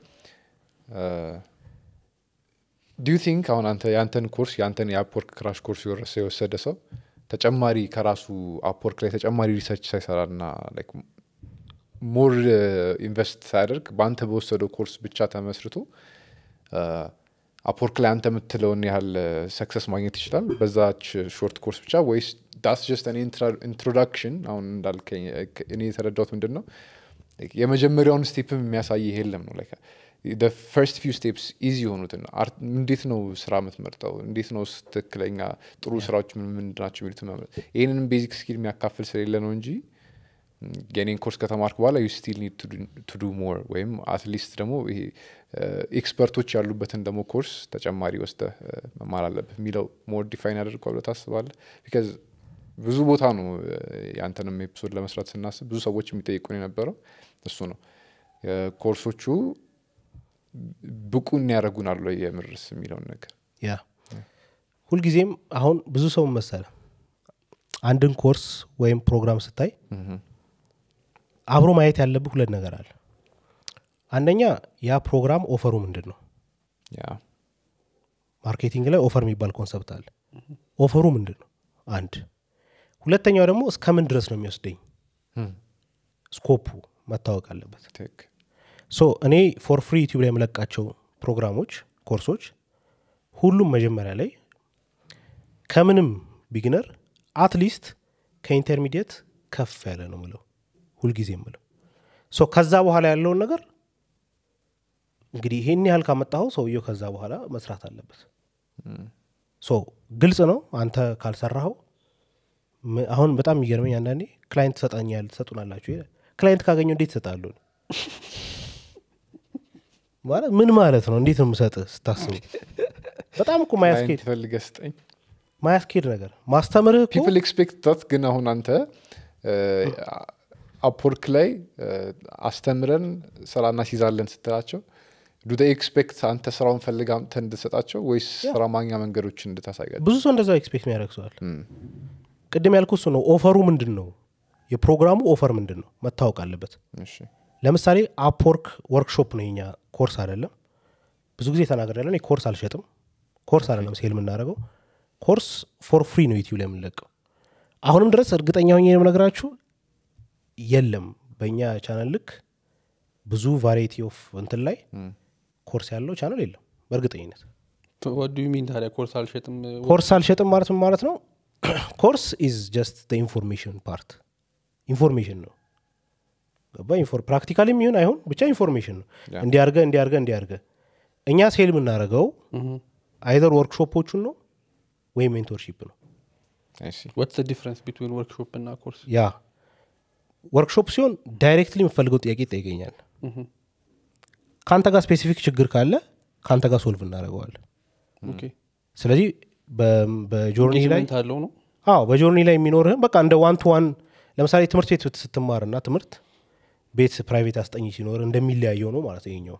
ዱ ቲንክ አሁን አንተ የአንተን ኮርስ የአንተን የአፕወርክ ክራሽ ኮርስ የወረሰ የወሰደ ሰው ተጨማሪ ከራሱ አፕወርክ ላይ ተጨማሪ ሪሰርች ሳይሰራ ና ሞር ኢንቨስት ሳያደርግ በአንተ በወሰደው ኮርስ ብቻ ተመስርቶ አፕወርክ ላይ አንተ የምትለውን ያህል ሰክሰስ ማግኘት ይችላል በዛች ሾርት ኮርስ ብቻ ወይስ ዳስ ጀስት ኢንትሮዳክሽን አሁን እንዳልከኝ እኔ የተረዳሁት ምንድን ነው like የመጀመሪያውን ስቴፕም የሚያሳይ የለም ነው like ፈርስት ፊው ስቴፕስ ኢዚ የሆኑትን አርት- እንዴት ነው ስራ የምትመርጠው እንዴት ነው ስ- ትክክለኛ ጥሩ ስራዎች ምን ምንድን ናቸው የሚሉት መምረጥ ይህንንም ቤዚክ ስኪል የሚያካፍል ስለሌለ ነው እንጂ ም፣ የኔን ኮርስ ከተማርክ በኋላ ዩ ስቲል ኒድ ቱ ዱ ሞር ወይም አትሊስት ደግሞ ይሄ ኤክስፐርቶች ያሉበትን ደግሞ ኮርስ ተጨማሪ ወስደህ እ፣ መማር አለብህ የሚለው ሞር ዲፋይን ያደርገዋል ብለህ ታስባለህ ቢካዝ ብዙ ቦታ ነው እ፣ ያንተንም ኤፒሶድ ለመስራት ስናስብ ብዙ ሰዎች የሚጠይቁን የነበረው እሱ ነው እ፣ ኮርሶቹ ብቁ ያደረጉናል ወይ የምርስ የሚለውን ነገር ያ ሁልጊዜም አሁን ብዙ ሰው መሰለ አንድን ኮርስ ወይም ፕሮግራም ስታይ አብሮ ማየት ያለብህ ሁለት ነገር አለ አንደኛ ያ ፕሮግራም ኦፈሩ ምንድን ነው ያ ማርኬቲንግ ላይ ኦፈር የሚባል ኮንሰፕት አለ ኦፈሩ ምንድን ነው አንድ ሁለተኛው ደግሞ እስከምን ድረስ ነው የሚወስደኝ ም፣ ስኮፑ መታወቅ አለበት ትክክል ሶ እኔ ፎር ፍሪ ዩቲዩብ ላይ የምለቃቸው ፕሮግራሞች ኮርሶች ሁሉም መጀመሪያ ላይ ከምንም ቢግነር አትሊስት ከኢንተርሚዲየት ከፍ ያለ ነው ምለው ሁልጊዜ ምለው ሶ ከዛ በኋላ ያለውን ነገር እንግዲህ ይሄን ያህል ካመጣኸው ሰውየው ከዛ በኋላ መስራት አለበት ሶ ግልጽ ነው አንተ ካልሰራኸው ም- አሁን በጣም የሚገርመኝ አንዳንዴ ክላይንት ትሰጣኛል ትሰጡናላችሁ ይላል። ክላይንት ካገኘው እንዴት ይሰጣሉ ማለት ምን ማለት ነው እንዴት ነው የምሰጥህ ስታስቡ በጣም እኮ ማያስኬድ ክላይንት ፈልገህ ስጠኝ ማያስኬድ ነገር ማስተምርህ እኮ ፒፕል ኤክስፔክት ታት ግን አሁን አንተ አፕወርክ ላይ እ፣ አስተምረን ስራ እናስይዛለን ስትላቸው ዱ ኤክስፔክት አንተ ስራውን ፈልግ አምጥተ እንድሰጣቸው ወይስ ስራ ማግኛ መንገዶችን እንድታሳያቸው ብዙ ሰው እንደዛ ኤክስፔክት የሚያደርግ ሰዋል ቅድም ያልኩ እሱ ነው ኦፈሩ ምንድን ነው የፕሮግራሙ ኦፈር ምንድን ነው መታወቅ አለበት እሺ ለምሳሌ አፕወርክ ወርክሾፕ ነው የኛ ኮርስ አይደለም ብዙ ጊዜ ተናገር ያለን ኮርስ አልሸጥም ኮርስ አይደለም ሴል የምናደርገው ኮርስ ፎር ፍሪ ነው ዩቲዩብ ላይ የምንለቀው አሁንም ድረስ እርግጠኛ ሆኜ የምነግራችሁ የለም በእኛ ቻናል ልክ ብዙ ቫሪቲ ኦፍ እንትን ላይ ኮርስ ያለው ቻናል የለም በእርግጠኝነት ወዱ ሚን ታዲያ ኮርስ አልሸጥም ኮርስ አልሸጥም ማለት ምን ማለት ነው ኮርስ ኢዝ ጀስት ኢንፎርሜሽን ፓርት ኢንፎርሜሽን ነው ገባ ፕራክቲካል የሚሆን አይሆን ብቻ ኢንፎርሜሽን ነው ያ። እንዲያርገ እንዲያርገ እንዲያርገ እኛ ሴል የምናደርገው አይዘር ወርክሾፖቹን ነው ወይም ሜንቶርሺፕ ነው I see. ወትስ ዲፍረንስ ቢትዊን ወርክሾፕ እና ኮርስ ያ ወርክሾፕ ሲሆን ዳይሬክትሊ የምፈልገው ጥያቄ ይጠይቀኛል ከአንተ ጋር ስፔሲፊክ ችግር ካለ ከአንተ ጋር ሶልቭ እናደርገዋለን ኦኬ ስለዚህ በ- በጆርኒ ላይ ኢንጌጅመንት አለው ነው አዎ በጆርኒ ላይ የሚኖርህም በቃ እንደ ዋን ቱ ዋን ለምሳሌ ትምህርት ቤት ስትማር እና ትምህርት ቤት ፕራይቬት አስጠኝ ሲኖር እንደሚለያየው ነው ማለት ይኛው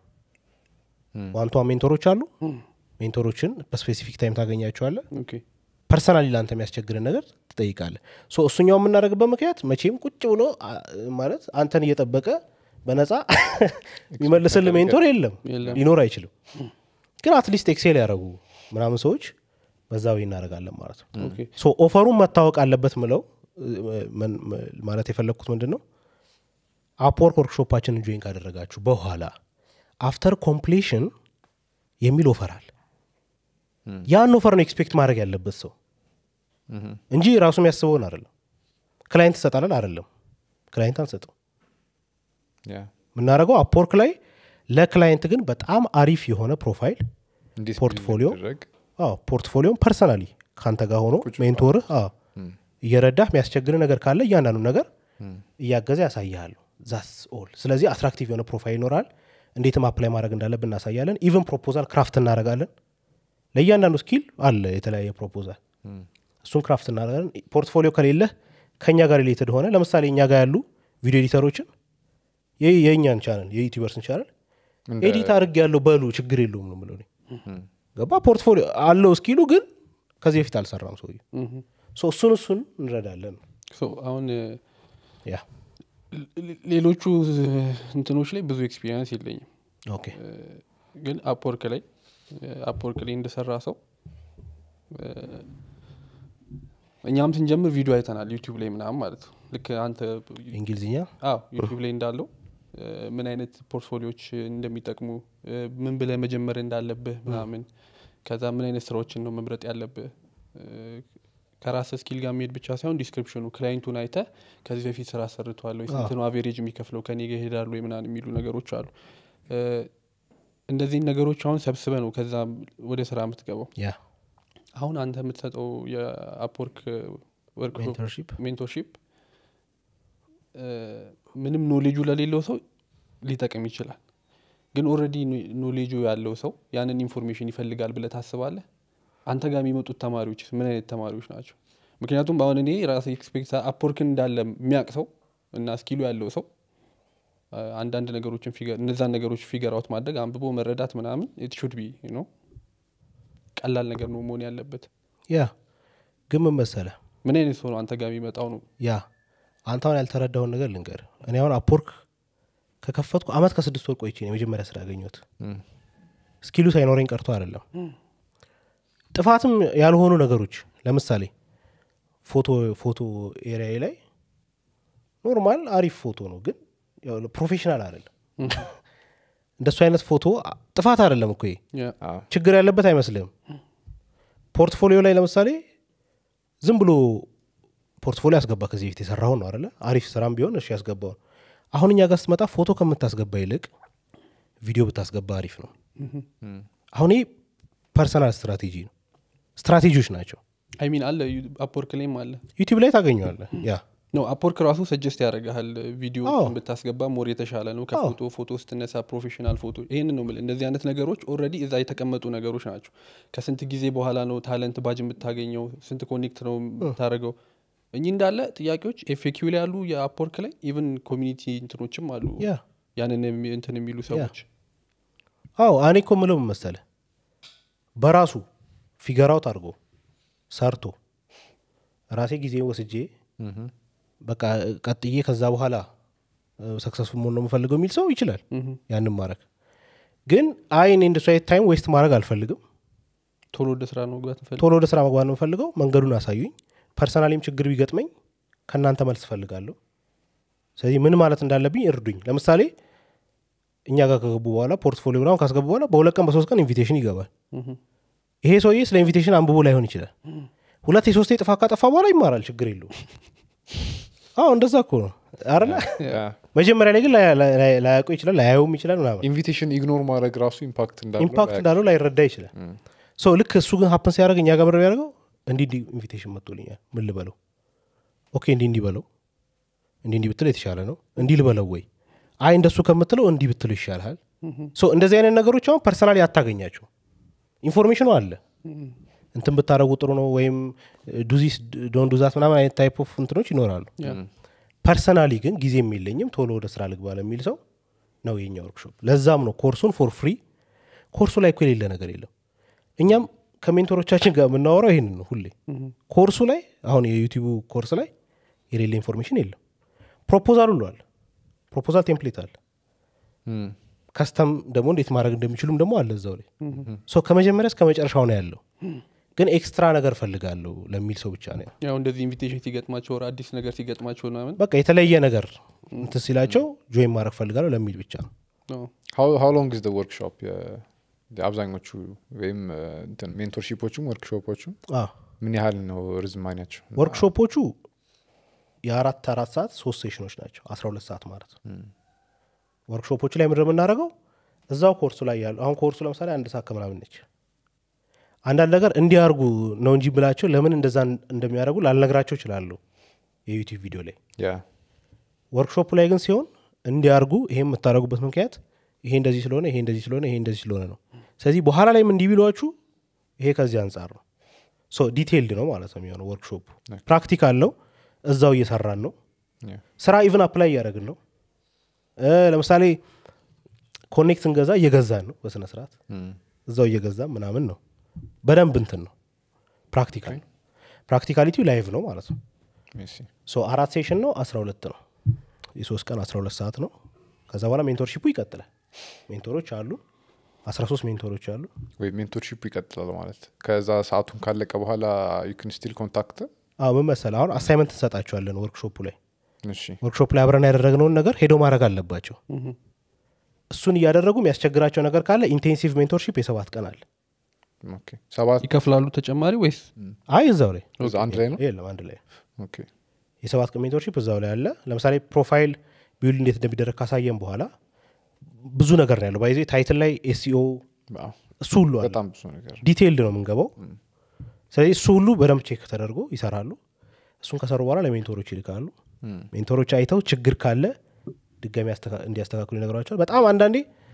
ዋን ቱ ዋን ሜንቶሮች አሉ ሜንቶሮችን በስፔሲፊክ ታይም ታገኛቸዋለ ኦኬ ፐርሰናሊ ለአንተ የሚያስቸግርን ነገር ትጠይቃለ ሶ እሱኛው የምናደርግበት ምክንያት መቼም ቁጭ ብሎ አ- ማለት አንተን እየጠበቀ በነፃ የሚመልስል ሜንቶር የለም የለም። ሊኖር አይችልም ግን አትሊስት ኤክሴል ያደረጉ ምናምን ሰዎች በዛ ወይ እናደርጋለን ማለት ነው ኦኬ ሶ ኦፈሩን መታወቅ አለበት ምለው እ- ምን- ም- ማለት የፈለግኩት ምንድን ነው አፕወርክ ወርክሾፓችንን ጆይን ካደረጋችሁ በኋላ አፍተር ኮምፕሌሽን የሚል ኦፈር አለ ያን ኦፈር ነው ኤክስፔክት ማድረግ ያለበት ሰው እንጂ ራሱ የሚያስበውን አይደለም ክላይንት ትሰጣለን አይደለም ክላይንት አንሰጥም Yeah. የምናደርገው አፕወርክ ላይ ለክላይንት ግን በጣም አሪፍ የሆነ ፕሮፋይል እንዴት ፖርትፎሊዮ ቢደረግ? አዎ ፖርትፎሊዮን ፐርሰናሊ ከአንተ ጋር ሆኖ ሜንቶርህ አዎ እየረዳህ የሚያስቸግር ነገር ካለ እያንዳንዱ ነገር እያገዘ ያሳይሃሉ ዛስ ኦል ስለዚህ አትራክቲቭ የሆነ ፕሮፋይል ይኖራል እንዴትም አፕላይ ማድረግ እንዳለብን እናሳያለን ኢቨን ፕሮፖዛል ክራፍት እናደረጋለን ለእያንዳንዱ ስኪል አለ የተለያየ ፕሮፖዛል እሱን ክራፍት እናደረጋለን ፖርትፎሊዮ ከሌለህ ከእኛ ጋር ሪሌትድ ሆነ ለምሳሌ እኛ ጋር ያሉ ቪዲዮ ኤዲተሮችን የ- የእኛን ቻናል የዩቲዩበርስን ቻናል እንደ- ኤዲት አድርግ ያለው በሉ ችግር የለውም ነው ምለው ገባ ፖርትፎሊዮ አለው እስኪሉ ግን ከዚህ በፊት አልሰራም ሰው ሶ እሱን እሱን እንረዳለን ሶ አሁን ያ ሌ- ሌሎቹ እንትኖች ላይ ብዙ ኤክስፒሪንስ የለኝም ኦኬ ግን አፕወርክ ላይ አፕወርክ ላይ እንደሰራ ሰው እ፣ እኛም ስንጀምር ቪዲዮ አይተናል ዩቲዩብ ላይ ምናምን ማለት ነው ልክ አንተ እንግሊዝኛ አዎ ዩቲዩብ ላይ እንዳለው እ፣ ምን አይነት ፖርትፎሊዮች እንደሚጠቅሙ እ፣ ምን ብለህ መጀመር እንዳለብህ ምናምን ከዛ ምን አይነት ስራዎችን ነው መምረጥ ያለብህ እ፣ ከራስ ስኪል ጋር የሚሄድ ብቻ ሳይሆን ዲስክሪፕሽኑ ክላይንቱን አይተ ከዚህ በፊት ስራ ሰርተዋል ወይ ስንት ነው አቬሬጅ የሚከፍለው ከኔ ጋር ይሄዳሉ ወይ ምናምን የሚሉ ነገሮች አሉ እ፣ እንደዚህን ነገሮች አሁን ሰብስበ ነው ከዛ ወደ ስራ የምትገባው ያ አሁን አንተ የምትሰጠው የአፕወርክ ወርክሾፕ ሜንተርሺፕ ሜንቶርሺፕ እ፣ ምንም ኖሌጁ ለሌለው ሰው ሊጠቅም ይችላል ግን ኦልሬዲ ኖሌጁ ያለው ሰው ያንን ኢንፎርሜሽን ይፈልጋል ብለህ ታስባለህ አንተ ጋር የሚመጡት ተማሪዎች ምን አይነት ተማሪዎች ናቸው ምክንያቱም አሁን እኔ ራሴ ኤክስፔክት አፕወርክን እንዳለ የሚያውቅ ሰው እና ስኪሉ ያለው ሰው አ፣ አንዳንድ ነገሮችን ፊገር እነዛን ነገሮች ፊገር አውት ማድረግ አንብቦ መረዳት ምናምን ኢት ሹድ ቢ ነው ቀላል ነገር ነው መሆን ያለበት ያ ግን ምን መሰለህ ምን አይነት ሰው ነው አንተ ጋር የሚመጣው ነው ያ አንተ አሁን ያልተረዳውን ነገር ልንገር እኔ አሁን አፕወርክ ከከፈትኩ አመት ከስድስት ወር ቆይቼ ነው የመጀመሪያ ስራ ያገኘሁት ስኪሉ ሳይኖረኝ ቀርቶ አይደለም ጥፋትም ያልሆኑ ነገሮች ለምሳሌ ፎቶ ፎቶ ኤሪያ ላይ ኖርማል አሪፍ ፎቶ ነው ግን ያው ፕሮፌሽናል አይደለም እንደሱ አይነት ፎቶ አ- ጥፋት አይደለም እኮ ይሄ ያ አዎ። ችግር ያለበት አይመስልም ፖርትፎሊዮ ላይ ለምሳሌ ዝም ብሎ ፖርትፎሊዮ ያስገባ ከዚህ በፊት የሰራውን ነው አለ አሪፍ ስራም ቢሆን እሺ ያስገባው ነው አሁን እኛ ጋር ስትመጣ ፎቶ ከምታስገባ ይልቅ ቪዲዮ ብታስገባ አሪፍ ነው አሁን ይህ ፐርሰናል ስትራቴጂ ነው ስትራቴጂዎች ናቸው አይ ሚን አለ አፕወርክ ላይም አለ ዩቲዩብ ላይ ታገኘዋለህ ያ ነው አፕወርክ ራሱ ሰጀስት ያደርግሃል ቪዲዮ አዎ። ብታስገባ ሞር የተሻለ ነው ከፎቶ ፎቶ ስትነሳ ፕሮፌሽናል ፎቶ ይህን ነው የምልህ እንደዚህ አይነት ነገሮች ኦልሬዲ እዛ የተቀመጡ ነገሮች ናቸው ከስንት ጊዜ በኋላ ነው ታለንት ባጅ የምታገኘው ስንት ኮኔክት ነው የምታደርገው እኚህ እንዳለ ጥያቄዎች ኤፌኪው ላይ ያሉ የአፕወርክ ላይ ኢቨን ኮሚኒቲ እንትኖችም አሉ ያ ያንን የሚ- እንትን የሚሉ ሰዎች አዎ እኔ እኮ ምለው ምን መሰለህ በራሱ ፊገራውት አድርጎ ሰርቶ ራሴ ጊዜ ወስጄ በቃ ቀጥዬ ከዛ በኋላ ሰክሰስፉል መሆን ነው የምፈልገው የሚል ሰው ይችላል ያንን ማድረግ ግን አይ እኔ እንደሱ አይነት ታይም ዌስት ማድረግ አልፈልግም ቶሎ ወደ ስራ ነው መግባት እንፈልግ ቶሎ ወደ ስራ መግባት ነው የምፈልገው መንገዱን አሳዩኝ ፐርሰናሊም ችግር ቢገጥመኝ ከእናንተ መልስ እፈልጋለሁ ስለዚህ ምን ማለት እንዳለብኝ እርዱኝ ለምሳሌ እኛ ጋር ከገቡ በኋላ ፖርትፎሊዮ ምናምን ካስገቡ በኋላ በሁለት ቀን በሶስት ቀን ኢንቪቴሽን ይገባል ይሄ ሰውዬ ስለ ኢንቪቴሽን አንብቦ ላይሆን ይችላል ሁለት የሶስቴ ጥፋ ካጠፋ በኋላ ይማራል ችግር የለውም አዎ እንደዛ እኮ ነው አረላ መጀመሪያ ላይ ግን ላይ- ላይ- ላይ- ላያውቀው ይችላል ላያየውም ይችላል ምናምን ኢንቪቴሽን ኢግኖር ማድረግ ራሱ ኢምፓክት እንዳለው ኢምፓክት ላያውቅ- እንዳለው ላይረዳ ይችላል ሶ ልክ እሱ ግን ሀፕን ሲያደርግ እኛ ጋር ምድር ያደርገው እንዲህ እንዲህ ኢንቪቴሽን መጥቶልኛል ምን ልበለው ኦኬ እንዲህ እንዲህ በለው እንዲህ እንዲህ ብትለው የተሻለ ነው እንዲህ ልበለው ወይ አይ እንደሱ ከምትለው እንዲህ ብትለው ይሻልሃል ሶ እንደዚህ አይነት ነገሮች አሁን ፐርሰናሊ አታገኛቸው ኢንፎርሜሽኑ አለ እንትን ብታደረጉ ጥሩ ነው ወይም ዱዚስ ዶን ዱዛት ምናምን አይነት ታይፕ ኦፍ እንትኖች ይኖራሉ ፐርሰናሊ ግን ጊዜም የለኝም ቶሎ ወደ ስራ ልግባ ለሚል ሰው ነው የኛ ወርክሾፕ ለዛም ነው ኮርሱን ፎር ፍሪ ኮርሱ ላይ እኮ የሌለ ነገር የለም እኛም ከሜንቶሮቻችን ጋር የምናወራው ይህንን ነው ሁሌ ኮርሱ ላይ አሁን የዩቲዩቡ ኮርስ ላይ የሌለ ኢንፎርሜሽን የለም ፕሮፖዛል ሁሉ አለ ፕሮፖዛል ቴምፕሌት አለ እም፣ ከስተም ደግሞ እንዴት ማድረግ እንደሚችሉም ደግሞ አለ እዛው ላይ ሶ ከመጀመሪያ እስከ መጨረሻው ነው ያለው ግን ኤክስትራ ነገር ፈልጋለሁ ለሚል ሰው ብቻ ነው ያው እንደዚህ ኢንቪቴሽን ሲገጥማቸው ወር አዲስ ነገር ሲገጥማቸው ምናምን በቃ የተለየ ነገር እንትን ሲላቸው ጆይን ማድረግ ፈልጋለሁ ለሚል ብቻ ነው ነው how how long is the workshop አብዛኞቹ ወይም ሜንቶርሺፖቹም ወርክሾፖቹም አዎ። ምን ያህል ነው ርዝማኔያቸው ወርክሾፖቹ የአራት አራት ሰዓት ሶስት ሴሽኖች ናቸው አስራ ሁለት ሰዓት ማለት ነው ወርክሾፖቹ ላይ ምድር የምናደርገው እዛው ኮርሱ ላይ ያሉ አሁን ኮርሱ ለምሳሌ አንድ ሰዓት ከምናምን ነች አንዳንድ ነገር እንዲያርጉ ነው እንጂ ብላቸው ለምን እንደዛ እንደሚያደርጉ ላልነግራቸው ይችላሉ የዩቲዩብ ቪዲዮ ላይ ያ ወርክሾፑ ላይ ግን ሲሆን እንዲያርጉ ይሄ የምታደርጉበት ምክንያት ይሄ እንደዚህ ስለሆነ ይሄ እንደዚህ ስለሆነ ይሄ እንደዚህ ስለሆነ ነው ስለዚህ በኋላ ላይም እንዲህ ቢሏችሁ ይሄ ከዚህ አንጻር ነው ሶ ዲቴይልድ ነው ማለት ነው የሚሆነው ወርክሾፑ ፕራክቲካል ነው እዛው እየሰራን ነው ያ ስራ ኢቭን አፕላይ እያደረግን ነው እ ለምሳሌ ኮኔክት እንገዛ እየገዛን ነው በስነ ስርዓት እም፣ እዛው እየገዛን ምናምን ነው በደንብ እንትን ነው ፕራክቲካል ነው ፕራክቲካሊቲው ላይቭ ነው ማለት ነው I see. ሶ አራት ሴሽን ነው አስራ ሁለት ነው የሶስት ቀን አስራ ሁለት ሰዓት ነው ከዛ በኋላ ሜንቶርሺፑ ይቀጥላል ሜንቶሮች አሉ አስራ ሶስት ሜንቶሮች አሉ ወይ ሜንቶርሺፕ ይቀጥላል ማለት ከዛ ሰዓቱን ካለቀ በኋላ ዩክን ስቲል ኮንታክት አዎ ምን መሰለህ አሁን አሳይመንት እንሰጣቸዋለን ወርክሾፑ ላይ እሺ ወርክሾፕ ላይ አብረን ያደረግነውን ነገር ሄዶ ማድረግ አለባቸው እሱን እያደረጉ የሚያስቸግራቸው ነገር ካለ ኢንቴንሲቭ ሜንቶርሺፕ የሰባት ቀን አለ ኦኬ ሰባት ይከፍላሉ ተጨማሪ ወይስ አይ እዛው ላይ እዛ አንድ ላይ ነው የለም አንድ ላይ ኦኬ የሰባት ቀን ሜንቶርሺፕ እዛው ላይ አለ ለምሳሌ ፕሮፋይል ቢውልድ እንዴት እንደሚደረግ ካሳየን በኋላ ብዙ ነገር ነው ያለው ባይዜ ታይትል ላይ ኤስኢኦ አዎ፣ እሱ ሁሉ አለ በጣም ብዙ ነገር ዲቴይልድ ነው የምንገባው ስለዚህ እሱ ሁሉ በደንብ ቼክ ተደርጎ ይሰራሉ እሱን ከሰሩ በኋላ ለሜንቶሮች ይልካሉ ሜንቶሮች አይተው ችግር ካለ ድጋሚ አስተካ- እንዲያስተካክሉ ይነግሯቸዋል በጣም አንዳንዴ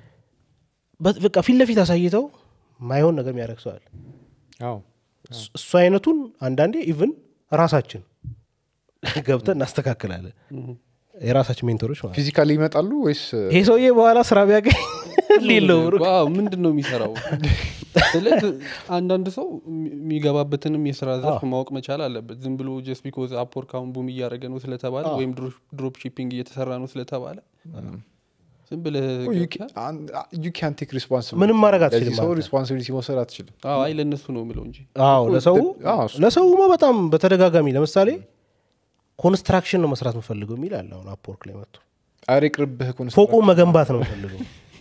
በ- በቃ ፊት ለፊት አሳይተው ማይሆን ነገር የሚያደርግ ሰዋል አዎ እሱ አይነቱን አንዳንዴ ኢቭን ራሳችን ገብተን እናስተካክላለን የራሳችን ሜንቶሮች ማለት ነው። ፊዚካሊ ይመጣሉ ወይስ ይሄ ሰውዬ በኋላ ስራ ቢያገኝ ሌለው ዋው ምንድን ነው የሚሰራው ስለዚህ አንዳንድ ሰው የሚ- የሚገባበትንም የስራ ዘርፍ ማወቅ መቻል አለበት ዝም ብሎ ጀስት ቢኮዝ አፕወርክ አሁን ቡም እያደረገ ነው ስለተባለ ወይም ድሮፕ ሺፒንግ እየተሰራ ነው ስለተባለ ዝም ብለህ ገብተህ- ዩ ካን ቴክ ሪስፖንሲቢሊቲ ምንም ማድረግ አትችልም ሰው አንተ። ሪስፖንሲቢሊቲ መውሰድ አትችልም አዎ፣ አይ ለእነሱ ነው የምለው እንጂ አዎ ለሰው አዎ፣ እሱ- ለሰውማ በጣም በተደጋጋሚ ለምሳሌ ኮንስትራክሽን ነው መስራት የምፈልገው የሚል አለ አሁን አፕወርክ ላይ መጥቶ አሬ ቅርብህ ፎቁ መገንባት ነው የምፈልገው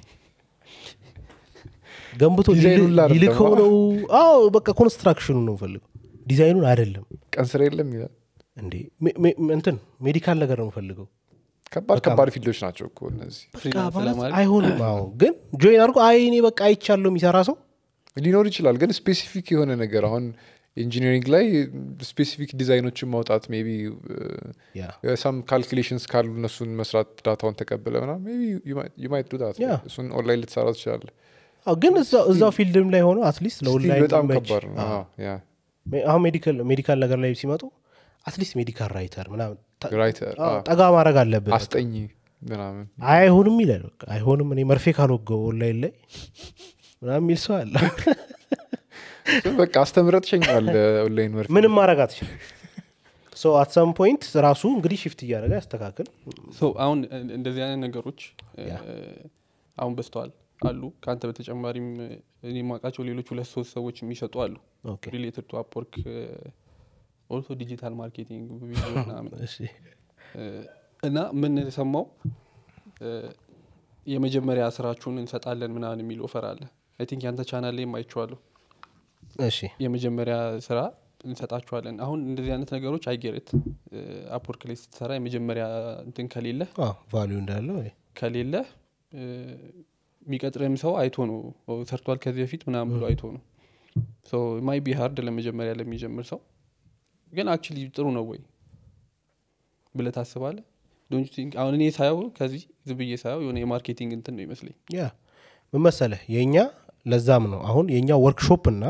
ገንብቶ ዲዛይኑን ሊል- ላድርግ ሊልከው ደግሞ። ነው አዎ በቃ ኮንስትራክሽኑ ነው የምፈልገው ዲዛይኑን አይደለም ቀን ስራ የለም ይላል እንዴ ሜ- ሜ- እንትን ሜዲካል ነገር ነው የምፈልገው ከባድ ከባድ ፊልዶች ናቸው እኮ እነዚህ በቃ ፍሪላንስ ማለት ለማድረግ አይሆንም አዎ ግን ጆይን አድርጎ አይ እኔ በቃ አይቻለሁ የሚሰራ ሰው ሊኖር ይችላል ግን ስፔሲፊክ የሆነ ነገር አሁን ኢንጂኒሪንግ ላይ ስፔሲፊክ ዲዛይኖችን ማውጣት ሜቢ ያ ሳም ካልኩሌሽንስ ካሉ እነሱን መስራት ዳታውን ተቀብለ ምና ዩ ማይት ዱ ዳት Yeah. እሱን ኦንላይን ልትሰራ ትችላለ አዎ ግን እዛው እዛው ፊልድም ላይ ሆኖ አትሊስት Still ለኦንላይን በጣም ሊመች። ከባድ ነው አዎ። አዎ፣ yeah. ሜ- አሁን ሜዲካል ሜዲካል ነገር ላይ ሲመጡ አትሊስት ሜዲካል ራይተር ምናምን ተ- ራይተር አዎ፣ ጠጋ ማድረግ አለብን አስጠኝ ምናምን አይሆንም ይላል በቃ አይሆንም እኔ መርፌ ካልወገው ኦንላይን ላይ ምናምን የሚል ሰው አለ በቃ አስተምረ ትሸኛል ኦንላይን መርፌ ምንም ማድረግ አትችልም ሶ አት ሰም ፖይንት ራሱ እንግዲህ ሽፍት እያደረገ ያስተካክል ሶ አሁን እን- እንደዚህ አይነት ነገሮች እ፣ ያ። አሁን በስተዋል አሉ ከአንተ በተጨማሪም እ፣ እኔ የማውቃቸው ሌሎች ሁለት ሶስት ሰዎች የሚሰጡ አሉ ኦኬ ሪሌትድ ቱ አፕወርክ ኦልሶ ዲጂታል ማርኬቲንግ ቪዲዮ ምናምን እሺ እ፣ እና ምን ሰማው እ፣ የመጀመሪያ ስራችሁን እንሰጣለን ምናምን የሚል ኦፈር አለ አይ ቲንክ ያንተ ቻናል ላይ አይቼዋለሁ እሺ የመጀመሪያ ስራ እንሰጣችኋለን አሁን እንደዚህ አይነት ነገሮች አይጌርት አፕወርክ ላይ ስትሰራ የመጀመሪያ እንትን ከሌለ ቫሊዩ እንዳለው ወይ ከሌለ እ፣ የሚቀጥርም ሰው አይቶ ነው ኦ፣ ሰርቷል ከዚህ በፊት ምናምን ብሎ አይቶ ነው ማይ ቢ ሀርድ ለመጀመሪያ ለሚጀምር ሰው ግን አክቹሊ ጥሩ ነው ወይ ብለ ታስባለ አሁን እኔ ሳየው ከዚህ ዝም ብዬ ሳየው የሆነ የማርኬቲንግ እንትን ነው ይመስለኝ ያ ምን መሰለህ የእኛ ለዛም ነው አሁን የእኛ ወርክሾፕ እና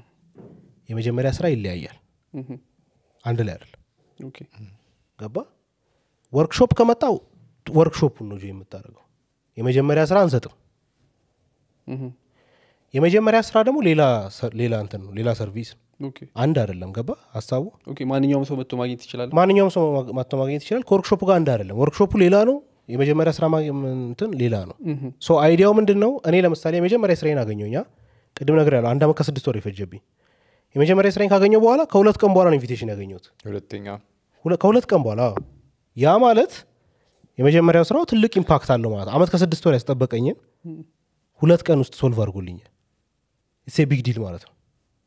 የመጀመሪያ ስራ ይለያያል እህም፣ አንድ ላይ አይደለም ኦኬ ገባ ወርክሾፕ ከመጣው ወርክሾፑን ነው ጆ የምታደርገው የመጀመሪያ ስራ አንሰጥም እህም፣ የመጀመሪያ ስራ ደግሞ ሌላ ሰ- ሌላ እንትን ነው ሌላ ሰርቪስ ነው። ኦኬ አንድ አይደለም ገባ ሀሳቡ ኦኬ ማንኛውም ሰው መጥቶ ማግኘት ይችላል ማንኛውም ሰው ማ- መጥቶ ማግኘት ይችላል ከወርክሾፑ ጋር አንድ አይደለም ወርክሾፑ ሌላ ነው የመጀመሪያ ስራ ማ- እንትን ሌላ ነው እህም፣ ሶ አይዲያው ምንድን ነው እኔ ለምሳሌ የመጀመሪያ ስራዬን አገኘኛ ቅድም ነገር ያለው አንድ አመት ከስድስት ወር የፈጀብኝ የመጀመሪያ ስራዬን ካገኘው በኋላ ከሁለት ቀን በኋላ ነው ኢንቪቴሽን ያገኘሁት ሁለተኛ ሁለ- ከሁለት ቀን በኋላ አዎ። ያ ማለት የመጀመሪያው ስራው ትልቅ ኢምፓክት አለው ማለት አመት ከስድስት ወር ያስጠበቀኝን ሁለት ቀን ውስጥ ሶልቭ አድርጎልኛል ሴ ቢግ ዲል ማለት ነው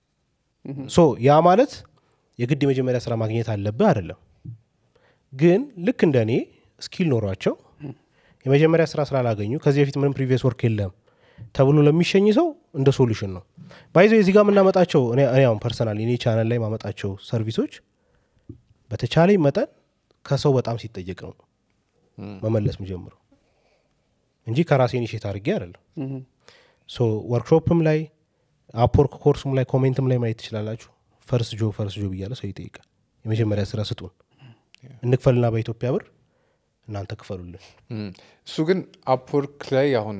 ሶ ያ ማለት የግድ የመጀመሪያ ስራ ማግኘት አለብህ አይደለም ግን ልክ እንደ እኔ ስኪል ኖሯቸው የመጀመሪያ ስራ ስላላገኙ ከዚህ በፊት ምንም ፕሪቪየስ ወርክ የለም ተብሎ ለሚሸኝ ሰው እንደ ሶሉሽን ነው ባይዞ የዚህ ጋር የምናመጣቸው እኔ እኔ አሁን ፐርሰናል እኔ ቻናል ላይ ማመጣቸው ሰርቪሶች በተቻለኝ መጠን ከሰው በጣም ሲጠየቅ ነው መመለስ ምጀምረው እንጂ ከራሴ ኢኒሼት አድርጌ አይደለም እህም፣ ሶ ወርክሾፕም ላይ አፕወርክ ኮርሱም ላይ ኮሜንትም ላይ ማየት ትችላላችሁ ፈርስ ጆ ፈርስ ጆ ብያለ ሰው ይጠይቃል የመጀመሪያ ስራ ስጡን እንክፈልና በኢትዮጵያ ብር እናንተ ክፈሉልን እም፣ እሱ ግን አፕወርክ ላይ አሁን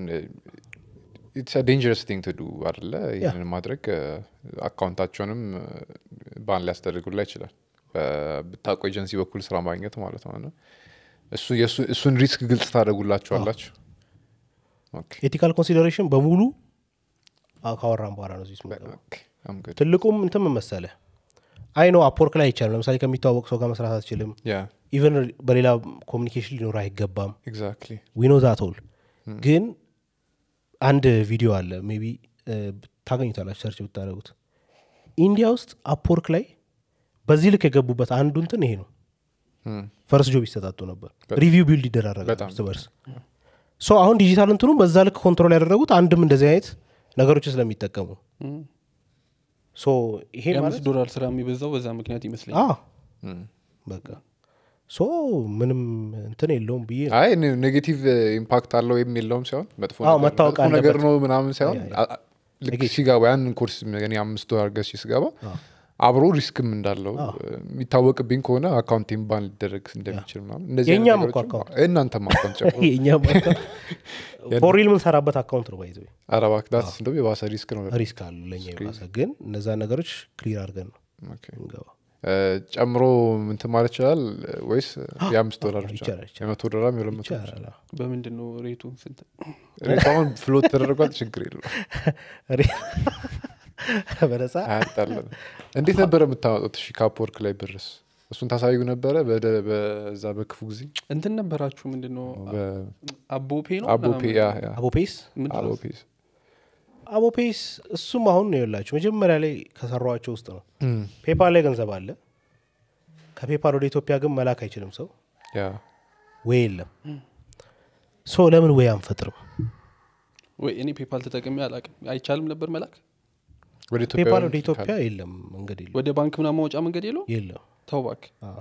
ኢትስ ዴንጀረስ ቲንግ ትዱ አደለ ይህንን ማድረግ አካውንታቸውንም ባን ሊያስደርጉላ ይችላል ብታቆ ኤጀንሲ በኩል ስራ ማግኘት ማለት ነው እና እሱ የእሱ- እሱን ሪስክ ግልጽ ታደረጉላችኋላችሁ ኦኬ ኤቲካል ኮንሲደሬሽን በሙሉ አ- ካወራን በኋላ ነው እዚህ ውስጥ የምንገባው። ኦኬ፣ I'm good። ትልቁም እንትን ምን መሰለህ አይ ነው አፕወርክ ላይ አይቻልም ለምሳሌ ከሚተዋወቅ ሰው ጋር መስራት አትችልም ያ ኢቨን በሌላ ኮሚኒኬሽን ሊኖር አይገባም ኤግዛክትሊ ዊኖ ዛቶል ግን አንድ ቪዲዮ አለ ሜቢ ታገኙታላችሁ ሰርች ብታደረጉት ኢንዲያ ውስጥ አፕወርክ ላይ በዚህ ልክ የገቡበት አንዱ እንትን ይሄ ነው ፈርስ ጆብ ይሰጣጡ ነበር ሪቪው ቢልድ ይደራረጋል በጣም። እርስ በርስ ሶ አሁን ዲጂታል እንትኑ በዛ ልክ ኮንትሮል ያደረጉት አንድም እንደዚህ አይነት ነገሮች ስለሚጠቀሙ እም። ሶ ይሄ ማለት የአምስት ዶላር ስራ የሚበዛው በዛ ምክንያት ይመስለኛል አዎ በቃ ሶ ምንም እንትን የለውም ብዬ ነው አይ ኔጌቲቭ ኢምፓክት አለው ወይም የለውም ሳይሆን መጥፎ አዎ፣ ነገር- መታወቅ መጥፎ ነገር አለበት። ነው ምናምን ሳይሆን ያ፣ ያ። አ- አ- ልክ ሲገባ ያንን ኮርስ እኔ አምስት ዶላር ገዝቼ ስገባ አብሮ ሪስክም እንዳለው የሚታወቅብኝ ከሆነ አካውንቴን ባን ሊደረግ እንደሚችል ምናምን እንደዚህ አይነት የእኛም እኮ ነገሮችም- አካውንት። የእናንተም አካውንት ጨምሮ የእኛም ፎሪል የምንሰራበት አካውንት ነው ባይዘ ኧረ እባክህ ዳትስ እንደውም የባሰ ሪስክ ነው ሪስክ አሉ ለእኛ የባሰ ግን እነዛ ነገሮች ክሊር አድርገን ነው ኦኬ። እንገባ እ፣ ጨምሮ ምንትን ማለት ይችላል ወይስ የአምስት ዶላር ብቻ ይቻላል፣ ይቻላል። የመቶ ዶላር የሁለት መቶ ይቻላል አዎ። በምንድን ነው ሬቱ ስንት ሬቱ አሁን ፍሎት ተደረጓል ችግር የለው ሪ- በነፃ አያጣለን እንዴት ነበረ የምታመጡት እሺ ከአፕወርክ ላይ ብርስ እሱን ታሳዩ ነበረ በደ- በዛ በክፉ ጊዜ እንትን ነበራችሁ ምንድን ነው አቦፔ ነው አቦፔ ምናምን? ያ ያ አቦፔስ ምንድን ነው? አቦፔስ አቦፔስ እሱም አሁን ነው የላችሁ መጀመሪያ ላይ ከሰሯቸው ውስጥ ነው ፔፓል ላይ ገንዘብ አለ ከፔፓል ወደ ኢትዮጵያ ግን መላክ አይችልም ሰው ያ ወይ የለም ሶ ለምን ወይ አንፈጥርም ወይ እኔ ፔፓል ተጠቅሜ አላቅም አይቻልም ነበር መላክ ወደ ኢትዮጵያ ፔፓል ወደ ወደ ኢትዮጵያ የለም መንገድ የለም ወደ ባንክ ምናምን ማውጫ መንገድ የለው የለም ተው እባክህ አዎ።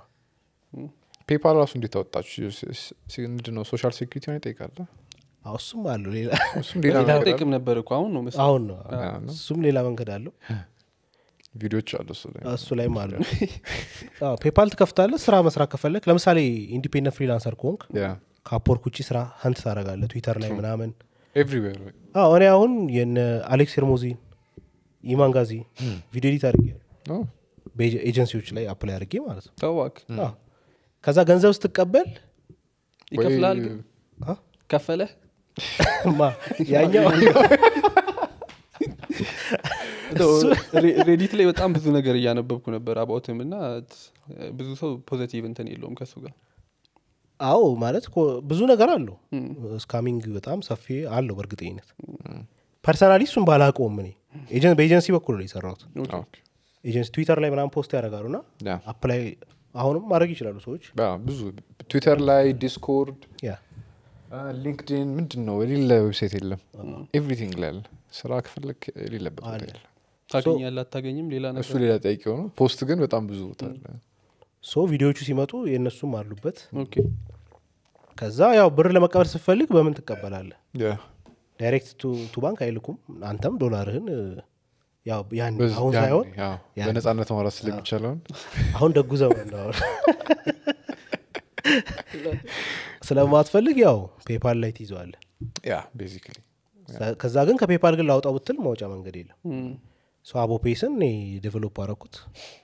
ፔፓል ራሱ እንዴት አወጣችሁ ምንድን ነው ሶሻል ሴኩሪቲ ነው ይጠይቃለ አዎ፣ እሱም አለው ሌላ እሱም ሌላ ሌላ ነገር ጠቅም ነበር እኮ አሁን ነው መሰለኝ። አሁን ነው ያ ነው። እሱም ሌላ መንገድ አለው ቪዲዮዎች አሉ እሱ ላይ እሱ ላይም አለ አዎ፣ ፔፓል ትከፍታለህ ስራ መስራት ከፈለግ ለምሳሌ ኢንዲፔንደንት ፍሪላንሰር ከሆንክ ያ ከአፕወርክ ውጭ ስራ ሀንት ታደርጋለህ ትዊተር ላይ ምናምን ኤቭሪዌር አዎ እኔ አሁን የነ አሌክስ ሄርሞዚን ኢማንጋዚ ቪዲዮ ኤዲት አድርጌ በኤጀንሲዎች ላይ አፕላይ አድርጌ ማለት ነው ተዋክ አዎ። ከዛ ገንዘብ ስትቀበል ይከፍላል ግን አ? ከፈለህ ማ ያኛው ሬ- ሬዲት ላይ በጣም ብዙ ነገር እያነበብኩ ነበር አባውትም እና ብዙ ሰው ፖዘቲቭ እንትን የለውም ከሱ ጋር አዎ ማለት እኮ ብዙ ነገር አለው ስካሚንግ በጣም ሰፊ አለው በእርግጠኝነት ፐርሰናሊ እሱን ባላቀውም እኔ ኤጀን- በኤጀንሲ በኩል ነው የሰራሁት ኤጀንሲ ትዊተር ላይ ምናምን ፖስት ያደርጋሉ ና ያ አፕላይ አሁንም ማድረግ ይችላሉ ሰዎች ብዙ ትዊተር ላይ ዲስኮርድ ያ ሊንክድን ምንድን ነው የሌለ ዌብሳይት የለም ኤቭሪቲንግ ላይ አለ ስራ ከፈለግ የሌለበት ቦታ የለም ታገኛለህ አታገኝም ሌላ እሱ ነገር ሌላ ጠያቂ ሆነ ፖስት ግን በጣም ብዙ ቦታ አለ ሶ ቪዲዮዎቹ ሲመጡ የእነሱም አሉበት ኦኬ ከዛ ያው ብር ለመቀበል ስትፈልግ በምን ትቀበላለህ ያ ዳይሬክት ቱ ባንክ አይልኩም አንተም ዶላርህን እ፣ ያው ያን በዝ- አሁን ያኔ፣ ሳይሆን ያው ያኔ። በነጻነት ማውራት ስለሚቻለውን አሁን ደጉ ዘመን ነው አሁን ስለማትፈልግ ያው ፔፓል ላይ ትይዘዋለህ ያ ቤዚካሊ ከዛ ግን ከፔፓል ግን ላውጣው ብትል ማውጫ መንገድ የለም ሶ አቦ ፔስን እኔ ዴቨሎፕ አረኩት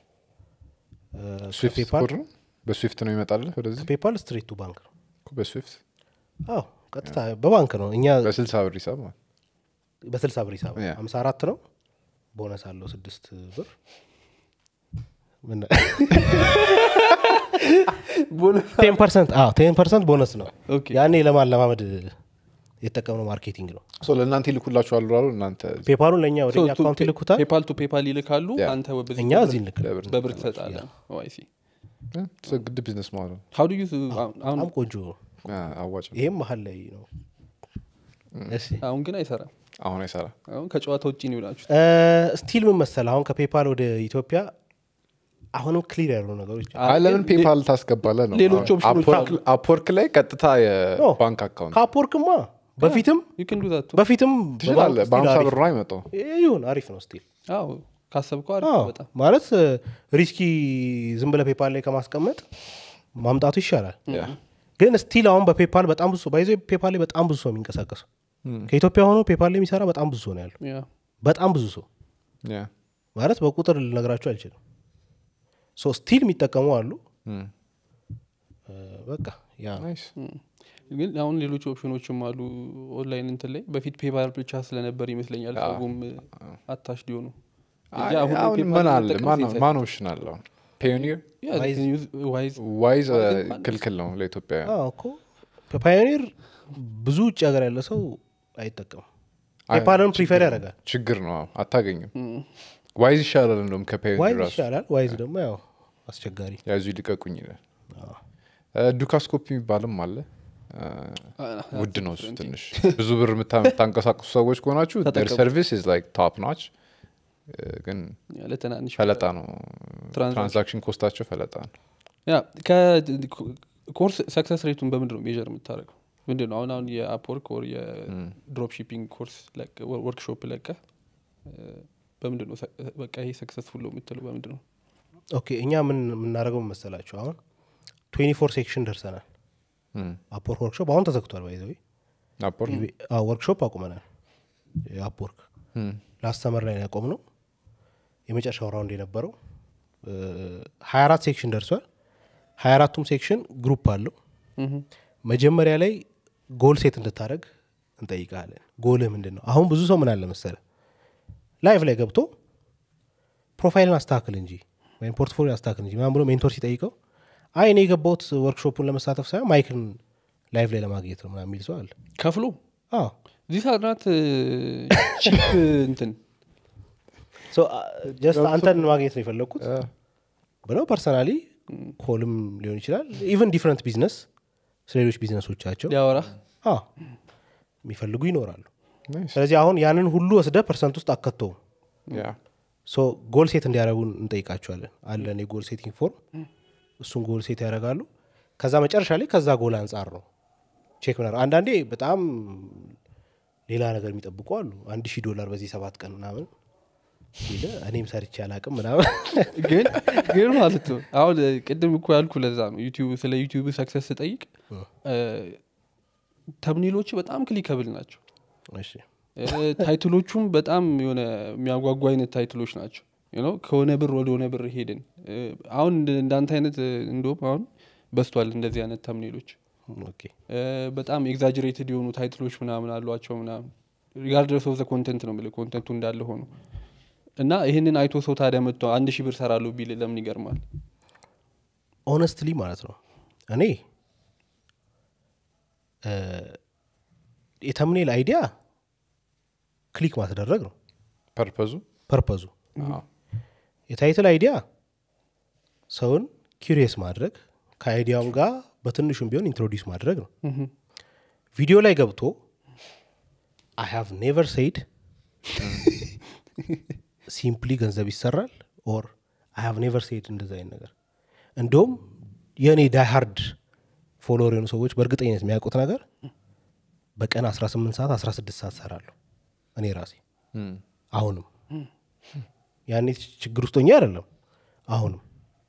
ስዊፍት ከፔፓል ኮድ ነው በስዊፍት ነው ይመጣልህ ወደዚህ ፔፓል ስትሬት ቱ ባንክ ነው እኮ በስዊፍት አዎ ቀጥታ በባንክ ነው እኛ በስልሳ ብር ሂሳብ ማለት በስልሳ ብር ሂሳብ ያ። ሀምሳ አራት ነው ቦነስ አለው ስድስት ብር ምን ቴን ፐርሰንት ቴን ፐርሰንት ቦነስ ነው ኦኬ ያኔ ለማለማመድ የተጠቀምነው ማርኬቲንግ ነው ሶ ለእናንተ ይልኩላችኋሉ አሉ እናንተ ፔፓሉን ለእኛ ወደ እኛ አካውንት ይልኩታል ፔፓል ቱ ፔፓል ይልካሉ ያ። አንተ በዚህ እኛ በብር- እዚህ እንልክ ለብር በብር ትሰጣለህ ዋይሲ ግድ ቢዝነስ ማለት ነው ሀው ዱ ዩ አሁን በጣም ቆንጆ ነው ያ፣ አዋጭ ነው። ይሄም መሀል ላይ ነው እሺ አሁን ግን አይሰራም አሁን አይሰራ አሁን ከጨዋታ ውጭ ነው ይላችሁ ስቲል ምን መሰል አሁን ከፔፓል ወደ ኢትዮጵያ አሁንም ክሊር ያሉ ነገሮች አይ ለምን ፔፓል ታስገባለ ነው ሌሎች አሁን ኦፕሽኖች አፕወርክ- አፕወርክ ላይ ቀጥታ የባንክ አካውንት ከአፕወርክማ በፊትም ዩ ን ዱ ዛት በፊትም ትችላለ በባንክ ስቲል በሀምሳ አሪፍ ብር ነው አይመጣው ይሁን አሪፍ ነው ስቲል አዎ ካሰብከው አሪፍ አዎ፣ ነው በጣም ማለት ሪስኪ ዝም ብለ ፔፓል ላይ ከማስቀመጥ ማምጣቱ ይሻላል ግን ስቲል አሁን በፔፓል በጣም ብዙ ባይዘ ፔፓል ላይ በጣም ብዙ ሰው የሚንቀሳቀሱ ከኢትዮጵያ ሆኖ ፔፓል ላይ የሚሰራ በጣም ብዙ ሰው ነው ያለው ያ በጣም ብዙ ሰው ያ ማለት በቁጥር ልነግራቸው አልችልም ሶ ስቲል የሚጠቀሙ አሉ እም፣ እ፣ በቃ ያ ናይስ ግን አሁን ሌሎች ኦፕሽኖችም አሉ ኦንላይን እንትን ላይ በፊት ፔፓል ብቻ ስለነበር ይመስለኛል ሰውም አታሽ ሊሆኑ አይ፣ እንጂ አሁን ላይ አሁን PayPal ምን አለ መጠቀም ማን- safe ማን ኦፕሽን አለው ፒዮኒር Yeah, they can use Wise. ዋይዝ Wise and ክልክል ነው ለኢትዮጵያ አዎ እኮ ፓዮኒር ብዙ ውጭ ሀገር ያለ ሰው አይጠቀምም ፔፓልን ፕሪፈር ያደርጋል ችግር ነው አዎ፣ አታገኝም ዋይዝ ይሻላል እንደውም ከፒዮኒር ዋይዝ ራሱ ይሻላል ዋይዝ ደግሞ ያው አስቸጋሪ ያዙ ይልቀቁኝ ይላል ዱካስኮፕ የሚባልም አለ እ፣ Ah, ውድ that's ነው እሱ different. ትንሽ ብዙ ብር የምታ- የምታንቀሳቅሱ ሰዎች ከሆናችሁ ተጠቀሙ። ሰርቪስ ኢዝ ላይክ ቶፕ ናች ግን Yeah, ለትናንሽ ፈለጣ ነው ትራንዛክሽን ትራንዛክሽን ኮስታቸው ፈለጣ ነው ያ ኮርስ ሰክሰስ ሬቱን በምንድን ነው ሜር የምታደርገው ምንድን ነው አሁን አሁን የአፕወርክ ወር የድሮፕ ሺፒንግ ኮርስ ወርክሾፕ ለቀ በምንድን ነው ሰ- በቃ ይሄ ሰክሰስፉል ነው የምትለው በምንድን ነው ኦኬ እኛ ምን የምናደርገው መሰላችሁ አሁን ትዌንቲ ፎር ሴክሽን ደርሰናል እም፣ አፕወርክ ወርክሾፕ አሁን ተዘግቷል ባይዘዊ አፖር ወርክሾፕ አቁመናል የአፕወርክ እም፣ ላስተመር ላይ ያቆም ነው የመጨረሻው ራውንድ የነበረው ሀያ አራት ሴክሽን ደርሷል ሀያ አራቱም ሴክሽን ግሩፕ አለው ምሁም። መጀመሪያ ላይ ጎል ሴት እንድታደረግ እንጠይቃለን ጎልህ ምንድን ነው አሁን ብዙ ሰው ምን አለ መሰለ ላይፍ ላይ ገብቶ ፕሮፋይልን አስተካክል እንጂ ወይም ፖርትፎሊዮ አስተካክል እንጂ ምናምን ብሎ ሜንቶር ሲጠይቀው አይ እኔ የገባሁት ወርክሾፑን ለመሳተፍ ሳይሆን ማይክን ላይፍ ላይ ለማግኘት ነው ምናምን የሚል ሰው አለ ከፍሎ አዎ ዚህ ሳናት ቺፕ እንትን ጀስት አንተን ማግኘት ነው የፈለግኩት እ፣ ብለው ፐርሰናሊ ኮልም ሊሆን ይችላል ኢቨን ዲፍረንት ቢዝነስ ስለ ሌሎች ቢዝነሶቻቸው ሊያወራ አዎ የሚፈልጉ ይኖራሉ ናይስ ስለዚህ አሁን ያንን ሁሉ ወስደ ፐርሰንት ውስጥ አከተው ያ ሶ ጎል ሴት እንዲያደረጉ እንጠይቃቸዋለን አለን የጎል ሴቲንግ ፎርም እሱን ጎል ሴት ያደርጋሉ ከዛ መጨረሻ ላይ ከዛ ጎል አንጻር ነው ቼክ ምናምን አንዳንዴ በጣም ሌላ ነገር የሚጠብቁ አሉ አንድ ሺህ ዶላር በዚህ ሰባት ቀን ምናምን ሲል እኔም ሰርቼ አላቅም ምናምን ግን ግን ማለት ነው አሁን ቅድም እኮ ያልኩ ለዛ ነው ዩቲዩብ ስለ ዩቲዩብ ሰክሰስ ስጠይቅ ተምኔሎች በጣም ክሊከብል ናቸው እሺ እ፣ ታይትሎቹም በጣም የሆነ የሚያጓጉ አይነት ታይትሎች ናቸው You know፣ ከሆነ ብር ወደ ሆነ ብር ሄድን እ፣ አሁን እንደ- እንዳንተ አይነት እ፣ እንደውም አሁን በስቷል እንደዚህ አይነት ተምኔሎች ኦኬ እ፣ በጣም ኤግዛጀሬትድ የሆኑ ታይትሎች ምናምን አሏቸው ምናምን ሪጋርድረስ ኦፍ ዘ ኮንተንት ነው የምልህ ኮንተንቱ እንዳለ ሆኖ እና ይህንን አይቶ ሰው ታዲያ መጥቶ አንድ ሺህ ብር ሰራለሁ ቢል ለምን ይገርማል ኦነስትሊ ማለት ነው እኔ እ፣ የተምኔል አይዲያ ክሊክ ማስደረግ ነው ፐርፐዙ ፐርፐዙ አዎ። የታይትል አይዲያ ሰውን ኪሪየስ ማድረግ ከአይዲያውም ጋር በትንሹም ቢሆን ኢንትሮዲውስ ማድረግ ነው ቪዲዮ ላይ ገብቶ አይ ሃቭ ኔቨር ሴይድ ሲምፕሊ ገንዘብ ይሰራል ኦር አይ ሃቭ ኔቨር ሴይድ እንደዚ አይነት ነገር እንዲሁም የእኔ ዳይሃርድ ፎሎወር የሆኑ ሰዎች በእርግጠኝነት የሚያውቁት ነገር በቀን 18 ሰዓት 16 ሰዓት ሰራለሁ እኔ ራሴ እም። አሁንም ያኔ ችግር ውስጥ ሆኜ አይደለም አሁንም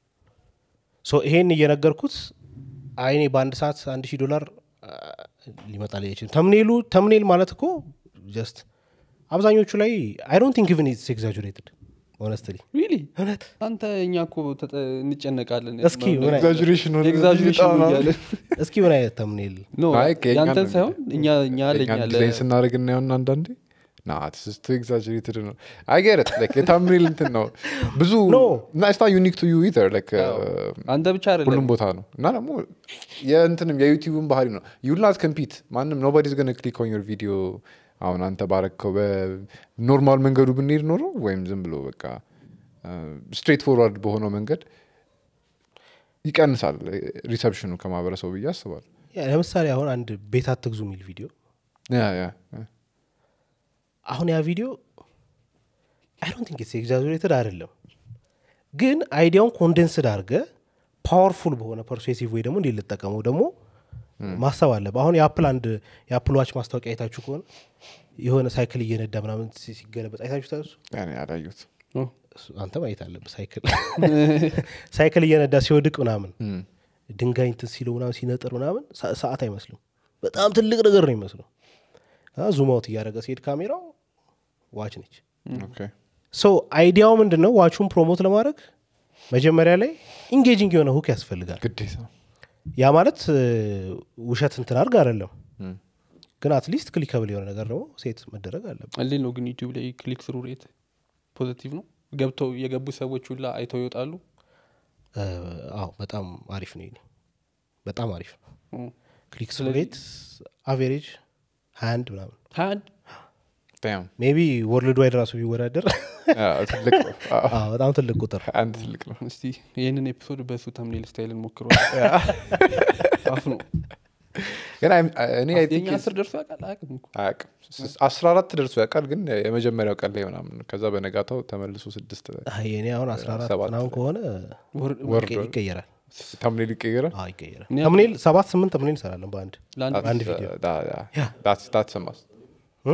ሶ ይሄን እየነገርኩት አይኔ በአንድ ሰዓት አንድ ሺህ ዶላር አ፣ ሊመጣ ላይ አይችልም ተምኔሉ ተምኔል ማለት እኮ ጀስት አብዛኞቹ ላይ አይ ዶንት ቲንክ ኢቭን ኢትስ ኤግዛጁሬትድ ሆነስትሊ ሪሊ እውነት አንተ እኛ እኮ ተጠ- እንጨነቃለን እስኪ ምን አይነት- ኤግዛጁሬሽን ሆነ ኤግዛጁሬሽን በጣም ነው እያለን እስኪ ምን አይነት ተምኔል ኖ አይ፣ ከእኛ ያንተን ነው ሳይሆን እኛ እኛ ለኛ እኛን ለ- ዲዛይን ስናደርግ እናየውና አንዳንዴ ና ስስቱ ኤግዛጀሬትድ ነው አይገረት የታምኔል እንትን ነው ብዙ No. እና ስታ ዩኒክ ቱ ዩ ኢተር ላይክ አንተ ብቻ አይደለም ሁሉም ቦታ ነው እና ደግሞ የእንትንም የዩቲዩብን ባህሪ ነው ዩልናት ኮምፒት ማንም ኖባዲስ ገነ ክሊክ ኦን ዮር ቪዲዮ አሁን አንተ ባረከው በኖርማል መንገዱ ብንሄድ ኖሮ ወይም ዝም ብሎ በቃ ስትሬት ፎርዋርድ በሆነው መንገድ ይቀንሳል ሪሰፕሽኑ ከማህበረሰቡ ብዬ አስባለሁ ያ፣ ለምሳሌ አሁን አንድ ቤት አትግዙ የሚል ቪዲዮ ያ ያ ያ። አሁን ያ ቪዲዮ አይ ዶንት ቲንክ ኢትስ ኤግዛጁሬትድ አይደለም ግን አይዲያውን ኮንደንስድ አድርገ ፓወርፉል በሆነ ፐርሱሲቭ ወይ ደግሞ እንዴት ልጠቀመው ደግሞ ማሰብ አለብህ አሁን የአፕል አንድ የአፕል ዋች ማስታወቂያ አይታችሁ ከሆነ የሆነ ሳይክል እየነዳ ምናምን ሲ- ሲገለበጥ አይታችሁ ታሱ ያኔ ያላዩት ኦ፣ አንተ ማየት አለብህ ሳይክል ሳይክል እየነዳ ሲወድቅ ምናምን እም። ድንጋይ እንትን ሲለው ምናምን ሲነጥር ምናምን ሰ- ሰዓት አይመስልም በጣም ትልቅ ነገር ነው ይመስለው ዙም አውት እያደረገ ሲሄድ ካሜራው ዋች ነች ኦኬ ሶ አይዲያው ምንድን ነው ዋቹን ፕሮሞት ለማድረግ መጀመሪያ ላይ ኢንጌጂንግ የሆነ ሁክ ያስፈልጋል ግዴታ ያ ማለት እ፣ ውሸት እንትን አድርግ አይደለም እም። ግን አትሊስት ክሊከብል የሆነ ነገር ደግሞ ሴት መደረግ አለበት እንዴት ነው ግን ዩቲዩብ ላይ ክሊክ ስሩ ሬት ፖዘቲቭ ነው ገብተው የገቡ ሰዎች ሁላ አይተው ይወጣሉ እ፣ አዎ በጣም አሪፍ ነው ይሄ በጣም አሪፍ ነው ኦ፣ ክሊክ ስለዚህ- ሬት አቬሬጅ ሀያ አንድ ምናምን ሀያ አንድ Damn. ሜቢ ወርልድ ዋይድ ራሱ ቢወዳደር ያ፣ ትልቅ ነው አዎ፣ አዎ፣ በጣም ትልቅ ቁጥር አንድ ትልቅ ነው እስቲ ይህንን ኤፒሶድ በእሱ ተምኔል ስታይል እንሞክረ አፍ ነው ግን አይ- እኔ I think የኛ አስር ደርሶ ያውቃል አያውቅም እኮ አያውቅም ስ- አስራ አራት ደርሶ ያውቃል ግን የመጀመሪያው ቀን ላይ ምናምን ነው። ከዛ በነጋታው ተመልሶ ስድስት አይ፣ የኔ አሁን አስራ አራት ሰባት ምናምን ከሆነ ወር- ወርዶ ይቀ- ይቀየራል ታምኔል ይቀየራል አዎ፣ ይቀየራል እኔ ተምኔል ሰባት ስምንት ተምኔል እንሰራለን በአንድ ለአንድ አንድ ቪዲዮ ያ። ታትሰማስ እ?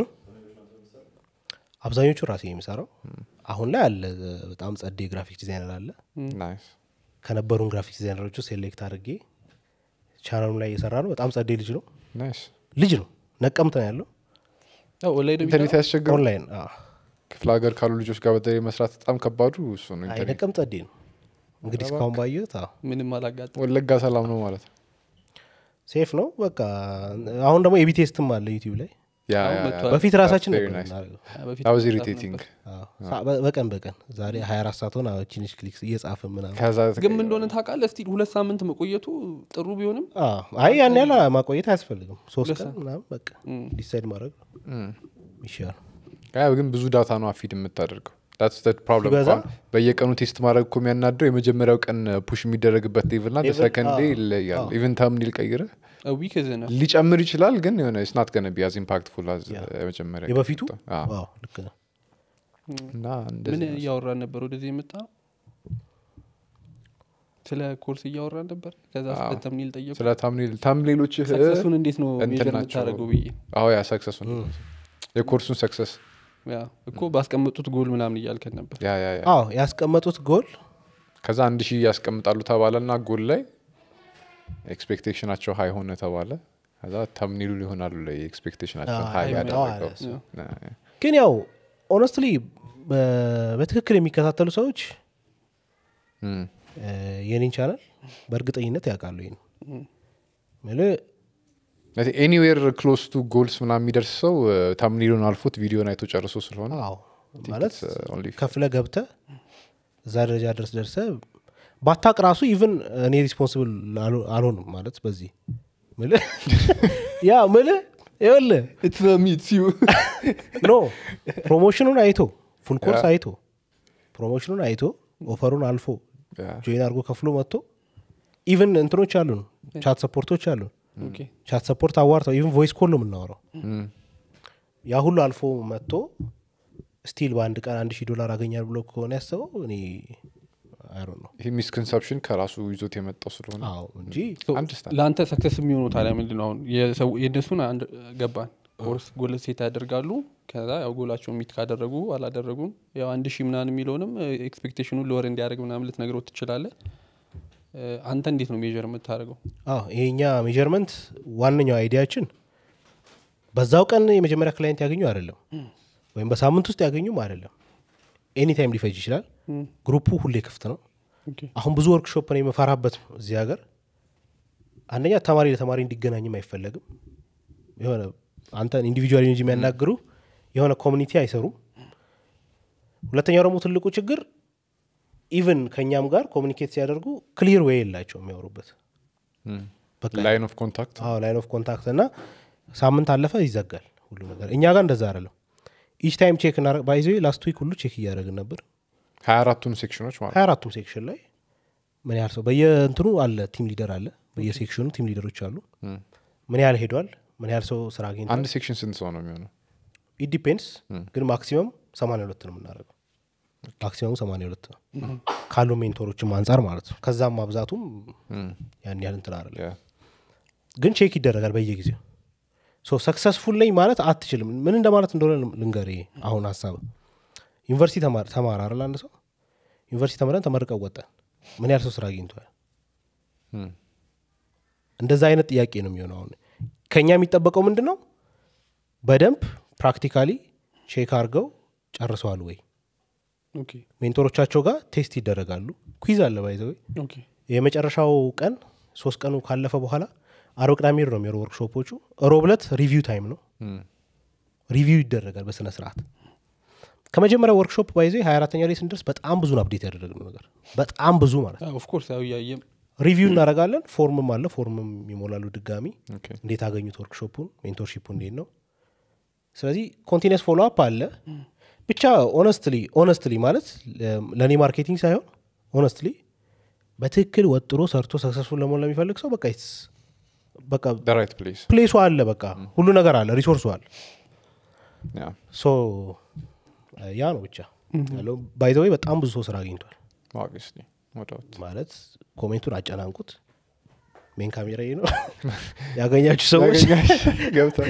አብዛኞቹ ራሴ የሚሰራው አሁን ላይ አለ በጣም ጸዴ ግራፊክ ዲዛይነር አለ ናይስ ከነበሩን ግራፊክ ዲዛይነሮቹ ሴሌክት አድርጌ ቻናሉ ላይ እየሰራ ነው በጣም ጸዴ ልጅ ነው ናይስ ልጅ ነው ነቀምት ነው ያለው ያው ኦንላይን ነው ኢንተርኔት የሚሰራው? ያስቸግሩ ኦንላይን አዎ። ክፍለ ሀገር ካሉ ልጆች ጋር በተለይ መስራት በጣም ከባዱ እሱ ነው አይ ኢንተርኔት ነቀም ጸዴ ነው እንግዲህ እስካሁን ባየሁት አዎ ምንም አላጋጥም ወለጋ ሰላም ነው ማለት ነው ሴፍ ነው በቃ አሁን ደግሞ ኤቢ ቴስትም አለ ዩቲዩብ ላይ ያ አሁን ያ መጥቷል። ያ በፊት ራሳችን very ነበር nice. የምናደርገው። በፊት that was መጽሐፍ irritating ነበር። አዎ። ሳ- በ- በቀን በቀን ዛሬ 24 ሰዓት ሆነ ችንሽ ክሊክ እየጻፍን ምናምን ከዛ ግን ምን እንደሆነ ታውቃለህ እስቲ ሁለት ሳምንት መቆየቱ ጥሩ ቢሆንም አዎ። አይ ያን ያህል ማቆየት አያስፈልግም ሶስት ሁለት ቀን ሰዓት። ምናምን በቃ እም። ዲሳይድ ማድረግ ነው እም። ይሻላል ያ ግን ብዙ ዳታ ነው አፊድ የምታደርገው That's the problem ሲበዛ? እንኳን በየቀኑ ቴስት ማድረግ እኮ የሚያናደው የመጀመሪያው ቀን ፑሽ የሚደረግበት ሌቭል ና Level? ሰከንድ አዎ። ዴይ ይለያል አዎ። ኢቨን ታምኒል ቀይረ ዊክ ዝነ ሊጨምር ይችላል ግን የሆነ ስናት ገነ ቢያዝ ኢምፓክትፉል አዝ ያ። የመጀመሪያ የበፊቱ ቀን ወጣ። አዎ። አዎ፣ ልክ ነው እና ምን እንደዚህ ነው። እያወራን ነበር ወደዚህ የመጣ ስለ ኮርስ እያወራን ነበር ከዛ ስለ አዎ። ተምኒል ጠየቁ ስለ ታምኒል ታምኔሎች ሰክሰሱን እንዴት ነው እንትን ሜጀር ናቸው። የምታደርገው ብዬ አዎ ያ ሰክሰሱን የኮርሱን ሰክሰስ ያ እኮ ባስቀመጡት ጎል ምናምን እያልከን ነበር ያ ያ ያ አዎ ያስቀመጡት ጎል ከዛ አንድ ሺህ ያስቀምጣሉ ተባለ ና ጎል ላይ ኤክስፔክቴሽናቸው ሀይ ሆነ ተባለ ከዛ ተምኒሉ ሊሆናሉ ላይ ኤክስፔክቴሽናቸውን አዎ፣ ሀይ አይመጣው ያደረገው አለ ሰው። ና- ግን ያው ኦነስትሊ በትክክል የሚከታተሉ ሰዎች እም፣ እ፣ የኔን ቻናል በእርግጠኝነት ያውቃሉ ይሄን ኤኒዌር ክሎስ ቱ ጎልስ ምናምን የሚደርስ ሰው ታምኒሉን አልፎት ቪዲዮን አይቶ ጨርሶ ስለሆነ አዎ ማለት it's, uh, only fair. ከፍለ ገብተ እዛ ደረጃ ድረስ ደርሰ ባታቅ ራሱ ኢቭን እኔ ሪስፖንስብል አልሆንም ማለት በዚህ ምልህ ያ ምልህ ይኸውልህ ኖ ፕሮሞሽኑን አይቶ ፉል ኮርስ ያ። አይቶ ፕሮሞሽኑን አይቶ ኦፈሩን አልፎ ያ። ጆይን አድርጎ ከፍሎ መጥቶ ኢቭን እንትኖች አሉን ቻት ሰፖርቶች አሉን ኦኬ ቻት ሰፖርት አዋርተው ኢቭን ቮይስ ኮል ነው የምናወራው እም፣ ያ ሁሉ አልፎ መጥቶ ስቲል በአንድ ቀን አንድ ሺህ ዶላር አገኛል ብሎ ከሆነ ያስበው እኔ አይሮ ነው ይህ ሚስኮንሰፕሽን ከራሱ ይዞት የመጣው ስለሆነ አዎ እንጂ አንደርስታንድ ለአንተ ሰክሰስ የሚሆኑ ታዲያ ምንድን ነው አሁን የሰው- የእነሱን አንድ ገባን ኮርስ ጎል ሴት ያደርጋሉ ከዛ ያው ጎላቸውን ሚት ካደረጉ አላደረጉም ያው አንድ ሺህ ምናምን የሚለውንም ኤክስፔክቴሽኑን ለወር እንዲያደርግ ምናምን ልትነግረው ትችላለህ እ፣ አንተ እንዴት ነው ሜዥር የምታደርገው አዎ ይሄኛ ሜጀርመንት ዋነኛው አይዲያችን በዛው ቀን የመጀመሪያ ክላይንት ያገኙ አይደለም ወይም በሳምንት ውስጥ ያገኙም አይደለም ኤኒታይም ሊፈጅ ይችላል ግሩፑ ሁሌ ክፍት ነው ኦኬ አሁን ብዙ ወርክሾፕ ነው የመፈራበት እዚህ ሀገር አንደኛ ተማሪ ለተማሪ እንዲገናኝም አይፈለግም የሆነ አንተን ኢንዲቪጁዋል እንጂ የሚያናግሩ የሆነ ኮሚኒቲ አይሰሩም ሁለተኛው ደግሞ ትልቁ ችግር ኢቭን ከእኛም ጋር ኮሚኒኬት ሲያደርጉ ክሊር ወይ የላቸው የሚያወሩበት በቃ ላይን ኦፍ ኮንታክት አዎ ላይን ኦፍ ኮንታክት እና ሳምንት አለፈ ይዘጋል ሁሉ ነገር እኛ ጋር እንደዛ አይደለም ኢች ታይም ቼክ እና ባይዘ ላስት ዊክ ሁሉ ቼክ እያደረግን ነበር ሀያ አራቱን ሴክሽኖች ማለት ሀያ አራቱም ሴክሽን ላይ ምን ያህል ሰው በየእንትኑ አለ ቲም ሊደር አለ በየሴክሽኑ ቲም ሊደሮች አሉ እም። ምን ያህል ሄዷል ምን ያህል ሰው ስራ አግኝቷል አንድ ሴክሽን ስንት ሰው ነው የሚሆነው ኢዲፔንድስ ግን ማክሲመም ሰማንያ ሁለት ነው የምናደርገው ማክሲመሙ ሰማንያ ሁለት ነው ካሉ ሜንቶሮችም አንጻር ማለት ነው ከዛም ማብዛቱም እም፣ ያን ያህል እንትን አይደለም ያ። ግን ቼክ ይደረጋል በየጊዜው ሶ ሰክሰስፉል ነኝ ማለት አትችልም ምን እንደማለት እንደሆነ ልንገር ይሄ አሁን ሀሳብ ዩኒቨርሲቲ ተማር ተማር አይደል አንድ ሰው ዩኒቨርሲቲ ተምረን ተመርቀው ወጣን ምን ያህል ሰው ስራ አግኝቷል እም፣ እንደዛ አይነት ጥያቄ ነው የሚሆነው አሁን ከእኛ የሚጠበቀው ምንድን ነው በደንብ ፕራክቲካሊ ቼክ አድርገው ጨርሰዋል ወይ ኦኬ ሜንቶሮቻቸው ጋር ቴስት ይደረጋሉ ኩይዝ አለ ባይዘወይ ኦኬ የመጨረሻው ቀን ሶስት ቀኑ ካለፈ በኋላ አርብ ቅዳሜ ነው የሚሄዱ ወርክሾፖቹ ሮብ ዕለት ሪቪው ታይም ነው እም፣ ሪቪው ይደረጋል በስነ ስርዓት ከመጀመሪያው ወርክሾፕ ባይዘ ሀያ አራተኛ ላይ ስንደርስ በጣም ብዙ አፕዴት ያደረግነው ነገር በጣም ብዙ ማለት ነው ኦፍኮርስ ያው እያየም ሪቪው እናደርጋለን ፎርምም አለ ፎርምም ይሞላሉ ድጋሚ ኦኬ። እንዴት አገኙት ወርክሾፑን ሜንቶርሺፑ እንዴት ነው ስለዚህ ኮንቲኒስ ፎሎ አፕ አለ ብቻ ኦነስትሊ ኦነስትሊ ማለት ለእኔ ማርኬቲንግ ሳይሆን ኦነስትሊ በትክክል ወጥሮ ሰርቶ ሰክሰስፉል ለመሆን ለሚፈልግ ሰው በቃ it's- በቃ the right place ፕሌሱ አለ በቃ ሁሉ ነገር አለ ሪሶርሱ አለ ያ ሶ ያ ነው ብቻ ያለው ባይዘወይ በጣም ብዙ ሰው ስራ አግኝቷል obviously no doubt ማለት ኮሜንቱን አጨናንቁት ሜን ካሜራ ነው ያገኛችሁ ሰዎች ገብቷል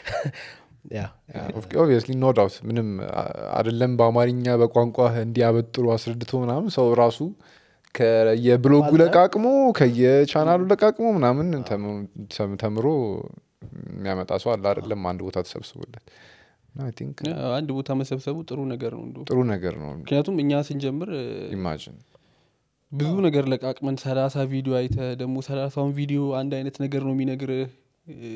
ያ ኦብቪየስሊ ኖ ዳውት ምንም አ- አይደለም በአማርኛ በቋንቋ እንዲያበጥሩ አስረድቶ ምናምን ሰው ራሱ ከየብሎጉ ለቃቅሞ ከየቻናሉ ለቃቅሞ ምናምን ተም- ተም- ተምሮ የሚያመጣ ሰው አለ አይደለም አንድ ቦታ ተሰብስቦለት አይ ቲንክ አንድ ቦታ መሰብሰቡ ጥሩ ነገር ነው እንዲሁ ጥሩ ነገር ነው ምክንያቱም እኛ ስንጀምር እ፣ ኢማጂን ብዙ ነገር ለቃቅመን ሰላሳ ቪዲዮ አይተ ደግሞ ሰላሳውን ቪዲዮ አንድ አይነት ነገር ነው የሚነግርህ እ፣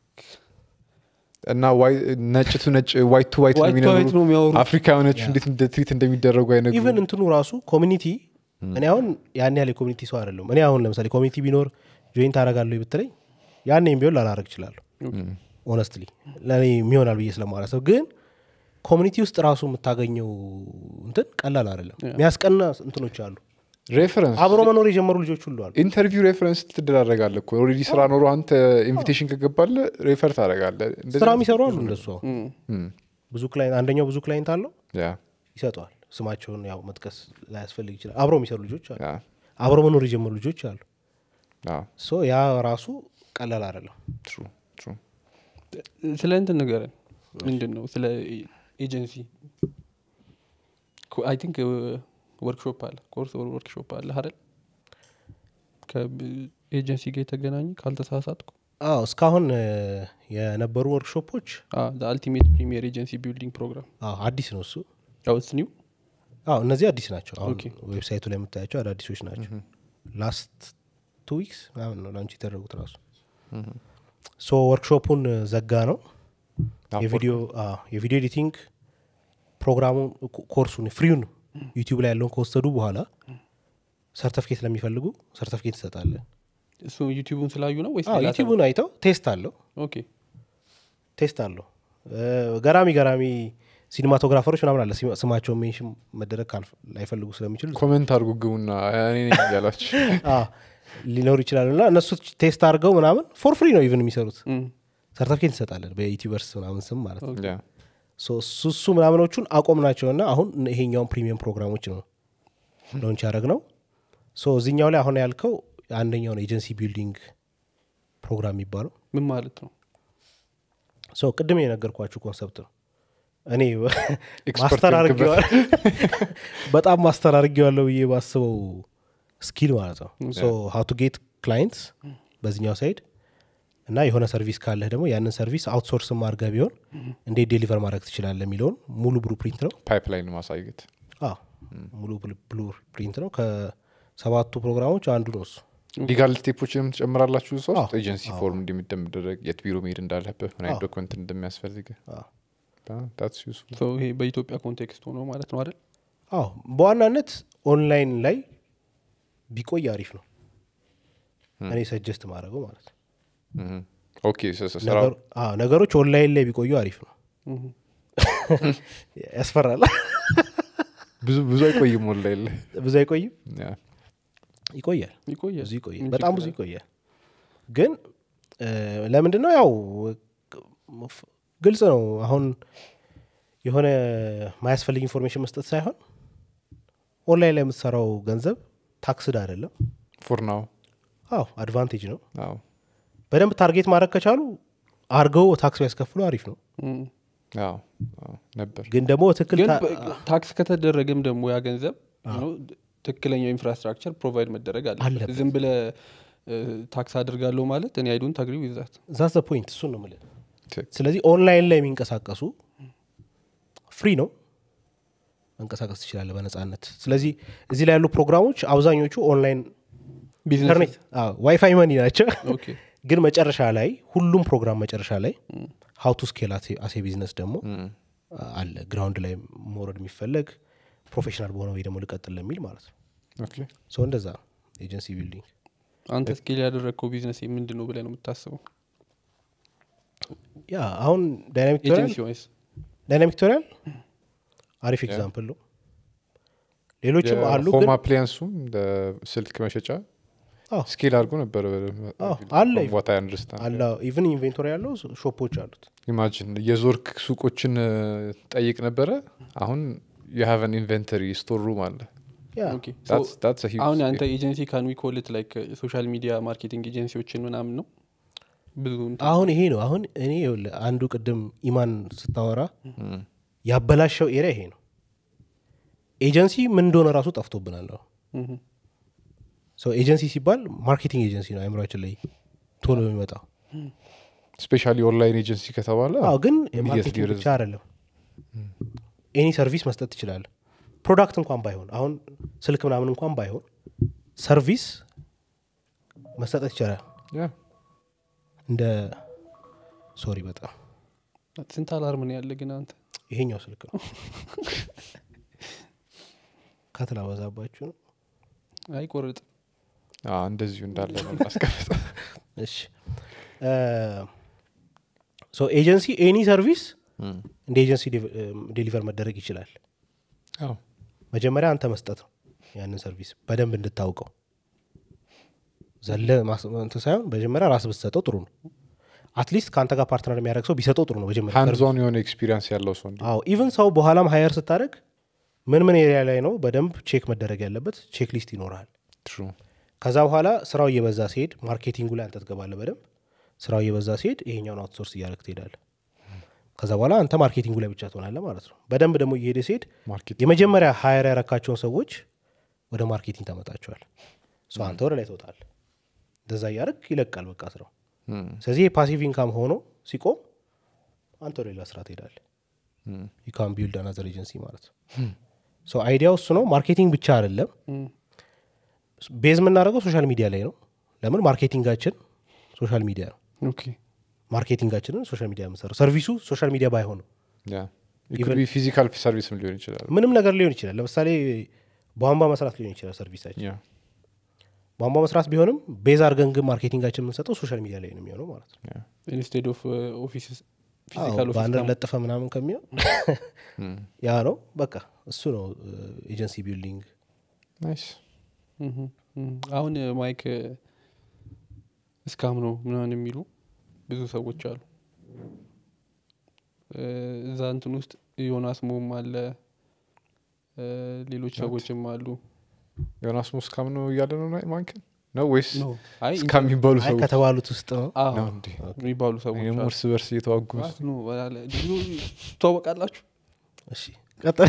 እና ዋይ- ነጭ ቱ ነጭ ዋይት ቱ ዋይት ነው ዋይት ቱ ዋይት የሚነግሩ ነው የሚያወሩ አፍሪካኖች እንዴት እንደ ትሪት እንደሚደረጉ አይነግሩ ኢቨን እንትኑ ራሱ ኮሚኒቲ እኔ አሁን ያን ያህል የኮሚኒቲ ሰው አይደለም እኔ አሁን ለምሳሌ ኮሚኒቲ ቢኖር ጆይን ታደረጋለሁ ብትለኝ ያኔም ቢሆን ላላረግ እችላለሁ ኦነስትሊ ለእኔ የሚሆናል ብዬ ስለማላሰብ ግን ኮሚኒቲ ውስጥ ራሱ የምታገኘው እንትን ቀላል አይደለም የሚያስቀና እንትኖች አሉ ሬፈረንስ አብሮ መኖር የጀመሩ ልጆች ሁሉ አሉ ኢንተርቪው ሬፈረንስ ትደራረጋለ እኮ ኦልሬዲ ስራ ኖሮ አንተ ኢንቪቴሽን ከገባለ ሬፈር ታደረጋለ ስራ የሚሰሩ አሉ እንደሱ አሁን እም፣ ብዙ ክላይንት አንደኛው ብዙ ክላይንት አለው ያ ይሰጠዋል ስማቸውን ያው መጥቀስ ላያስፈልግ ይችላል አብሮ የሚሰሩ ልጆች አሉ ያ አብሮ መኖር የጀመሩ ልጆች አሉ ያ ሶ ያ ራሱ ቀላል አይደለም ትሩ ትሩ ስለ እንትን ንገረን ምንድን ነው ስለ ኤጀንሲ አይ ቲንክ ወርክሾፕ አለ ኮርስ ወርክሾፕ አለ አይደል ከኤጀንሲ ጋር የተገናኘ ካልተሳሳትኩ አዎ እስካሁን እ፣ የነበሩ ወርክሾፖች አልቲሜት ፕሪሚየር ኤጀንሲ ቢልዲንግ ፕሮግራም አዎ አዲስ ነው እሱ ያውስ ኒው አዎ እነዚህ አዲስ ናቸው አሁን ኦኬ። ዌብሳይቱ ላይ የምታያቸው አዳዲሶች ናቸው ላስት ቱ ዊክስ ምናምን ነው ላንች የተደረጉት ራሱ ሶ ወርክሾፑን ዘጋ ነው የቪዲዮ አዎ፣ የቪዲዮ ኤዲቲንግ ፕሮግራሙን ኮ- ኮርሱን ፍሪውን ዩቲዩብ ላይ ያለውን ከወሰዱ በኋላ ሰርተፍኬት ለሚፈልጉ ሰርተፍኬት ትሰጣለን እሱ ዩቲዩቡን ስላዩ ነው ወይስ አዎ፣ ሌላ ዩቲዩቡን አይተው ቴስት አለው ሰው? ኦኬ ቴስት አለው እ፣ ገራሚ ገራሚ ሲኒማቶግራፈሮች ምናምን አለ ሲማ- ስማቸውን ሜንሽን መደረግ ካልፈ- ላይፈልጉ ስለሚችሉ ኮሜንት አድርጉ ግቡና እኔ ነኝ እያላችሁ አ፣ ሊኖሩ ይችላሉ እና እነሱ ቴስት አድርገው ምናምን ፎር ፍሪ ነው ኢቨን የሚሰሩት እም፣ ሰርተፍኬት እንሰጣለን በዩቲዩበርስ ምናምን ስም ማለት ነው ያ ሶ እሱ እሱ ምናምኖቹን አቆም ናቸውና አሁን ይሄኛውን ፕሪሚየም ፕሮግራሞች ነው ሎንች ያደረግ ነው ሶ እዚኛው ላይ አሁን ያልከው አንደኛውን ኤጀንሲ ቢልዲንግ ፕሮግራም የሚባለው ምን ማለት ነው ሶ ቅድም የነገርኳችሁ ኮንሰፕት ነው እኔ Expert ማስተር የሆንክበት። አርጌዋል በጣም ማስተር አርጌዋለሁ ብዬ ባስበው ስኪል ማለት ነው ሶ ሀው ቱ ጌት ክላይንትስ በዚኛው ሳይድ እና የሆነ ሰርቪስ ካለህ ደግሞ ያንን ሰርቪስ አውትሶርስም አድርገህ ቢሆን እንዴት ዴሊቨር ማድረግ ትችላለህ የሚለውን ሙሉ ብሉ ፕሪንት ነው ፓይፕላይን ማሳየት አዎ ሙሉ ብሉ ፕሪንት ነው ከሰባቱ ፕሮግራሞች አንዱ ነው እሱ ሊጋል ስቴፖችንም ትጨምራላችሁ እዛ ውስጥ አዎ፣ ኤጀንሲ ፎርም እንደሚደረግ የት ቢሮ መሄድ እንዳለብህ ምን አይነት ዶክመንት እንደሚያስፈልግ አዎ። ታትስ ዩስፉል So ይሄ በኢትዮጵያ ኮንቴክስት ሆኖ ማለት ነው አይደል አዎ በዋናነት ኦንላይን ላይ ቢቆይ አሪፍ ነው እኔ ሰጀስት ማድረገው ማለት ነው ኦኬ ስ- ስ- ስራው ነገሩ- አዎ፣ ነገሮች ኦንላይን ላይ ቢቆዩ አሪፍ ነው እም፣ ያስፈራል ብዙ ብዙ አይቆይም ኦንላይን ላይ ብዙ አይቆይም ያ። ይቆያል ይቆያል ብዙ ይቆያል ምን በጣም ችግር ብዙ አለ? ይቆያል ግን ለምንድን ነው ያው ፍ- ግልጽ ነው አሁን የሆነ ማያስፈልግ ኢንፎርሜሽን መስጠት ሳይሆን ኦንላይን ላይ የምትሰራው ገንዘብ ታክስድ አይደለም ፎር ናው አዎ አድቫንቴጅ ነው አዎ በደንብ ታርጌት ማድረግ ከቻሉ አርገው ታክስ ቢያስከፍሉ አሪፍ ነው እም። አዎ አዎ ነበር ግን ደግሞ ትክክል ግን ታ- በ- ታክስ ከተደረገም ደግሞ ያ ገንዘብ ነው ትክክለኛው ኢንፍራስትራክቸር ፕሮቫይድ መደረግ አለበት አለበት። ዝም ብለ ታክስ አድርጋለሁ ማለት እኔ አይዱን ታግሪ ይዛት ዛት ፖይንት እሱን ነው የምልህ ትክክል። ስለዚህ ኦንላይን ላይ የሚንቀሳቀሱ ፍሪ ነው መንቀሳቀስ ትችላለህ በነጻነት ስለዚህ እዚህ ላይ ያሉ ፕሮግራሞች አብዛኞቹ ኦንላይን ቢዝነስ ኢንተርኔት ዋይፋይ መኒ ናቸው ኦኬ ግን መጨረሻ ላይ ሁሉም ፕሮግራም መጨረሻ ላይ ሀው ቱ ስኬል አሴ ቢዝነስ ደግሞ እም። አለ ግራውንድ ላይ መውረድ የሚፈለግ ፕሮፌሽናል በሆነ ወይ ደግሞ ልቀጥል ለሚል ማለት ነው ኦኬ ሰው እንደዛ ነው ኤጀንሲ ቢልዲንግ አንተ ስኬል ያደረግከው ቢዝነስ ምንድን ነው ብለህ ነው የምታስበው ያ አሁን ዳይናሚክ ቱቶሪያል ኤጀንሲ ወይስ ዳይናሚክ ቱቶሪያል አሪፍ ኤግዛምፕል ነው ሌሎችም አሉ ሆም ግን አፕሊያንሱም ስልክ መሸጫ አዎ። ስኬል አድርጎ ነበረ አዎ፣ አለ። ቦታ አንደርስታንድ አለ ኢቨን ኢንቬንቶሪ ያለው ሾፖች አሉት ኢማጂን የዞርክ ሱቆችን እ፣ ጠይቅ ነበረ አሁን የሀቨን ኢንቨንተሪ ስቶር ሩም አለ ኦኬ ሶ That's- that's a huge አሁን scale. አንተ ኤጀንሲ ካን ዊ ኮልት ላይክ ሶሻል ሚዲያ ማርኬቲንግ ኤጀንሲዎችን ምናምን ነው ብዙ እንትን- አሁን ይሄ ነው አሁን እኔ ይኸውልህ አንዱ ቅድም ኢማን ስታወራ እም። ያበላሸው ኤሪያ ይሄ ነው ኤጀንሲ ምን እንደሆነ ራሱ ጠፍቶብናል አሁን እም። ሰው ኤጀንሲ ሲባል ማርኬቲንግ ኤጀንሲ ነው አይምሯችን ላይ ቶሎ የሚመጣው ስፔሻሊ ኦንላይን ኤጀንሲ ከተባለ አዎ ግን immediately ማርኬቲንግ ወደዛ። ብቻ አይደለም ኤኒ ሰርቪስ መስጠት ትችላለ ፕሮዳክት እንኳን ባይሆን አሁን ስልክ ምናምን እንኳን ባይሆን ሰርቪስ መሰጠት ይቻላል ያ እንደ ሶሪ በጣም ስንት አላርም ነው ያለ ግን አንተ ይሄኛው ስልክ ነው ከትላ በዛባችሁ ነው አይቆርጥ አዎ፣ እንደዚሁ እንዳለ ነው ማስቀመጥ እሺ ሶ ኤጀንሲ ኤኒ ሰርቪስ እም። እንደ ኤጀንሲ ዴሊቨር መደረግ ይችላል አዎ መጀመሪያ አንተ መስጠት ነው ያንን ሰርቪስ በደንብ እንድታውቀው ዘለ ማስ- እንትን ሳይሆን መጀመሪያ ራስ ብትሰጠው ጥሩ ነው አትሊስት ከአንተ ጋር ፓርትነር የሚያደርግ ሰው ቢሰጠው ጥሩ ነው መጀመሪያ ሃንድዞን የሆነ ኤክስፒሪንስ ያለው ሰው እንዲ አዎ ኢቨን ሰው በኋላም ሀየር ስታደርግ ምን ምን ኤሪያ ላይ ነው በደንብ ቼክ መደረግ ያለበት ቼክ ሊስት ይኖርሃል ትሩ ከዛ በኋላ ስራው እየበዛ ሲሄድ ማርኬቲንጉ ላይ አንተ ትገባለህ በደንብ ስራው እየበዛ ሲሄድ ይሄኛውን አውትሶርስ እያደረግ ትሄዳለህ ከዛ በኋላ አንተ ማርኬቲንጉ ላይ ብቻ ትሆናለህ ማለት ነው በደንብ ደግሞ እየሄደ ሲሄድ ማርኬት የመጀመሪያ ሀየር ያረካቸውን ሰዎች ወደ ማርኬቲንግ ታመጣቸዋል ሶ አንተ ወደ ላይ ትወጣል እንደዛ እያደረግ ይለቃል በቃ ስራው ስለዚህ የፓሲቭ ኢንካም ሆኖ ሲቆም አንተ ወደ ሌላ ስራ ትሄዳለ ዩካን ቢልድ አናዘር ኤጀንሲ ማለት ነው ሶ አይዲያው እሱ ነው ማርኬቲንግ ብቻ አይደለም ቤዝ የምናደርገው ሶሻል ሚዲያ ላይ ነው ለምን ማርኬቲንጋችን ሶሻል ሚዲያ ነው ኦኬ ማርኬቲንጋችንን ሶሻል ሚዲያ የምንሰራው ሰርቪሱ ሶሻል ሚዲያ ባይሆንም ፊዚካል ሰርቪስም ሊሆን ይችላል ምንም ነገር ሊሆን ይችላል ለምሳሌ ቧንቧ መስራት ሊሆን ይችላል ሰርቪሳችን ያ ቧንቧ መስራት ቢሆንም ቤዝ አድርገን ግን ማርኬቲንጋችን የምንሰጠው ሶሻል ሚዲያ ላይ ነው የሚሆነው ማለት ነው ያ ኢንስቴድ ኦፍ ኦፊስ አዎ፣ ፊዚካል ኦፊስ ባነር ደግሞ ለጥፈ ምናምን ከሚሆን ያ ነው በቃ እሱ ነው ኤጀንሲ ቢልዲንግ ናይስ ምሁም፣ ምሁም። አሁን ማይክ እስካም ነው ምናምን የሚሉ ብዙ ሰዎች አሉ እ፣ እዛ እንትን ውስጥ ዮናስ ሞም አለ እ፣ ሌሎች ሰዎችም አሉ ዮናስ ሙስካም ነው እያለ ነው ማንክን ነው ወይስ ኖ፣ አይ እስካም የሚባሉ አይ ሰዎች ከተባሉት ውስጥ ነው አዎ፣ ነው እንዴ? የሚባሉ ሰዎች ይህም አሉ። እርስ በርስ እየተዋጉ ዮናስ ኖ፣ በላለ ድሮ ትዋወቃላችሁ እሺ ቀጥል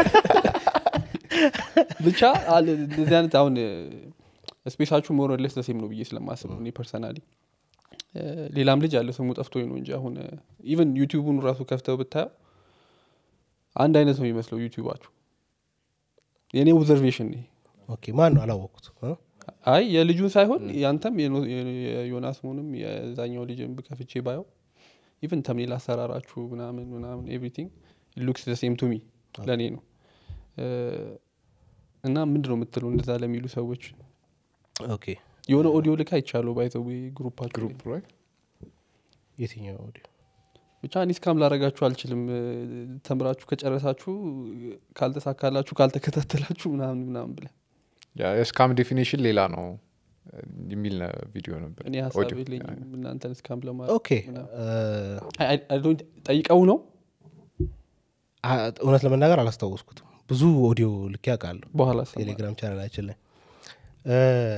ብቻ አለ እንደዚህ አይነት አሁን ስፔሳችሁ ሞረለስ ተሴም ነው ብዬ ስለማስብ ነው እኔ ፐርሰናሊ ሌላም ልጅ አለ ስሙ ጠፍቶኝ ነው እንጂ አሁን ኢቨን ዩቲዩቡን ራሱ ከፍተው ብታየው አንድ አይነት ነው የሚመስለው ዩቲዩባችሁ የእኔ ኦብዘርቬሽን ይሄ ኦኬ ማን ነው አላወቅኩት እ? አይ የልጁን ሳይሆን ያንተም የኖ- የዮናስ መሆንም የዛኛው ልጅን ብከፍቼ ባየው ኢቨን ተምኔል አሰራራችሁ ምናምን ምናምን ኤቭሪቲንግ ሉክስ ሴም ቱ ሚ ለእኔ ነው እ፣ እና ምንድን ነው የምትለው እንደዛ ለሚሉ ሰዎች ኦኬ የሆነ ኦዲዮ ልክ አይቻለሁ ባይዘዌ ግሩፓችሁ ላይ። ግሩፕ ላይ የትኛው ኦዲዮ ብቻ እኔ እስካም ላረጋችሁ አልችልም እ፣ ተምራችሁ ከጨረሳችሁ ካልተሳካላችሁ ካልተከታተላችሁ ምናምን ምናምን ብለ የስካም ዴፊኔሽን ሌላ ነው የሚል ቪዲዮ ነበር እኔ ሀሳብ ኦዲዮ። የለኝም እናንተን እስካም ኦኬ ለማድረግ ምናምን። እ፣ አይ- አይ- አይ ዶንት- ጠይቀው ነው አ- እውነት ለመናገር አላስታወስኩትም ብዙ ኦዲዮ ልክ ያውቃለሁ በኋላ ሰማ። ቴሌግራም ቻናላችን ላይ እ፣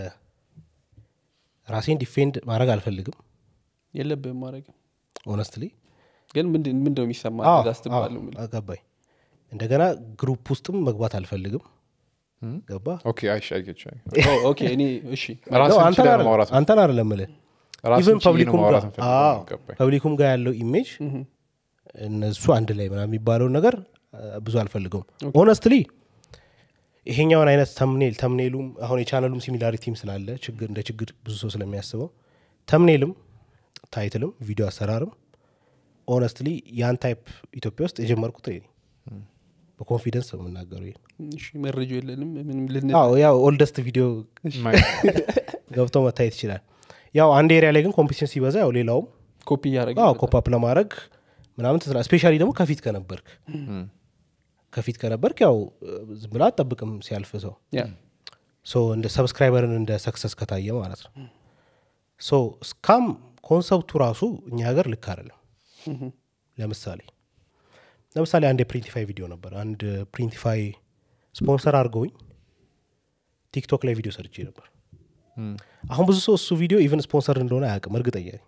ራሴን ዲፌንድ ማድረግ አልፈልግም የለብህም ማድረግ ኦነስትሊ ግን ምንድን ምንድን ነው የሚሰማ እዛ ስትባለው የምልህ? ገባኝ እንደገና ግሩፕ ውስጥም መግባት አልፈልግም ገባ ኦኬ አይሽ አይገች ኦ፣ ኦኬ እኔ እሺ ነው፣ አንተን አይደለም- አንተን አይደለም ምልህ ኢቨን ፐብሊኩም ጋር አዎ፣ ፐብሊኩም ጋር ያለው ኢሜጅ እነሱ አንድ ላይ ምናምን የሚባለውን ነገር አ፣ ብዙ አልፈልገውም ኦነስትሊ ይሄኛውን አይነት ተምኔል ተምኔሉም አሁን የቻነሉም ሲሚላሪቲም ስላለ ችግር እንደ ችግር ብዙ ሰው ስለሚያስበው ተምኔልም ታይትልም ቪዲዮ አሰራርም ኦነስትሊ ያን ታይፕ ኢትዮጵያ ውስጥ የጀመርኩት እኔ ነኝ። በኮንፊደንስ ነው የምናገረው ይሄን እሺ መረጃው የለንም ምንም ልንል አዎ ያው ኦልደስት ቪዲዮ ገብቶ መታየት ይችላል ያው አንድ ኤሪያ ላይ ግን ኮምፒቲሽን ሲበዛ ያው ሌላውም ኮፒ እያደረገ አዎ ኮፓፕ ለማድረግ ምናምን ትስራ ስፔሻሊ ደግሞ ከፊት ከነበርክ ከፊት ከነበርክ ያው ዝም ብላ አጠብቅም ሲያልፍ ሰው ያ ሶ እንደ ሰብስክራይበርን እንደ ሰክሰስ ከታየ ማለት ነው ሶ ስካም ኮንሰፕቱ ራሱ እኛ ሀገር ልክ አይደለም ለምሳሌ ለምሳሌ አንድ የፕሪንቲፋይ ቪዲዮ ነበር አንድ ፕሪንቲፋይ ስፖንሰር አድርገውኝ ቲክቶክ ላይ ቪዲዮ ሰርቼ ነበር አሁን ብዙ ሰው እሱ ቪዲዮ ኢቨን ስፖንሰር እንደሆነ አያውቅም እርግጠኛ ነኝ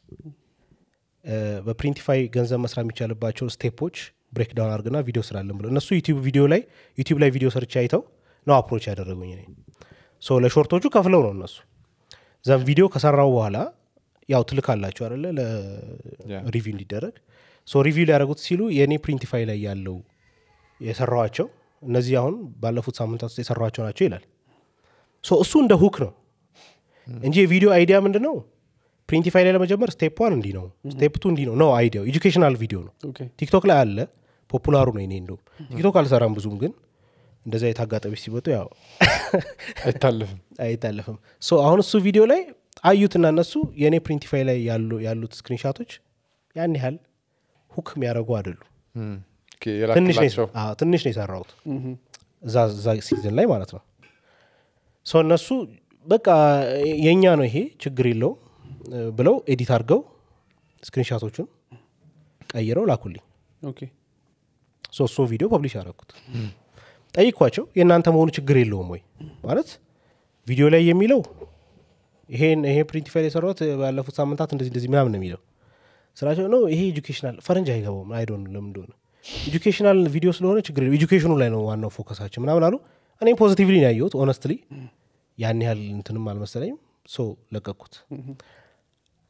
እ፣ በፕሪንቲፋይ ገንዘብ መስራት የሚቻልባቸው ስቴፖች ብሬክ ዳውን አድርግና ቪዲዮ ስራለን ብሎ እነሱ ዩቲዩብ ቪዲዮ ላይ ዩቲዩብ ላይ ቪዲዮ ሰርች አይተው ነው አፕሮች ያደረጉኝ እኔ ሶ ለሾርቶቹ ከፍለው ነው እነሱ ዘን ቪዲዮ ከሰራው በኋላ ያው ትልክ አላቸው አለ Yeah. ለሪቪው እንዲደረግ ሶ ሪቪው ሊያደረጉት ሲሉ የእኔ ፕሪንቲፋይ ላይ ያለው የሰራዋቸው እነዚህ አሁን ባለፉት ሳምንታት ውስጥ የሰራዋቸው ናቸው ይላል ሶ እሱ እንደ ሁክ ነው እንጂ የቪዲዮ አይዲያ ምንድን ነው ፕሪንቲፋይ ላይ ለመጀመር ስቴፕ ዋን እንዲህ ነው ስቴፕ ቱ እንዲህ ነው ነው አይዲያው ኤጁኬሽናል ቪዲዮ ነው ኦኬ ቲክቶክ ላይ አለ ፖፑላሩ ነው እኔ እንደውም ቲክቶክ አልሰራም ብዙም ግን እንደዚ አይነት አጋጣሚዎች ሲመጡ ያው አይታለፍም አይታለፍም ሶ አሁን እሱ ቪዲዮ ላይ አዩትና እነሱ የእኔ ፕሪንቲፋይ ላይ ያሉ ያሉት ስክሪንሻቶች ያን ያህል ሁክ የሚያደርጉ አይደሉ እም፣ ኦኬ፣ ትንሽ ነው የላክላቸው አዎ፣ ትንሽ ነው የሰራሁት እዛ እዛ ሲዝን ላይ ማለት ነው ሰው እነሱ በቃ የእኛ ነው ይሄ ችግር የለውም እ፣ ብለው ኤዲት አድርገው ስክሪንሻቶቹን ቀይረው ላኩልኝ ኦኬ ሶ እሱን ቪዲዮ ፐብሊሽ ያደረኩት ጠይኳቸው የእናንተ መሆኑ ችግር የለውም ወይ ማለት ቪዲዮ ላይ የሚለው ይሄን ይሄ ፕሪንቲፋይል የሰራሁት ባለፉት ሳምንታት እንደዚህ እንደዚህ ምናምን ነው የሚለው ስራቸው ነው ይሄ ኤጁኬሽናል ፈረንጅ አይገባውም አይዶን ለምን እንደሆነ ኤጁኬሽናል ቪዲዮ ስለሆነ ችግር የለውም ኤጁኬሽኑ ላይ ነው ዋናው ፎከሳችን ምናምን አሉ እኔም ፖዚቲቭሊ ነው ያየሁት ኦነስትሊ ያን ያህል እንትንም አልመሰለኝም ሶ ለቀኩት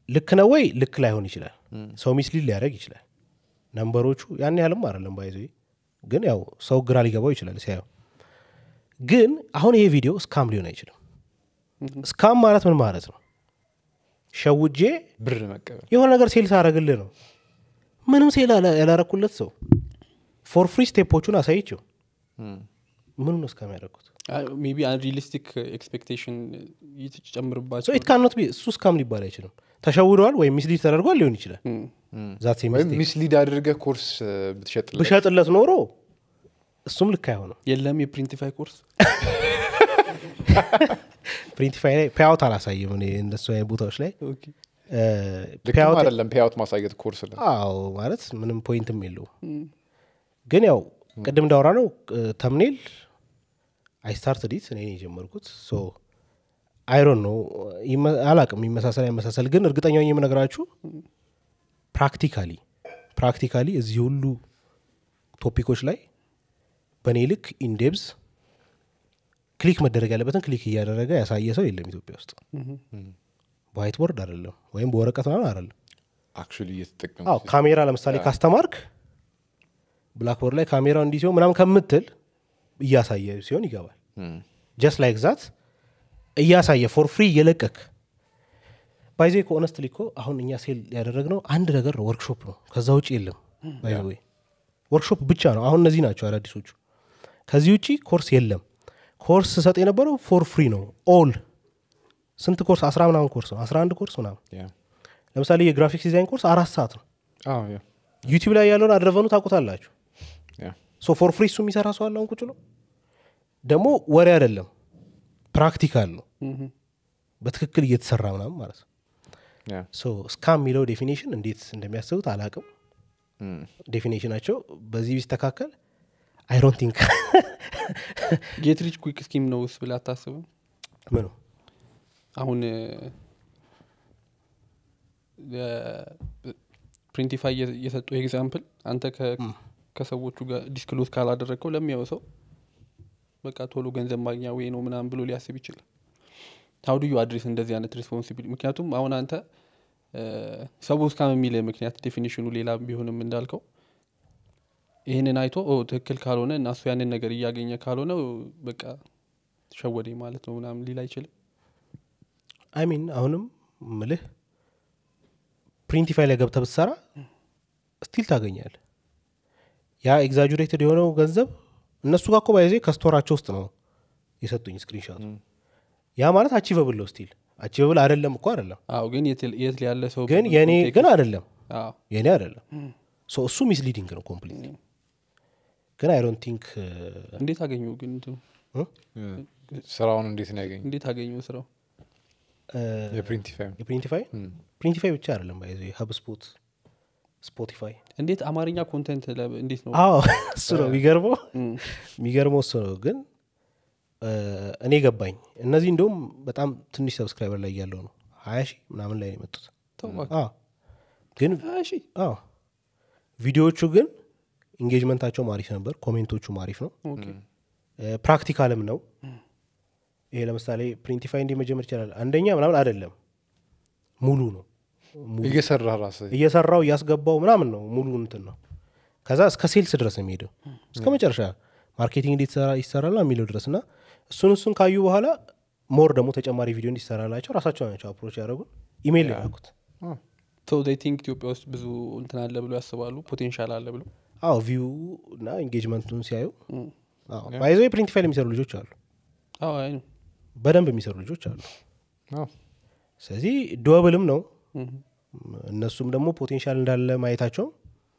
ልክ ነው ወይ ልክ ላይሆን ይችላል ሰው ሚስሊድ ሊያደርግ ይችላል ነንበሮቹ ያን ያህልም አይደለም ባይዘ ግን ያው ሰው ግራ ሊገባው ይችላል ሲያየው ግን አሁን ይሄ ቪዲዮ ስካም ሊሆን አይችልም ስካም ማለት ምን ማለት ነው ሸውጄ ብር መቀበል የሆነ ነገር ሴል ሳረግልህ ነው ምንም ሴል ያላ- ያላረኩለት ሰው ፎር ፍሪ ስቴፖቹን አሳይችው ምኑ ነው እስካም ያደረግኩት ሜቢ አንሪሊስቲክ ኤክስፔክቴሽን ሶ ይጨምርባቸው ኢት ካኖት ቢ እሱ እስካም ሊባል አይችልም ተሸውደዋል ወይም ሚስሊድ ተደርጓል ሊሆን ይችላል ዛት ወይም ሚስሊድ አድርገህ ኮርስ ብትሸጥለት ብሸጥለት ኖሮ እሱም ልክ አይሆንም የለም የፕሪንቲፋይ ኮርስ ፕሪንቲፋይ ላይ ፔያውት አላሳይም እኔ እንደሱ አይነት ቦታዎች ላይ እ፣ ልክም ፔያውት አይደለም ፔያውት ማሳየት ኮርስ ላይ አዎ ማለት ምንም ፖይንትም የለውም ግን ያው ቅድም እንዳወራ ነው ተምኔል አይ ስታርት ዲት እኔ ነኝ የጀመርኩት ሶ አይሮን ነው አላቅም ይመሳሰል አይመሳሰል ግን እርግጠኛ ሆኜ የምነግራችሁ ፕራክቲካሊ ፕራክቲካሊ እዚህ ሁሉ ቶፒኮች ላይ በእኔ ልክ ኢንዴብዝ ክሊክ መደረግ ያለበትን ክሊክ እያደረገ ያሳየ ሰው የለም ኢትዮጵያ ውስጥ በዋይት ቦርድ አይደለም ወይም በወረቀት ምናምን አይደለም አክቹዋሊ እየተጠቀሙ አዎ ካሜራ ለምሳሌ ካስተማርክ ብላክቦርድ ላይ ካሜራው እንዲህ ሲሆን ምናምን ከምትል እያሳየ ሲሆን ይገባል ጀስት ላይክ ዛት እያሳየ ፎር ፍሪ እየለቀክ ባይዜ ከኦነስትሊ እኮ አሁን እኛ ሴል ያደረግነው አንድ ነገር ነው ወርክሾፕ ነው ከዛ ውጭ የለም ባይዘወይ ወርክሾፕ ብቻ ነው አሁን እነዚህ ናቸው አዳዲሶቹ ከዚህ ውጭ ኮርስ የለም ኮርስ ሰጥ የነበረው ፎር ፍሪ ነው ኦል ስንት ኮርስ አስራ ምናምን ኮርስ ነው አስራ አንድ ኮርስ ምናምን ለምሳሌ የግራፊክስ ዲዛይን ኮርስ አራት ሰዓት ነው ዩቲዩብ ላይ ያለውን አድረቨኑ ታውቁታላችሁ ሶ ፎር ፍሪ እሱ የሚሰራ ሰው አለ አሁን ቁጭ ብሎ ደግሞ ወሬ አይደለም ፕራክቲካል ነው በትክክል እየተሰራ ምናምን ማለት ነው ሶ ስካም የሚለው ዴፊኔሽን እንዴት እንደሚያስቡት አላቅም ዴፊኔሽናቸው በዚህ ቢስተካከል አይሮን ቲንክ ጌት ሪች ኩክ ስኪም ነው ስ ብላ አታስብም ምኑ አሁን ፕሪንቲፋይ የሰጡ ኤግዛምፕል አንተ ከ- ከሰዎቹ ጋር ዲስክሎዝ ካላደረግከው ለሚያው ሰው በቃ ቶሎ ገንዘብ ማግኛ ወይ ነው ምናምን ብሎ ሊያስብ ይችላል ሀው ዩ አድሬስ እንደዚህ አይነት ሬስፖንሲቢሊቲ ምክንያቱም አሁን አንተ ሰው እስካም የሚል ምክንያት ዴፊኒሽኑ ሌላ ቢሆንም እንዳልከው ይህንን አይቶ ኦ ትክክል ካልሆነ እና እሱ ያንን ነገር እያገኘ ካልሆነ በቃ ሸወደኝ ማለት ነው ምናምን ሊል አይችልም አይሚን አሁንም ምልህ ፕሪንቲፋይ ላይ ገብተ ብትሰራ ስቲል ታገኛል ያ ኤግዛጁሬትድ የሆነው ገንዘብ እነሱ ጋር እኮ ባይዜ ከስቶራቸው ውስጥ ነው የሰጡኝ ስክሪንሻቱ ያ ማለት አቺቨብል ነው ስቲል አቺቨብል አይደለም እኮ አይደለም አዎ ግን የት የት ያለ ሰው ግን የኔ ግን አይደለም አዎ የኔ አይደለም ሶ እሱ ሚስሊዲንግ ነው ኮምፕሊት ግን አይ ዶንት ቲንክ እንዴት አገኘው ግን እንትኑ? ስራውን እንዴት ነው ያገኝ እንዴት አገኘው ስራው የፕሪንቲፋይ የፕሪንቲፋይ ፕሪንቲፋይ ብቻ አይደለም ባይዜ ሀብ ስፖት ስፖቲፋይ እንዴት አማርኛ ኮንተንት ለ- እንዴት ነው አዎ እሱ ነው የሚገርመው እም፣ የሚገርመው እሱ ነው ግን እ፣ እኔ ገባኝ እነዚህ እንደውም በጣም ትንሽ ሰብስክራይበር ላይ ያለው ነው ሀያ ሺህ ምናምን ላይ ነው የመጡት ተው እባክህ። አዎ ግን እሺ አዎ ቪዲዮዎቹ ግን ኢንጌጅመንታቸውም አሪፍ ነበር ኮሜንቶቹም አሪፍ ነው ኦኬ እ፣ ፕራክቲካልም ነው ይሄ ለምሳሌ ፕሪንቲፋይ እንዲህ መጀመር ይችላል አንደኛ ምናምን አይደለም ሙሉ ነው ሙሉ እየሰራ ራስ እየሰራው እያስገባው ምናምን ነው ሙሉ እንትን ነው ከዛ እስከ ሴልስ ድረስ ነው የሚሄደው እስከ መጨረሻ ማርኬቲንግ እንዴት ይሰራ- ይሰራል የሚለው ድረስ እና እሱን እሱን ካዩ በኋላ ሞር ደግሞ ተጨማሪ ቪዲዮ እንዲሰራላቸው ራሳቸው ናቸው አፕሮች ያደረጉን ኢሜይል ያደረጉት ሶ ይ ቲንክ ኢትዮጵያ ውስጥ ብዙ እንትን አለ ብሎ ያስባሉ ፖቴንሻል አለ ብሎ አዎ ቪው እና ኢንጌጅመንቱን ሲያዩ እም፣ ባይዘ ፕሪንቲፋይል የሚሰሩ ልጆች አሉ አዎ አይ ነው በደንብ የሚሰሩ ልጆች አሉ ስለዚህ ዱወብልም ነው እም፣ እነሱም ደግሞ ፖቴንሻል እንዳለ ማየታቸው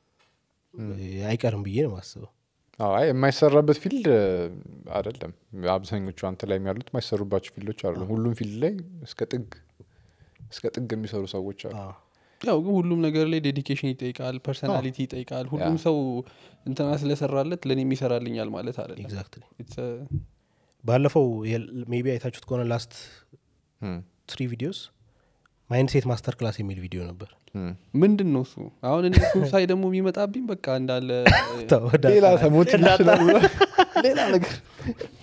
አይቀርም ብዬ ነው ማስበው አይ የማይሰራበት ፊልድ አይደለም አብዛኞቹ አንተ ላይ ያሉት የማይሰሩባቸው ፊልዶች አሉ ሁሉም ፊልድ ላይ እስከ ጥግ እስከ ጥግ የሚሰሩ ሰዎች አሉ አዎ። ያው ግን ሁሉም ነገር ላይ ዴዲኬሽን ይጠይቃል ፐርሰናሊቲ ይጠይቃል ሁሉም ያ። ሰው እንትና ስለሰራለት ለእኔም ይሰራልኛል ማለት አይደለም ኤግዛክትሊ It's a- ባለፈው ሜቢ አይታችሁት ከሆነ ላስት እም፣ ትሪ ቪዲዮስ ማይንድ ሴት ማስተር ክላስ የሚል ቪዲዮ ነበር እም። ምንድን ነው እሱ አሁን እነሱ ሳይ ደግሞ የሚመጣብኝ በቃ እንዳለ ሌላ ተሞት ሌላ ነገር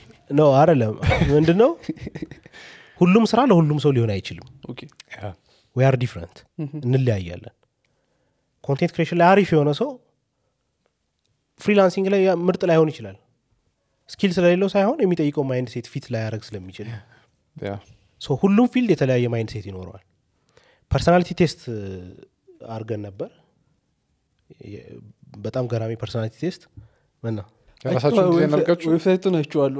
ነው አይደለም ምንድን ነው ሁሉም ስራ ለሁሉም ሰው ሊሆን አይችልም ኦኬ ዊ አር ዲፍረንት እንለያያለን ኮንቴንት ክሬሽን ላይ አሪፍ የሆነ ሰው ፍሪላንሲንግ ላይ ያ ምርጥ ላይሆን ይችላል ስኪል ስለሌለው ሳይሆን የሚጠይቀው ማይንድ ሴት ፊት ላያደረግ ስለሚችል ያ ሶ ሁሉም ፊልድ የተለያየ ማይንድ ሴት ይኖረዋል ፐርሶናሊቲ ቴስት አድርገን ነበር የ- በጣም ገራሚ ፐርሶናሊቲ ቴስት ምን ነው የራሳችሁን ዲዛይን አድርጋችሁ ዌብሳይቱን አይቼዋለሁ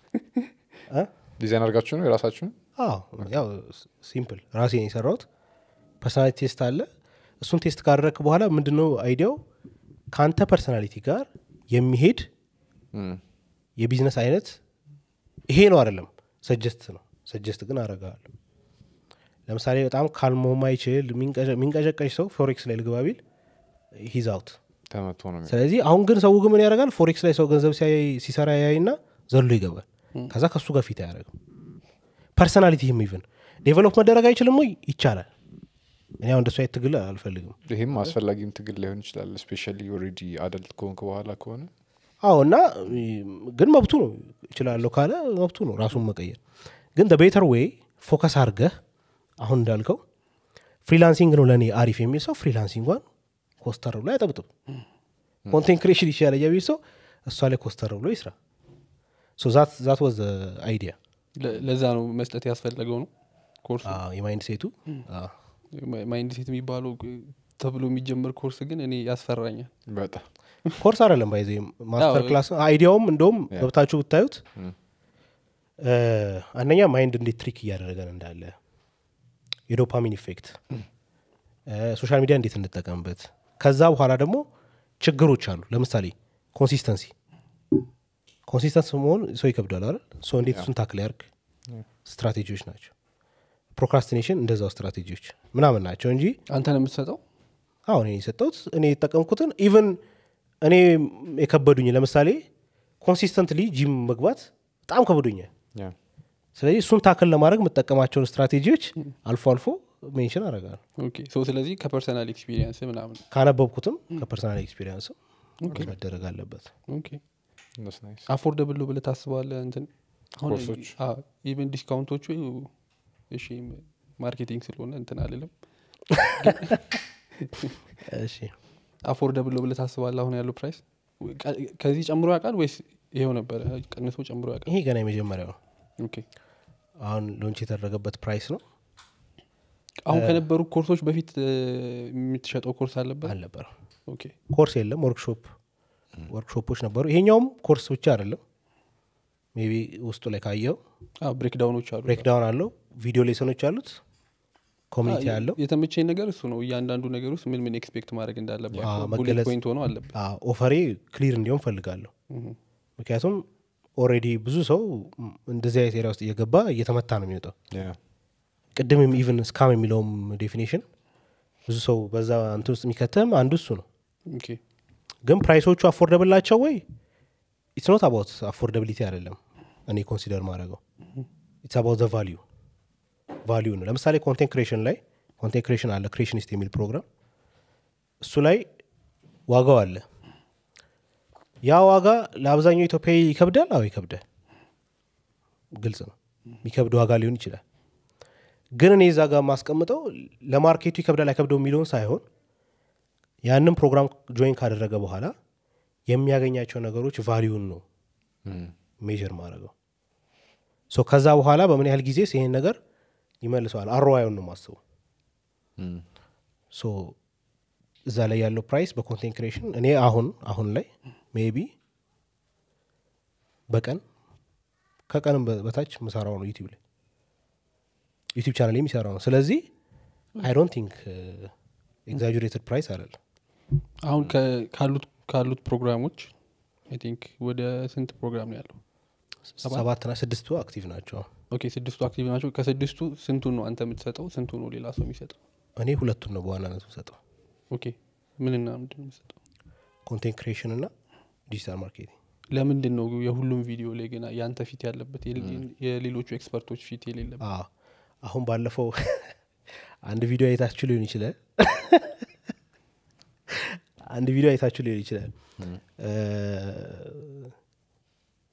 እ? ዲዛይን አድርጋችሁ ነው የራሳችሁን አዎ ያው ሲምፕል ራሴን የሰራሁት ፐርሶናሊቲ ቴስት አለ እሱን ቴስት ካደረግክ በኋላ ምንድነው አይዲያው ከአንተ ፐርሶናሊቲ ጋር የሚሄድ እም፣ የቢዝነስ አይነት ይሄ ነው አይደለም ሰጀስት ነው ሰጀስት ግን አረጋለሁ ለምሳሌ በጣም ካልሞ ማይችል የሚንቀጨቀጭ ሰው ፎሬክስ ላይ ልግባ ቢል ሂዝ አውት ተመቶ ነው የሚሆነው። ስለዚህ አሁን ግን ሰው ግን ምን ያደርጋል ፎሬክስ ላይ ሰው ገንዘብ ሲያይ- ሲሰራ ያይና ዘሎ ይገባል ከዛ ከሱ ጋር ፊት አያደርግም ፐርሰናሊቲህም ኢቭን ዴቨሎፕ መደረግ አይችልም ወይ ይቻላል እኔ አሁን እንደሱ አይነት ትግል አልፈልግም ይህም አስፈላጊም ትግል ላይሆን ይችላል ስፔሻሊ ኦልሬዲ አደልት ከሆንክ በኋላ ከሆነ አዎ እና ም፣ ግን መብቱ ነው ይችላለሁ ካለ መብቱ ነው ራሱን መቀየር ግን ቤተር ዌይ ፎከስ አድርገህ አሁን እንዳልከው ፍሪላንሲንግ ነው ለእኔ አሪፍ የሚል ሰው ፍሪላንሲንጓን ኮስተር ብሎ አይጠብጥም ኮንቴንት ክሬሽን ይሻላል የሚል ሰው እሷ ላይ ኮስተር ብሎ ይስራ ዛት ወዝ አይዲያ ለ- ለዛ ነው መስጠት ያስፈለገው ነው ኮርሱ የማይንድ ሴቱ አዎ። ማ- ማይንድ ሴት የሚባለው ግ- ተብሎ የሚጀመር ኮርስ ግን እኔ ያስፈራኛል በጣም ኮርስ አይደለም ባይዜ ማስተር አዎ። ክላስ አይዲያውም እንደውም ያ። ገብታችሁ ብታዩት እም፣ እ፣ አንደኛ ማይንድ እንዴት ትሪክ እያደረገን እንዳለ የዶፓሚን ኢፌክት ሶሻል ሚዲያ እንዴት እንጠቀምበት ከዛ በኋላ ደግሞ ችግሮች አሉ ለምሳሌ ኮንሲስተንሲ ኮንሲስተንስ መሆን ሰው ይከብዳል አይደል ሰው እንዴት እሱን ታክል ያርግ ስትራቴጂዎች ናቸው ፕሮክራስቲኔሽን እንደዛው ስትራቴጂዎች ምናምን ናቸው እንጂ አንተ ነው የምትሰጠው አሁን እኔ የሰጠሁት እኔ የተጠቀምኩትን ኢቨን እኔ የከበዱኝ ለምሳሌ ኮንሲስተንትሊ ጂም መግባት በጣም ከብዶኛል ያ ስለዚህ እሱን ታክል ለማድረግ የምጠቀማቸውን ስትራቴጂዎች አልፎ አልፎ ሜንሽን አደርጋለሁ ኦኬ ሶ ስለዚህ ከፐርሰናል ኤክስፒሪየንስ ምናምን ካነበብኩትም ከፐርሰናል ኤክስፒሪንስም መደረግ አለበት ኦኬ that's nice። አፎርደብል ነው ብለህ ታስበዋለህ እንትን አሁን ኮርሶች? ኢቨን ዲስካውንቶቹ እሺ ማርኬቲንግ ስለሆነ እንትን አልልም እሺ አፎርደብል ነው ብለህ ታስባለህ አሁን ያለው ፕራይስ ከዚህ ጨምሮ ያውቃል ወይስ ይሄው ነበረ ቀንሶ ጨምሮ ያውቃል ይሄ ገና የመጀመሪያው ነው ኦኬ አሁን ሎንች የተደረገበት ፕራይስ ነው አሁን ከነበሩ ኮርሶች በፊት እ፣ የምትሸጠው ኮርስ አለበት አልነበረም ኦኬ ኮርስ የለም ወርክሾፕ ወርክሾፖች ነበሩ ይሄኛውም ኮርስ ብቻ አይደለም ሜቢ ውስጡ ላይ ካየው ብሬክዳውኖች አሉ ብሬክዳውን አለው ቪዲዮ ሌሰኖች አሉት ኮሚኒቲ አ- አለው የተመቸኝ ነገር እሱ ነው እያንዳንዱ ነገር ውስጥ ምን ምን ኤክስፔክት ማድረግ አዎ፣ እንዳለባቸው ቡሌት መገለጽ- ፖይንት ሆኖ አለበት አዎ፣ ኦፈሬ ክሊር እንዲሆን ፈልጋለሁ እህ። ምክንያቱም ኦልሬዲ ብዙ ሰው ም፣ እንደዚህ አይነት ኤሪያ ውስጥ እየገባ እየተመታ ነው የሚወጣው ያ ቅድም ኢቭን ስካም የሚለውም ዴፊኔሽን ብዙ ሰው በዛ እንትን ውስጥ የሚከተም አንዱ እሱ ነው ኦኬ ግን ፕራይሶቹ አፎርደብል ናቸው ወይ ኢትስ ኖት አባውት አፎርደብሊቲ አይደለም እኔ ኮንሲደር ማድረገው ኢትስ አባውት ዘ ቫሊዩ ቫሊዩ ነው ለምሳሌ ኮንቴንት ክሬሽን ላይ ኮንቴንት ክሬሽን አለ ክሬሽኒስት የሚል ፕሮግራም እሱ ላይ ዋጋው አለ ያ ዋጋ ለአብዛኛው ኢትዮጵያዊ ይከብዳል አዎ ይከብዳል ግልጽ ነው የሚከብድ ዋጋ ሊሆን ይችላል ግን እኔ እዛ ጋር ማስቀምጠው ለማርኬቱ ይከብዳል አይከብደው የሚለውን ሳይሆን ያንን ፕሮግራም ጆይን ካደረገ በኋላ የሚያገኛቸው ነገሮች ቫሊዩን ነው እም፣ ሜዥር ማድረገው ሶ ከዛ በኋላ በምን ያህል ጊዜ ይሄን ነገር ይመልሰዋል አሮዋዩን ነው ማስቡ እም፣ ሶ እዛ ላይ ያለው ፕራይስ በኮንቴንት ክሬሽን እኔ አሁን አሁን ላይ ሜቢ በቀን ከቀንም በ- በታች ምሰራው ነው ዩቲብ ላይ ዩቲብ ቻናል የሚሰራው ነው ስለዚህ አይ ዶንት ቲንክ ኤግዛጁሬትድ ፕራይስ አይደለም አሁን ከ- ካሉት ካሉት ፕሮግራሞች አይ ቲንክ ወደ ስንት ፕሮግራም ነው ያለው ሰባት? ሰባትና ስድስቱ አክቲቭ ናቸው ኦኬ ስድስቱ አክቲቭ ናቸው ከስድስቱ ስንቱን ነው አንተ የምትሰጠው ስንቱ ነው ሌላ ሰው የሚሰጠው እኔ ሁለቱን ነው በዋናነት ሰጠው ኦኬ ምንና ምንድን ነው የምትሰጠው ኮንቴንት ክሬሽን እና ዲጂታል ማርኬቲንግ ለምንድን ነው የሁሉም ቪዲዮ ላይ ገና የአንተ ፊት ያለበት የሌ- የሌሎቹ ኤክስፐርቶች ፊት የሌለበት አዎ አሁን ባለፈው አንድ ቪዲዮ አይታችሁ ሊሆን ይችላል አንድ ቪዲዮ አይታችሁ ሊሆን ይችላል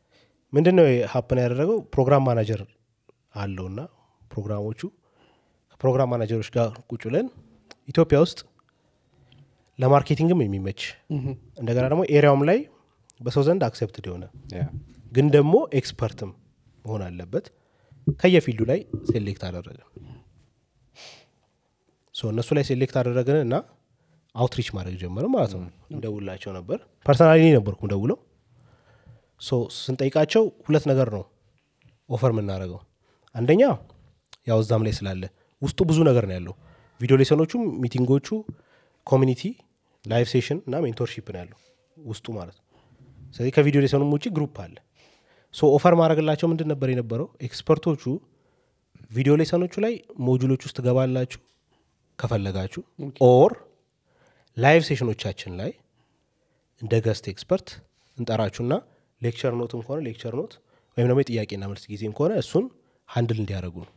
ምንድን ነው ሀፕን ያደረገው ፕሮግራም ማናጀር አለውና ፕሮግራሞቹ ፕሮግራም ማናጀሮች ጋር ቁጭ ብለን ኢትዮጵያ ውስጥ ለማርኬቲንግም የሚመች እንደገና ደግሞ ኤሪያውም ላይ በሰው ዘንድ አክሴፕትድ የሆነ ግን ደግሞ ኤክስፐርትም መሆን አለበት ከየፊልዱ ላይ ሴሌክት አደረግን ሶ እነሱ ላይ ሴሌክት አደረግን እና አውትሪች ማድረግ ጀመርን ማለት ነው እንደውላቸው ነበር ፐርሰናሊ ነበርኩ ደውለው ሶ ስንጠይቃቸው ሁለት ነገር ነው ኦፈር የምናደርገው አንደኛ ያው እዛም ላይ ስላለ ውስጡ ብዙ ነገር ነው ያለው ቪዲዮ ሌሰኖቹም ሚቲንጎቹ ኮሚኒቲ ላይቭ ሴሽን እና ሜንቶርሺፕ ነው ያለው ውስጡ ማለት ነው ስለዚህ ከቪዲዮ ሌሰኑም ውጭ ግሩፕ አለ ሶ ኦፈር ማድረግላቸው ምንድን ነበር የነበረው ኤክስፐርቶቹ ቪዲዮ ሌሰኖቹ ላይ ሞጁሎች ውስጥ ትገባላችሁ ከፈለጋችሁ ኦር ላይቭ ሴሽኖቻችን ላይ እንደ ገስት ኤክስፐርት እንጠራችሁና ሌክቸር ኖትም ከሆነ ሌክቸር ኖት ወይም ደግሞ የጥያቄና መልስ ጊዜም ከሆነ እሱን ሀንድል እንዲያደርጉ ነው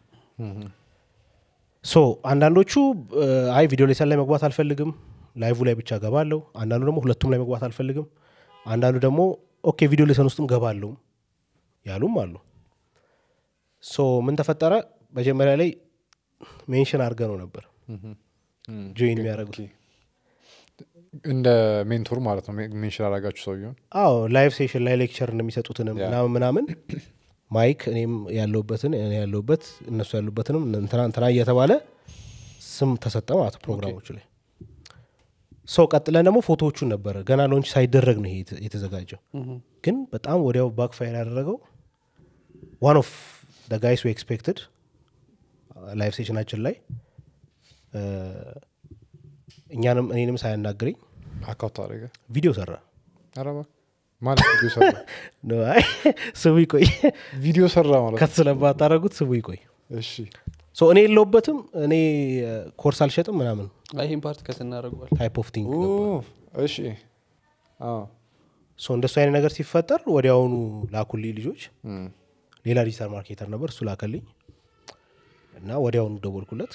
ሶ አንዳንዶቹ እ፣ አይ ቪዲዮ ሌሰን ላይ መግባት አልፈልግም ላይቭ ላይ ብቻ ገባለሁ አንዳንዱ ደግሞ ሁለቱም ላይ መግባት አልፈልግም አንዳንዱ ደግሞ ኦኬ ቪዲዮ ሌሰን ውስጥም ገባለሁ ያሉም አሉ ሶ ምን ተፈጠረ መጀመሪያ ላይ ሜንሽን አድርገ ነው ነበር ጆይን የሚያደርጉት እንደ ሜንቶር ማለት ነው ሜንሽን አላጋችሁ ሰውየውን አዎ ላይቭ ሴሽን ላይ ሌክቸር እንደሚሰጡትንም ያ። ምናምን ምናምን ማይክ እኔም ያለሁበትን እኔ ያለሁበት እነሱ ያሉበትንም እንትና እንትና እየተባለ ስም ተሰጠ ማለት ነው ፕሮግራሞቹ ላይ ሰው ቀጥለን ደግሞ ፎቶዎቹን ነበረ ገና ሎንች ሳይደረግ ነው ይሄ የተ- የተዘጋጀው ግን በጣም ወዲያው ባክፋይር ያደረገው ዋን ኦፍ ጋይስ ኤክስፔክትድ ላይቭ ሴሽናችን ላይ እ፣ እኛንም እኔንም ሳያናግረኝ አካውንት አደረገ ቪዲዮ ሰራ አረባ ማለት ቪዲዮ ሰራ ነው፣ አይ ስሙ ይቆይ ቪዲዮ ሰራ ማለት ነው። ከት ስለማታረጉት ስሙ ይቆይ እሺ ሶ እኔ የለውበትም እኔ እ፣ ኮርስ አልሸጥም ምናምን አይ ይህን ፓርት ከት እናደርገዋል ታይፕ ኦፍ ቲንግ ኦ፣ ነበር እሺ አዎ። ሶ እንደሱ አይነት ነገር ሲፈጠር ወዲያውኑ ላኩልኝ ልጆች እም፣ ሌላ ዲጂታል ማርኬተር ነበር እሱ ላከልኝ እና ወዲያውኑ ደወልኩለት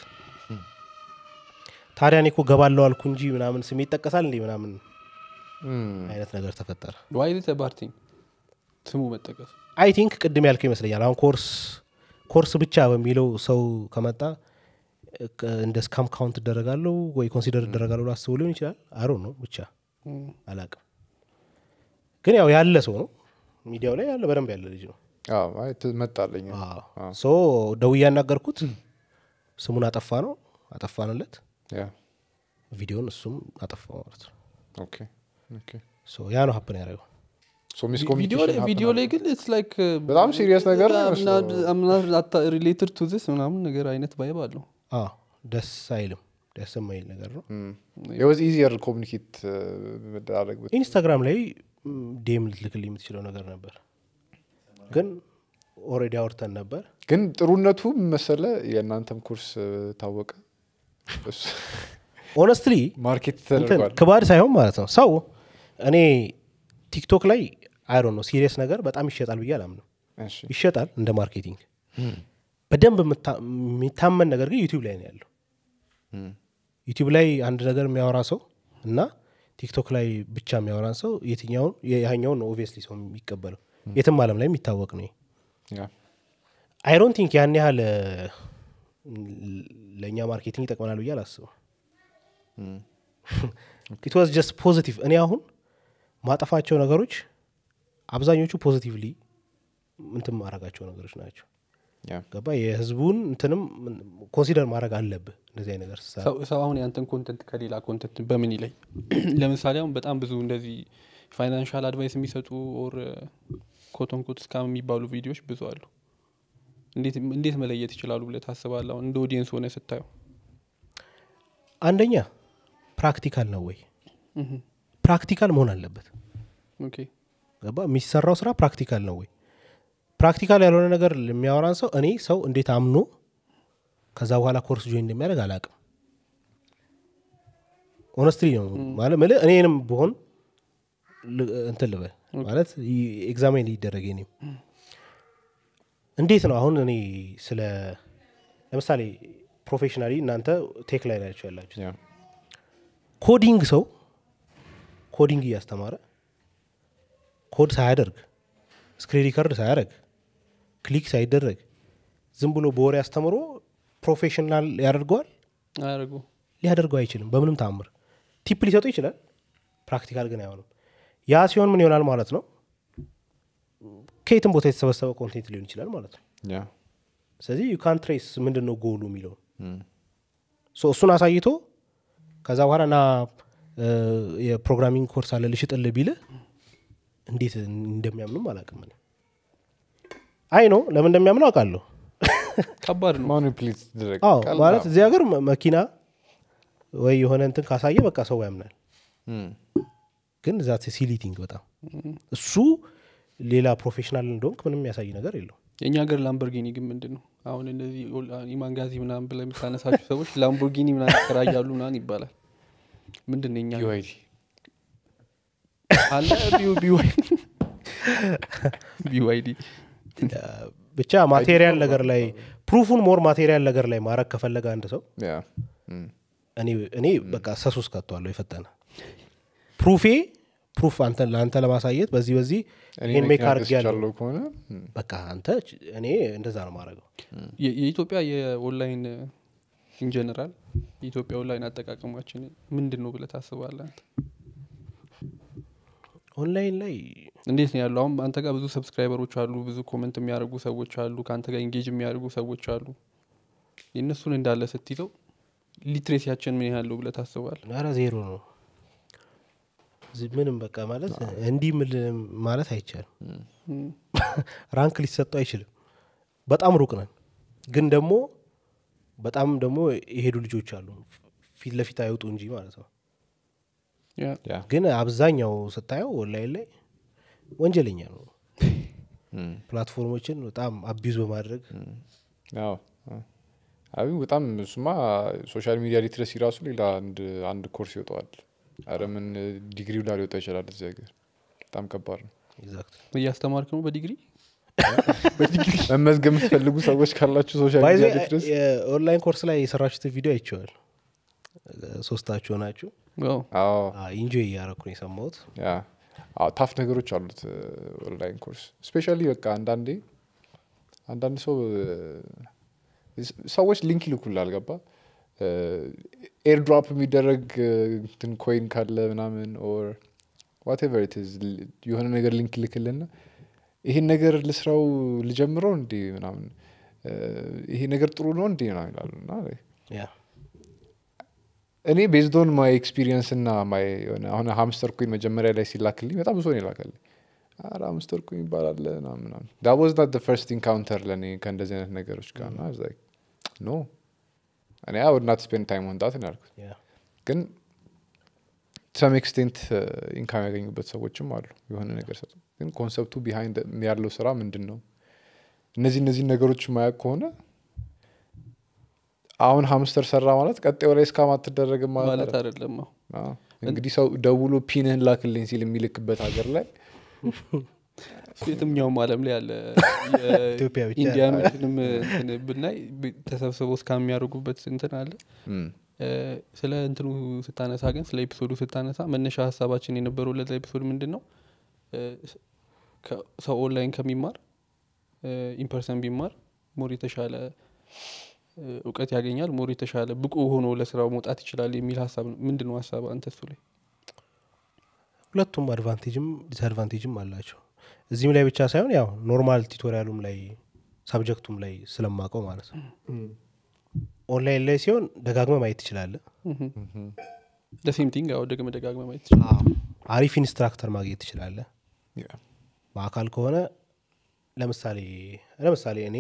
ታዲያ እኔ እኮ ገባለው አልኩ እንጂ ምናምን ስሜ ይጠቀሳል እንዲህ ምናምን እም፣ አይነት ነገር ተፈጠረ ዋይ ሊተ ባርቲንግ ስሙ መጠቀስ አይ ቲንክ ቅድም ያልከው ይመስለኛል አሁን ኮርስ ኮርስ ብቻ በሚለው ሰው ከመጣ እ፣ ከ- እንደ ስካም ካውንት እደረጋለሁ ወይ ኮንሲደር እደረጋለሁ ላስቡ ሊሆን ይችላል አሮ ነው ብቻ አላቅም ግን ያው ያለ ሰው ነው ሚዲያው ላይ ያለ በደንብ ያለ ልጅ ነው አዎ፣ አይ ት- መጣለኝ ሶ ደውዬ ያናገርኩት ስሙን አጠፋ ነው አጠፋንለት ያ ቪዲዮን እሱም አጠፋ ማለት ነው ኦኬ ኦኬ ሶ ያ ነው ሀፕን ያደረገው ሶ ሚስ ቪዲዮ ላይ ቪዲዮ ላይ ግን ኢትስ ላይክ በጣም serious ነገር ነው የሚመስለው። ሪሌትድ ቱ ዚስ ምናምን ነገር አይነት ቫይብ አለው አዎ ደስ አይልም ደስ የማይል ነገር ነው የወዝ ኢዚየር ኮሚኒኬት መደራረግ ብት- ኢንስታግራም ላይ ዴም ልትልክልኝ የምትችለው ነገር ነበር ግን ኦልሬዲ አውርተን ነበር ግን ጥሩነቱ ምን መሰለ የእናንተም ኮርስ እ፣ ታወቀ እሱ- ኦነስትሊ ማርኬት እንትን ተደርጓል ክባድ ሳይሆን ማለት ነው ሰው እኔ ቲክቶክ ላይ አይሮ ነው ሲሪየስ ነገር በጣም ይሸጣል ብዬ አላምንም እሺ ይሸጣል እንደ ማርኬቲንግ በደንብ የምታ- የሚታመን ነገር ግን ዩቲዩብ ላይ ነው ያለው እም፣ ዩቲዩብ ላይ አንድ ነገር የሚያወራ ሰው እና ቲክቶክ ላይ ብቻ የሚያወራን ሰው የትኛውን ያኛውን ነው ኦብቪየስሊ ሰው የሚቀበለው የትም አለም ላይ የሚታወቅ ነው ያ አይሮን ቲንክ ያን ያህል እ፣ ለእኛ ማርኬቲንግ ይጠቅመናል ብዬ አላስብም እም፣ ኢት ዋዝ ጀስት ፖዚቲቭ እኔ አሁን ማጠፋቸው ነገሮች አብዛኞቹ ፖዚቲቭሊ እንትን ማድረጋቸው ነገሮች ናቸው ያ ገባ የህዝቡን እንትንም ኮንሲደር ማድረግ አለብህ እንደዚህ አይነት ነገር ስትሰራ። ሰው- ሰው አሁን ያንተን ኮንተንት ከሌላ ኮንተንት በምን ይለይ ለምሳሌ አሁን በጣም ብዙ እንደዚህ ፋይናንሻል አድቫይስ የሚሰጡ ኦር ኮቶንኮት እስካም የሚባሉ ቪዲዮዎች ብዙ አሉ እንዴት እንዴት መለየት ይችላሉ ብለህ ታስባለህ አሁን እንደ ኦዲየንስ ሆነ ስታየው አንደኛ ፕራክቲካል ነው ወይ ፕራክቲካል መሆን አለበት ኦኬ ገባ የሚሰራው ስራ ፕራክቲካል ነው ወይ ፕራክቲካል ያልሆነ ነገር የሚያወራን ሰው እኔ ሰው እንዴት አምኖ ከዛ በኋላ ኮርስ ጆይን እንደሚያደርግ አላቅም ኦነስትሊ ነው ማለት ምልህ እኔንም ብሆን ል- እንትን ልበል ማለት ኤግዛሜን ይደረግ እኔም እንዴት ነው አሁን እኔ ስለ ለምሳሌ ፕሮፌሽናሊ እናንተ ቴክ ላይ ናቸው ያላችሁ ያ ኮዲንግ ሰው ኮዲንግ እያስተማረ ኮድ ሳያደርግ ስክሪን ሪከርድ ሳያደርግ ክሊክ ሳይደረግ ዝም ብሎ በወሬ አስተምሮ ፕሮፌሽናል ያደርገዋል አያደርጉ ሊያደርገው አይችልም በምንም ታምር ቲፕ ሊሰጡ ይችላል ፕራክቲካል ግን አይሆንም ያ ሲሆን ምን ይሆናል ማለት ነው ከየትም ቦታ የተሰበሰበ ኮንቴንት ሊሆን ይችላል ማለት ነው ያ ስለዚህ ዩካን ትሬስ ምንድን ነው ጎሉ የሚለውን ሶ እሱን አሳይቶ ከዛ በኋላ ና እ፣ የፕሮግራሚንግ ኮርስ አለ ልሽጥልህ ቢልህ እንዴት እንደሚያምኑም አላውቅም እኔ አይ ነው ለምን እንደሚያምኑ አውቃለሁ ከባድ ነው ማኒፕሌት ትደረግ አዎ ማለት እዚህ ሀገር መ- መኪና ወይ የሆነ እንትን ካሳየ በቃ ሰው ያምናል ግን ዛት ሲሊቲንግ በጣም እሱ ሌላ ፕሮፌሽናል እንደሆንክ ምንም የሚያሳይ ነገር የለው የእኛ ሀገር ላምቦርጊኒ ግን ምንድን ነው አሁን እነዚህ ኦል- ኢማንጋዚ ምናምን ብለህ የምታነሳቸው ሰዎች ላምቦርጊኒ ምናምን ይከራያሉ ምናምን ይባላል ምንድን ነው የኛ ዩአይዲ አለ ቢዋይዲ ብቻ ማቴሪያል ነገር ላይ ፕሩፉን ሞር ማቴሪያል ነገር ላይ ማድረግ ከፈለገ አንድ ሰው ያ እኔ እኔ በቃ ሰሱስ ከቷለሁ የፈጠነ ፕሩፌ ፕሩፍ አንተ ለአንተ ለማሳየት በዚህ በዚህ ይህን ሜክ አድርግ ያለው ያለው ከሆነ ም፣ በቃ አንተ ች- እኔ እንደዛ ነው ማድረገው የ- የኢትዮጵያ የኦንላይን ኢንጀነራል የኢትዮጵያ ኦንላይን አጠቃቀማችን ምንድን ነው ብለህ ታስባለህ አንተ? ኦንላይን ላይ እንዴት ነው ያለው አሁን አንተ ጋር ብዙ ሰብስክራይበሮች አሉ ብዙ ኮመንት የሚያደርጉ ሰዎች አሉ ከአንተ ጋር ኢንጌጅ የሚያደርጉ ሰዎች አሉ የእነሱን እንዳለ ስትይዘው ሊትሬሲያችን ምን ያህል ነው ብለህ ታስባለህ ኧረ ዜሮ ነው እዚህ ምንም በቃ ማለት እንዲህ ምል ማለት አይቻልም እም፣ ራንክ ሊሰጠው አይችልም በጣም ሩቅ ነን ግን ደግሞ በጣም ደግሞ የሄዱ ልጆች አሉ ፊት ለፊት አይወጡ እንጂ ማለት ነው ያ ያ ግን አብዛኛው ስታየው ኦንላይን ላይ ወንጀለኛ ነው ም፣ ፕላትፎርሞችን በጣም አቢዝ በማድረግ አዎ አዎ። አይ በጣም እሱማ ሶሻል ሚዲያ ሊትረሲ ራሱ ሌላ አንድ አንድ ኮርስ ይወጣዋል አረ ምን ዲግሪው ላይ ሊወጣ ይችላል እዚህ ሀገር በጣም ከባድ ነው ኤግዛክት እያስተማርክ ነው በዲግሪ መመዝገብ የምትፈልጉ ሰዎች ካላችሁ ሶሻል ባይዘ ሚዲያ ሊትረሲ የኦንላይን ኮርስ ላይ የሰራችሁትን ቪዲዮ አይቼዋል ሶስታችሁ ናችሁ ዋው አዎ ኢንጆይ እያረኩ ነው የሰማሁት ያ አዎ ታፍ ነገሮች አሉት ኦንላይን ኮርስ ስፔሻሊ በቃ አንዳንዴ አንዳንድ ሰው እ፣ ሰዎች ሊንክ ይልኩላል ገባ ኤርድሮፕ የሚደረግ እ፣ እንትን ኮይን ካለ ምናምን ኦር ዋቴቨር ኢትዝ የሆነ ነገር ሊንክ ይልክልና ይሄን ነገር ልስራው ልጀምረው እንዴ ምናምን እ፣ ይሄ ነገር ጥሩ ነው እንዴ ምናምን ይላሉ እና ያ እኔ ቤዝዶን ማይ ኤክስፒሪየንስ እና ማይ የሆነ አሁን ሀምስተር ኩኝ መጀመሪያ ላይ ሲላክልኝ በጣም ብዙ ነው ይላከልኝ አረ ሀምስተር ኩኝ ይባላል ምናምን ምናምን ዳት ዋዝ ናት ፈርስት ኢንካውንተር ለእኔ ከእንደዚህ አይነት ነገሮች ጋር ና ኖ እኔ አይ ውድ ናት ስፔንድ ታይም ወንጣት ነው ያልኩት ያ ግን ሰም ኤክስቴንት ኢንካም ያገኙበት ሰዎችም አሉ የሆነ ነገር ሰጡ ግን ኮንሰፕቱ ቢሃይንድ ያለው ስራ ምንድን ነው እነዚህ እነዚህ ነገሮች ማያቅ ከሆነ አሁን ሀምስተር ሰራ ማለት ቀጣዩ ላይ እስካም አትደረግም ማለት ማለት አይደለም። አይደለም አዎ። አዎ። እንግዲህ ሰው ደውሎ ፒንህን ላክልኝ ሲል የሚልክበት ሀገር ላይ እሱ የትኛውም አለም ላይ ያለ ኢትዮጵያ ብቻ ኢንዲያኖችንም እንትን ብናይ ብ- ተሰብስበው እስካ የሚያደርጉበት እንትን አለ እም፣ እ፣ ስለ እንትኑ ስታነሳ ግን ስለ ኤፒሶዱ ስታነሳ መነሻ ሀሳባችን የነበረው ለዛ ኤፒሶድ ምንድን ነው እ፣ ከ- ሰው ኦንላይን ከሚማር ኢንፐርሰን ቢማር ሞር የተሻለ እ፣ እውቀት ያገኛል ሞር የተሻለ ብቁ ሆኖ ለስራው መውጣት ይችላል የሚል ሀሳብ ነው ምንድን ነው ሀሳብ አንተ እሱ ላይ ሁለቱም አድቫንቴጅም ዲስአድቫንቴጅም አላቸው እዚህም ላይ ብቻ ሳይሆን ያው ኖርማል ቱቶሪያሉም ላይ ሳብጀክቱም ላይ ስለማቀው ማለት ነው ኦንላይን ላይ ሲሆን ደጋግመ ማየት ትችላለህ ለሴም ቲንግ ያው ደግመ ደጋግመ ማየት ይችላል አሪፍ ኢንስትራክተር ማግኘት ትችላለህ ያ፣ በአካል ከሆነ ለምሳሌ ለምሳሌ እኔ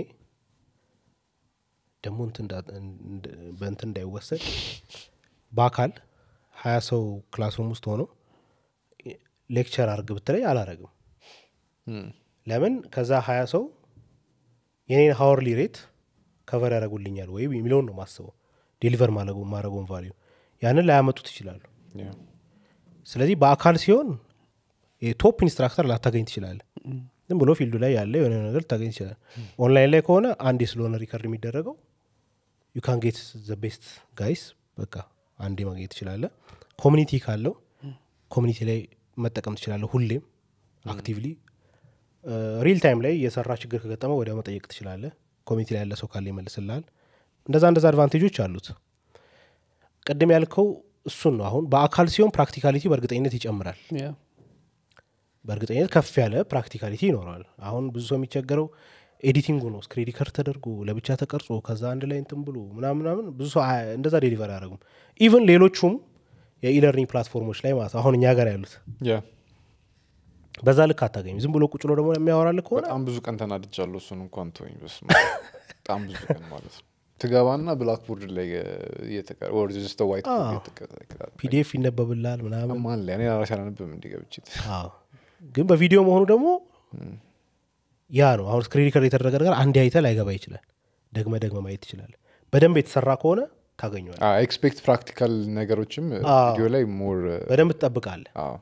ደግሞ እንትን እንዳ- እንድ- በእንትን እንዳይወሰድ በአካል ሀያ ሰው ክላስሩም ውስጥ ሆኖ ሌክቸር አርግ ብትለኝ አላረግም እም፣ ለምን ከዛ ሀያ ሰው የኔን ሀወርሊ ሬት ከቨር ያደረጉልኛል ወይ የሚለውን ነው ማስበው ዴሊቨር ማድረገውን ቫሊዩ ያንን ላያመጡት ይችላሉ ያ፣ ስለዚህ በአካል ሲሆን የቶፕ ኢንስትራክተር ላታገኝ ትችላለ ዝም ብሎ ፊልዱ ላይ ያለ የሆነ ነገር ልታገኝ ትችላል ኦንላይን ላይ ከሆነ አንዴ ስለሆነ ሪከርድ የሚደረገው ዩ ካን ጌት ዘ ቤስት ጋይስ በቃ አንዴ ማግኘት ትችላለ ኮሚኒቲ ካለው ኮሚኒቲ ላይ መጠቀም ትችላለ ሁሌም አክቲቭሊ ሪል ታይም ላይ የሰራ ችግር ከገጠመ ወዲያው መጠየቅ ትችላለ ኮሚኒቲ ላይ ያለ ሰው ካለ ይመልስልሃል እንደዛ እንደዛ አድቫንቴጆች አሉት ቅድም ያልከው እሱን ነው አሁን በአካል ሲሆን ፕራክቲካሊቲ በእርግጠኝነት ይጨምራል ያ በእርግጠኝነት ከፍ ያለ ፕራክቲካሊቲ ይኖረዋል አሁን ብዙ ሰው የሚቸገረው ኤዲቲንጉ ነው ስክሪን ሪከርድ ተደርጎ ለብቻ ተቀርጾ ከዛ አንድ ላይ እንትን ብሎ ምናምን ምናምን ብዙ ሰው አያ- እንደዛ ዴሊቨር አያደርጉም ኢቨን ሌሎቹም የኢለርኒንግ ፕላትፎርሞች ላይ ማለት ነው አሁን እኛ ጋር ያሉት ያ በዛ ልክ አታገኝም ዝም ብሎ ቁጭ ብሎ ደግሞ የሚያወራል ከሆነ በጣም ብዙ ቀን ተናድጃለሁ እሱን እንኳን ተወኝ በስመ አብ። በጣም ብዙ ቀን ማለት ነው ትገባና ብላክቦርድ ላይ ወርጅስተ ዋይት አዎ። ፒዲኤፍ ይነበብላል ምናምን ማን ላይ እኔ ራሴ አላነብም እንዲገብችት አዎ ግን በቪዲዮ መሆኑ ደግሞ ያ ነው አሁን ስክሪን ሪከርድ የተደረገ ነገር አንድ አይተ ላይገባ ይችላል ደግመ ደግመ ማየት ትችላል በደንብ የተሰራ ከሆነ ታገኘዋል ኤክስፔክት ፕራክቲካል ነገሮችም አዎ። ቪዲዮ ላይ ሞር በደንብ ትጠብቃለ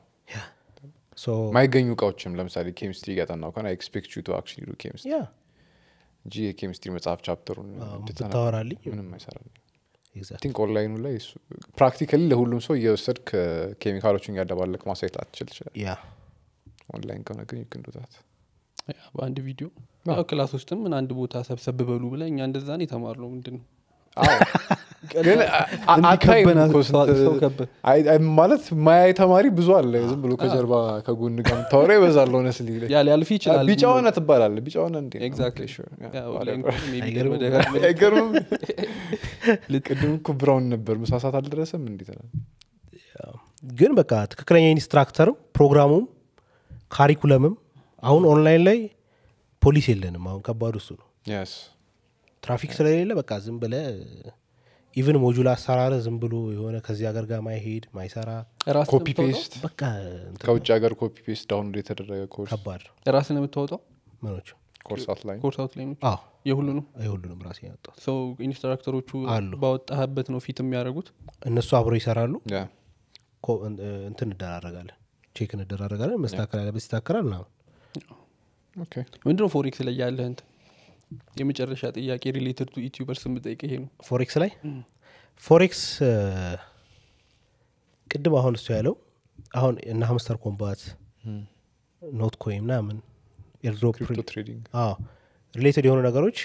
ሶ ማይገኙ እቃዎችም ለምሳሌ ኬሚስትሪ እያጠናው ከሆነ ኤክስፔክት ዩ ቱ አክቹዋሊ ዱ ኬሚስትሪ ያ እንጂ የኬሚስትሪ መጽሐፍ ቻፕተሩን አዎ፣ እንድታነብ ብታወራልኝ ምንም አይሰራል ኤግዛክት ቲንክ ኦንላይኑ ላይ ፕራክቲካሊ ለሁሉም ሰው እየወሰድክ ኬሚካሎችን እያደባለቅ ማሳየት ላትችል ትችላል ያ ኦንላይን ከሆነ ግን ይክንዱታት ያ በአንድ ቪዲዮ አዎ። ያው ክላስ ውስጥም ምን አንድ ቦታ ሰብሰብ በሉ ብለ እኛ እንደዛ ነው የተማር ነው ምንድን ነው ግን አታይም እንዲከበናት እኮ ስንት- ሰው ከበ- አይ- አይ ማለት ማያይ ተማሪ ብዙ አለ ዝም ብሎ ከጀርባ ከጎን ጋር የምታወራ ይበዛል ሆነስሊ ያ ሊያልፍ ይችላል ቢጫ ሆነ ትባላለ ቢጫ ሆነ እንዴ ነው? Exactly. Okay, sure. Yeah, ያ whatever. ኦንላይን ከሆነ maybe አይገርምም? በደጋግመህ አይገርምም ቅድም እኮ ብራውን ነበር ምሳሳት አልደረሰም እንዴት ነው ግን በቃ ትክክለኛ ኢንስትራክተርም ፕሮግራሙም ካሪኩለምም አሁን ኦንላይን ላይ ፖሊስ የለንም አሁን ከባዱ እሱ ነው የስ ትራፊክ ስለሌለ በቃ ዝም ብለ ኢቭን ሞጁል አሰራር ዝም ብሎ የሆነ ከዚህ ሀገር ጋር ማይሄድ ማይሰራ ራስን ኮፒ የምታወጣው? ፔስት በቃ እንትን ከውጭ ሀገር ኮፒ ፔስት ዳውንሎድ የተደረገ ኮርስ ከባድ ነው ራስን የምታወጣው ምኖች ኮርስ አውትላይን ኮርስ አውትላይኖች አዎ የሁሉንም የሁሉንም ራሴ ያወጣት ሰው ኢንስትራክተሮቹ አሉ። ባወጣህበት ነው ፊት የሚያደርጉት እነሱ አብረው ይሰራሉ ያ ኮ- እን- እንትን እንደራረጋለን ቼክ እንደራረጋለን መስተካከል ያለበት ይስተካከላል ምናምን ኦኬ ምንድነው ፎሬክስ ላይ ያለህ እንትን የመጨረሻ ጥያቄ ሪሌትድ ቱ ዩቲዩበርስ የምጠይቅ ይሄ ነው ፎሬክስ ላይ ፎሬክስ እ፣ ቅድም አሁን እሱ ያለው አሁን እነ ሀምስተር ኮምባት ኖት ኮይን ምናምን ኤርድሮፕ ክሪፕቶ ትሬዲንግ አዎ ሪሌትድ የሆኑ ነገሮች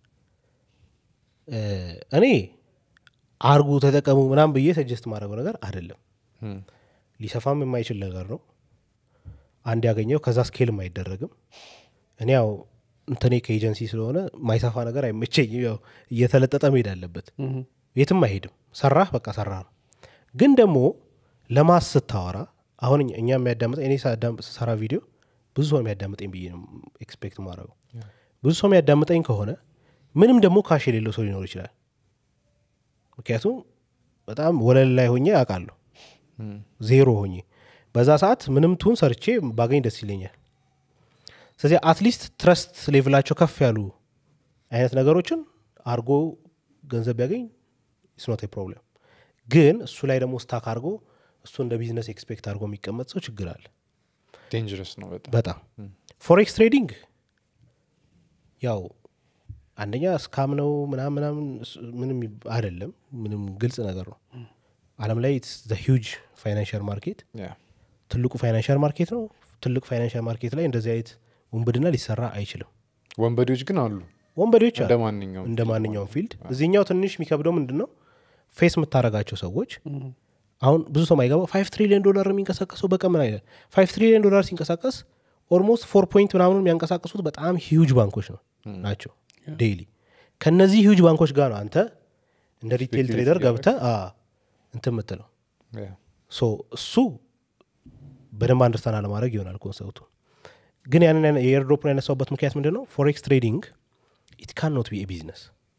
እ፣ እኔ አርጉ ተጠቀሙ ምናምን ብዬ ሰጀስት ማድረገው ነገር አይደለም ሊሰፋም የማይችል ነገር ነው አንድ ያገኘው ከዛ ስኬልም አይደረግም እኔ ያው እንትኔ ከኤጀንሲ ስለሆነ ማይሰፋ ነገር አይመቸኝም ያው እየተለጠጠ መሄድ አለበት የትም አይሄድም ሰራህ በቃ ሰራ ነው ግን ደግሞ ለማስ ስታወራ አሁን እኛ- እኛ የሚያዳምጠኝ እኔ ሳዳምጥ- ስሰራ ቪዲዮ ብዙ ሰው የሚያዳምጠኝ ብዬ ነው ኤክስፔክት ማድረገው ብዙ ሰው የሚያዳምጠኝ ከሆነ ምንም ደግሞ ካሽ የሌለው ሰው ሊኖር ይችላል ምክንያቱም በጣም ወለል ላይ ሆኜ አውቃለሁ ዜሮ ሆኜ በዛ ሰዓት ምንም ትሁን ሰርቼ ባገኝ ደስ ይለኛል ስለዚህ አትሊስት ትረስት ሌቭላቸው ከፍ ያሉ አይነት ነገሮችን አርጎ ገንዘብ ቢያገኝ ስኖት ፕሮብለም ግን እሱ ላይ ደግሞ ስታክ አድርጎ እሱ እንደ ቢዝነስ ኤክስፔክት አድርጎ የሚቀመጥ ሰው ችግር አለ ዴንጀረስ ነው በጣም በጣም ፎሬክስ ትሬዲንግ ያው አንደኛ ስካም ነው ምናምን ምናምን እሱ ምንም ይብ- አይደለም ምንም ግልጽ ነገር ነው አለም ላይ ሂውጅ ፋይናንሽል ማርኬት ያ ትልቁ ፋይናንሽል ማርኬት ነው ትልቅ ፋይናንሽል ማርኬት ላይ እንደዚህ አይነት ውንብድና ሊሰራ አይችልም ወንበዴዎች ግን አሉ ወንበዴዎች አሉ እንደ ማንኛውም እንደ ማንኛውም ፊልድ እዚህኛው ትንሽ የሚከብደው ምንድን ነው ፌስ የምታደረጋቸው ሰዎች አሁን ብዙ ሰው ማይገባው ፋይቭ ትሪሊዮን ዶላር የሚንቀሳቀሰው በቀን ምን አይነት ፋይቭ ትሪሊዮን ዶላር ሲንቀሳቀስ ኦልሞስት ፎር ፖይንት ምናምኑ የሚያንቀሳቀሱት በጣም ሂውጅ ባንኮች ነው ናቸው ዴይሊ ከነዚህ ሂውጅ ባንኮች ጋር ነው አንተ እንደ ሪቴል Speculate ትሬደር እያደረግ- ገብተ እንትን ምትለው ያ ሶ እሱ በደንብ አንደርስታንድ አለማድረግ ይሆናል ኮንሰፕቱ ግን ያንን ያነ- የኤርድሮፕን ያነሳውበት ምክንያት ምንድን ነው ፎሬክስ ትሬዲንግ ኢት ካን ኖት ቢ ቢዝነስ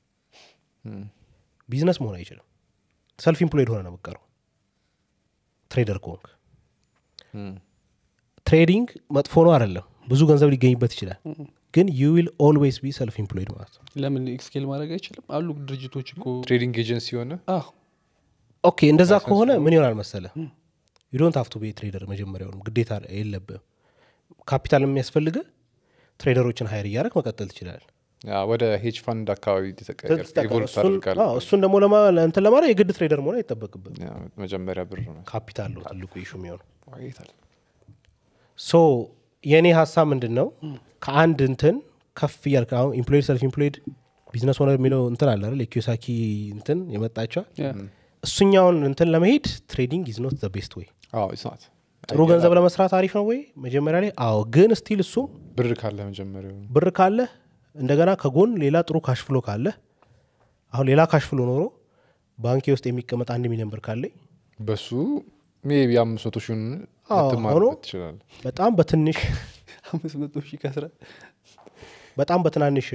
ቢዝነስ መሆን አይችልም ሰልፍ ኢምፕሎይድ ሆነ ነው የምቀረው ትሬደር ከሆንክ ትሬዲንግ መጥፎ ነው አይደለም ብዙ ገንዘብ ሊገኝበት ይችላል ግን ዩ ዊል ኦልዌይስ ቢ ሰልፍ ኢምፕሎይድ ማለት ነው ለምን ስኬል ማድረግ አይችልም አሉ ድርጅቶች እኮ ትሬዲንግ ኤጀንሲ የሆነ አዎ ኦኬ እንደዛ ከሆነ ምን ይሆናል መሰለ ዩ ዶንት ሀፍቱ ቤ ትሬደር መጀመሪያውንም ግዴታ የለብም ካፒታል የሚያስፈልገ ትሬደሮችን ሀይር እያደረግ መቀጠል ትችላል ያ ወደ ሄጅ ፋንድ አካባቢ ኢቮልቭ ታደርጋል እሱን ደግሞ ለማ- እንትን ለማድረግ የግድ ትሬደር መሆን አይጠበቅብም መጀመሪያ ብር ነው ካፒታል ነው ትልቁ ኢሹ የሚሆነው ዋጌታል ሶ የእኔ ሀሳብ ምንድን ነው ከአንድ እንትን ከፍ እያልክ አሁን ኢምፕሎይድ ሰልፍ ኢምፕሎይድ ቢዝነስ ሆነ የሚለው እንትን አለ አይደል የኪዮሳኪ እንትን የመጣቸዋል ያ። እሱኛውን እንትን ለመሄድ ትሬዲንግ ኢዝ ኖት ዘ ቤስት ወይ አዎ it's not። ጥሩ ገንዘብ ለመስራት አሪፍ ነው ወይ መጀመሪያ ላይ አዎ ግን ስቲል እሱም ብር ካለ መጀመሪያው ብር ካለ እንደገና ከጎን ሌላ ጥሩ ካሽ ፍሎ ካለ አሁን ሌላ ካሽ ፍሎ ኖሮ ባንኬ ውስጥ የሚቀመጥ አንድ ሚሊዮን ብር ካለኝ በሱ ሜቢ አምስት መቶ ሺውን አዎ፣ ልትማርበት ሆኖ- ትችላል በጣም በትንሽ አምስት መቶ ሺህ ከስራ በጣም በትናንሽ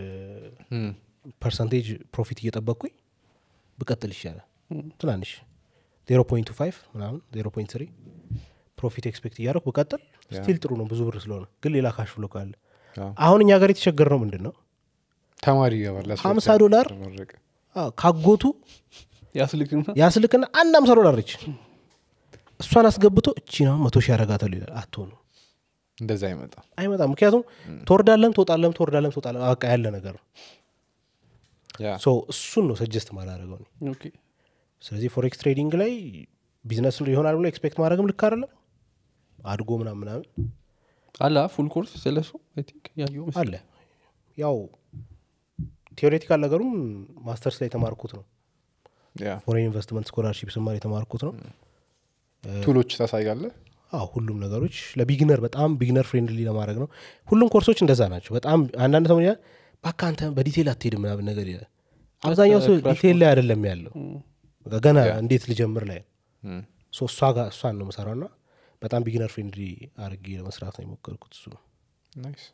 ፐርሰንቴጅ ፕሮፊት እየጠበቅኩኝ ብቀጥል ይሻላል ትናንሽ ዜሮ ፖይንት ፋይቭ ምናምን ዜሮ ፖይንት ትሪ ፕሮፊት ኤክስፔክት እያደረኩ ብቀጥል ስቲል ጥሩ ነው ብዙ ብር ስለሆነ ግን ሌላ ካሽ ፍሎ ካለ አዎ። አሁን እኛ ሀገር የተቸገር ነው ምንድን ነው ተማሪ ይገባል አስራ ሀምሳ ሁለተኛ ዶላር ተመረቀ። አዎ፣ ካጎቱ ያስልክና ያስልክና አንድ አምሳ ዶላር ነች እሷን አስገብቶ እቺ ነው መቶ ሺህ ያረጋታሉ ይላል አትሆኑ እንደዛ አይመጣም አይመጣም ምክንያቱም ትወርዳለም ትወጣለም ትወርዳለም ትወጣለም በቃ ያለ ነገር ነው ያ ሶ እሱን ነው ሰጀስት ማላደረገው እኔ። ኦኬ ስለዚህ ፎሬክስ ትሬዲንግ ላይ ቢዝነስ ይሆናል ብሎ ኤክስፔክት ማድረግም ልክ አይደለም አድጎ ምናምን ምናምን አላ ፉል ኮርስ ስለሱ አይ ቲንክ ያየው መሰለኝ። አለ ያው ቴዎሬቲካል ነገሩም ማስተርስ ላይ የተማርኩት ነው ያ ፎሬን ኢንቨስትመንት ስኮላርሺፕ ስማር የተማርኩት ነው ቱሎች ታሳያለህ አዎ ሁሉም ነገሮች ለቢግነር በጣም ቢግነር ፍሬንድሊ ለማድረግ ነው ሁሉም ኮርሶች እንደዛ ናቸው በጣም አንዳንድ ሰው ይላል ባካ አንተ በዲቴል አትሄድም ምናምን ነገር ይላል አብዛኛው ሰው ዲቴል ላይ አይደለም ያለው በቃ ገና እንዴት ልጀምር ላይ እም። ሶ እሷ ጋር እሷን ነው ምሰራው ና በጣም ቢግነር ፍሬንድሊ አድርጌ ለመስራት ነው የሞከርኩት እሱ ነው ናይስ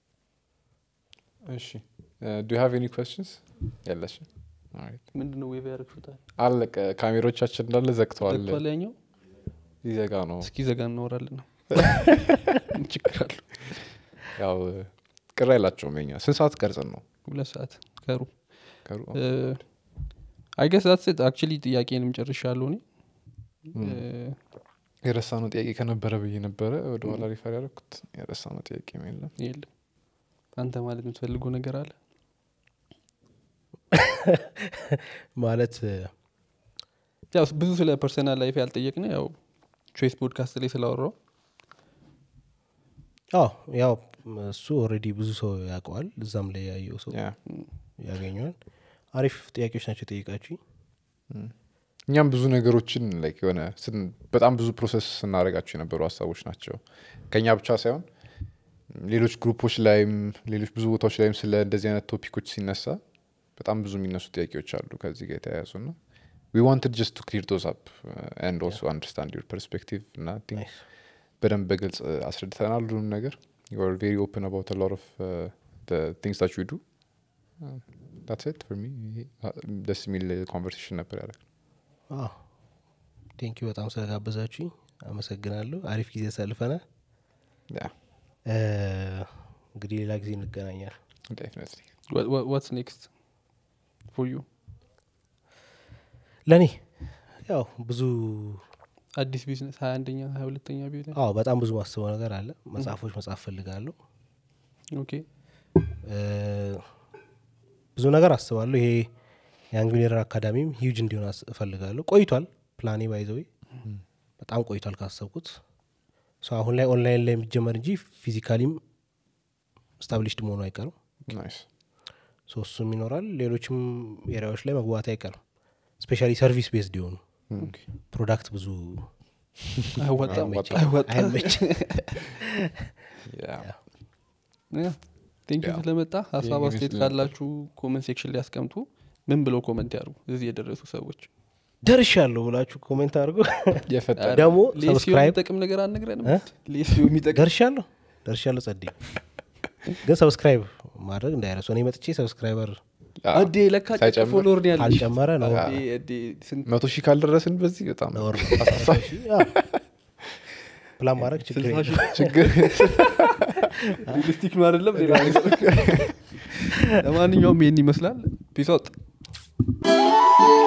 እሺ ዱ ሃቭ ኤኒ ኮስችንስ የለሽ ምንድን ነው ዌቭ ያደረግሹታል አለቀ ካሜሮቻችን እንዳለ ዘግተዋል ዘግቷል ያኛው ሊዘጋ ነው እስኪ ዘጋ እናወራለን ነው ችግር አለ ያው ቅር አይላቸውም የኛ ስንት ሰዓት ቀርጽን ነው ሁለት ሰዓት ከሩ ከሩ አይገስ ዛት አክቹሊ ጥያቄንም ጨርሻለሁ እኔ የረሳ ነው ጥያቄ ከነበረ ብዬ ነበረ ወደ ኋላ ሪፈር ያደረኩት የረሳ ነው ጥያቄ የለም የለም አንተ ማለት የምትፈልገው ነገር አለ ማለት ያው ብዙ ስለ ፐርሰናል ላይፍ ያልጠየቅነ ያው ቾይስ ፖድካስት ላይ ስላወራው አዎ ያው እሱ ኦልሬዲ ብዙ ሰው ያውቀዋል እዛም ላይ ያየው ሰው ያ ያገኘዋል አሪፍ ጥያቄዎች ናቸው ጠይቃችሁኝ እኛም ብዙ ነገሮችን ላይክ የሆነ ስን- በጣም ብዙ ፕሮሰስ ስናደርጋቸው የነበሩ ሀሳቦች ናቸው ከኛ ብቻ ሳይሆን ሌሎች ግሩፖች ላይም ሌሎች ብዙ ቦታዎች ላይም ስለ እንደዚህ አይነት ቶፒኮች ሲነሳ በጣም ብዙ የሚነሱ ጥያቄዎች አሉ ከዚህ ጋር የተያያዙ ና ዊ ዋንትድ ጀስት ቱ ክሊር ዶዝ አፕ ኤንድ ኦልሶ አንደርስታንድ ዩር ፐርስፔክቲቭ እና I think Nice. በደንብ በግልጽ አስረድተናል ሁሉም ነገር ዩ አር ቬሪ ኦፕን አባውት ሎት ኦፍ ቲንግስ ታች ዩ ዱ ዳትስ ኢት ፎር ሚ ደስ የሚል ኮንቨርሴሽን ነበር ያደረግ ቴንኪዩ በጣም ስለጋበዛችሁኝ አመሰግናለሁ አሪፍ ጊዜ ሰልፈናል እ፣ እንግዲህ ሌላ ጊዜ እንገናኛል ዴፊኒትሊ ዋትስ ኔክስት ፎር ዩ ለእኔ ያው ብዙ አዲስ ቢዝነስ ሀያ አንደኛ ሀያ ሁለተኛ ቢዝነስ አዎ በጣም ብዙ ማስበው ነገር አለ መጽሐፎች መጽሐፍ ፈልጋለሁ ኦኬ እ፣ ብዙ ነገር አስባለሁ ይሄ ያንግ ሚሊየነር አካዳሚም ሂውጅ እንዲሆን አስ- እፈልጋለሁ ቆይቷል ፕላኔ ባይዘዌ በጣም ቆይቷል ካሰብኩት ሰው አሁን ላይ ኦንላይን ላይ የሚጀመር እንጂ ፊዚካሊም ስታብሊሽድ መሆኑ አይቀርም ናይስ ሶ እሱም ይኖራል ሌሎችም ኤሪያዎች ላይ መግባት አይቀርም ስፔሻሊ ሰርቪስ ቤዝድ የሆኑ ፕሮዳክት ብዙ አይወጣም አይመችም። አይወጣም አይመችም። ቴንክ ዩ ያው ስለመጣ ሀሳብ ይህን አስተያየት ይመስል ነበር። ካላችሁ ኮመንት ሴክሽን ላይ ያስቀምጡ ምን ብለው ኮመንት ያሩ እዚህ የደረሱ ሰዎች ደርሻለሁ ብላችሁ ኮሜንት አድርጎ የፈጠረ ደግሞ ሌሲዮ ሰብስክራይብ የሚጠቅም ነገር አልነግረንም እ? ሌሲዮ የሚጠቅም ደርሻለሁ ደርሻለሁ ጸዴ ግን ሰብስክራይብ ማድረግ እንዳይረሱ እኔ መጥቼ ሰብስክራይበር አዴ ለካ ጨቅ ሳይጨምር ፎሎወር ነው ያለሽ ካልጨመረ ነው አዴ፣ አዴ፣ ስንት መቶ ሺህ ካልደረስን በዚህ በጣም ነውር ነው። ፕላን ማድረግ ችግር ስልሳ የለም። ሺህ ችግር ሪሊስቲክ ነው አይደለም ሌላ ነገር ለማንኛውም ይህን ይመስላል ፒስ አውጥ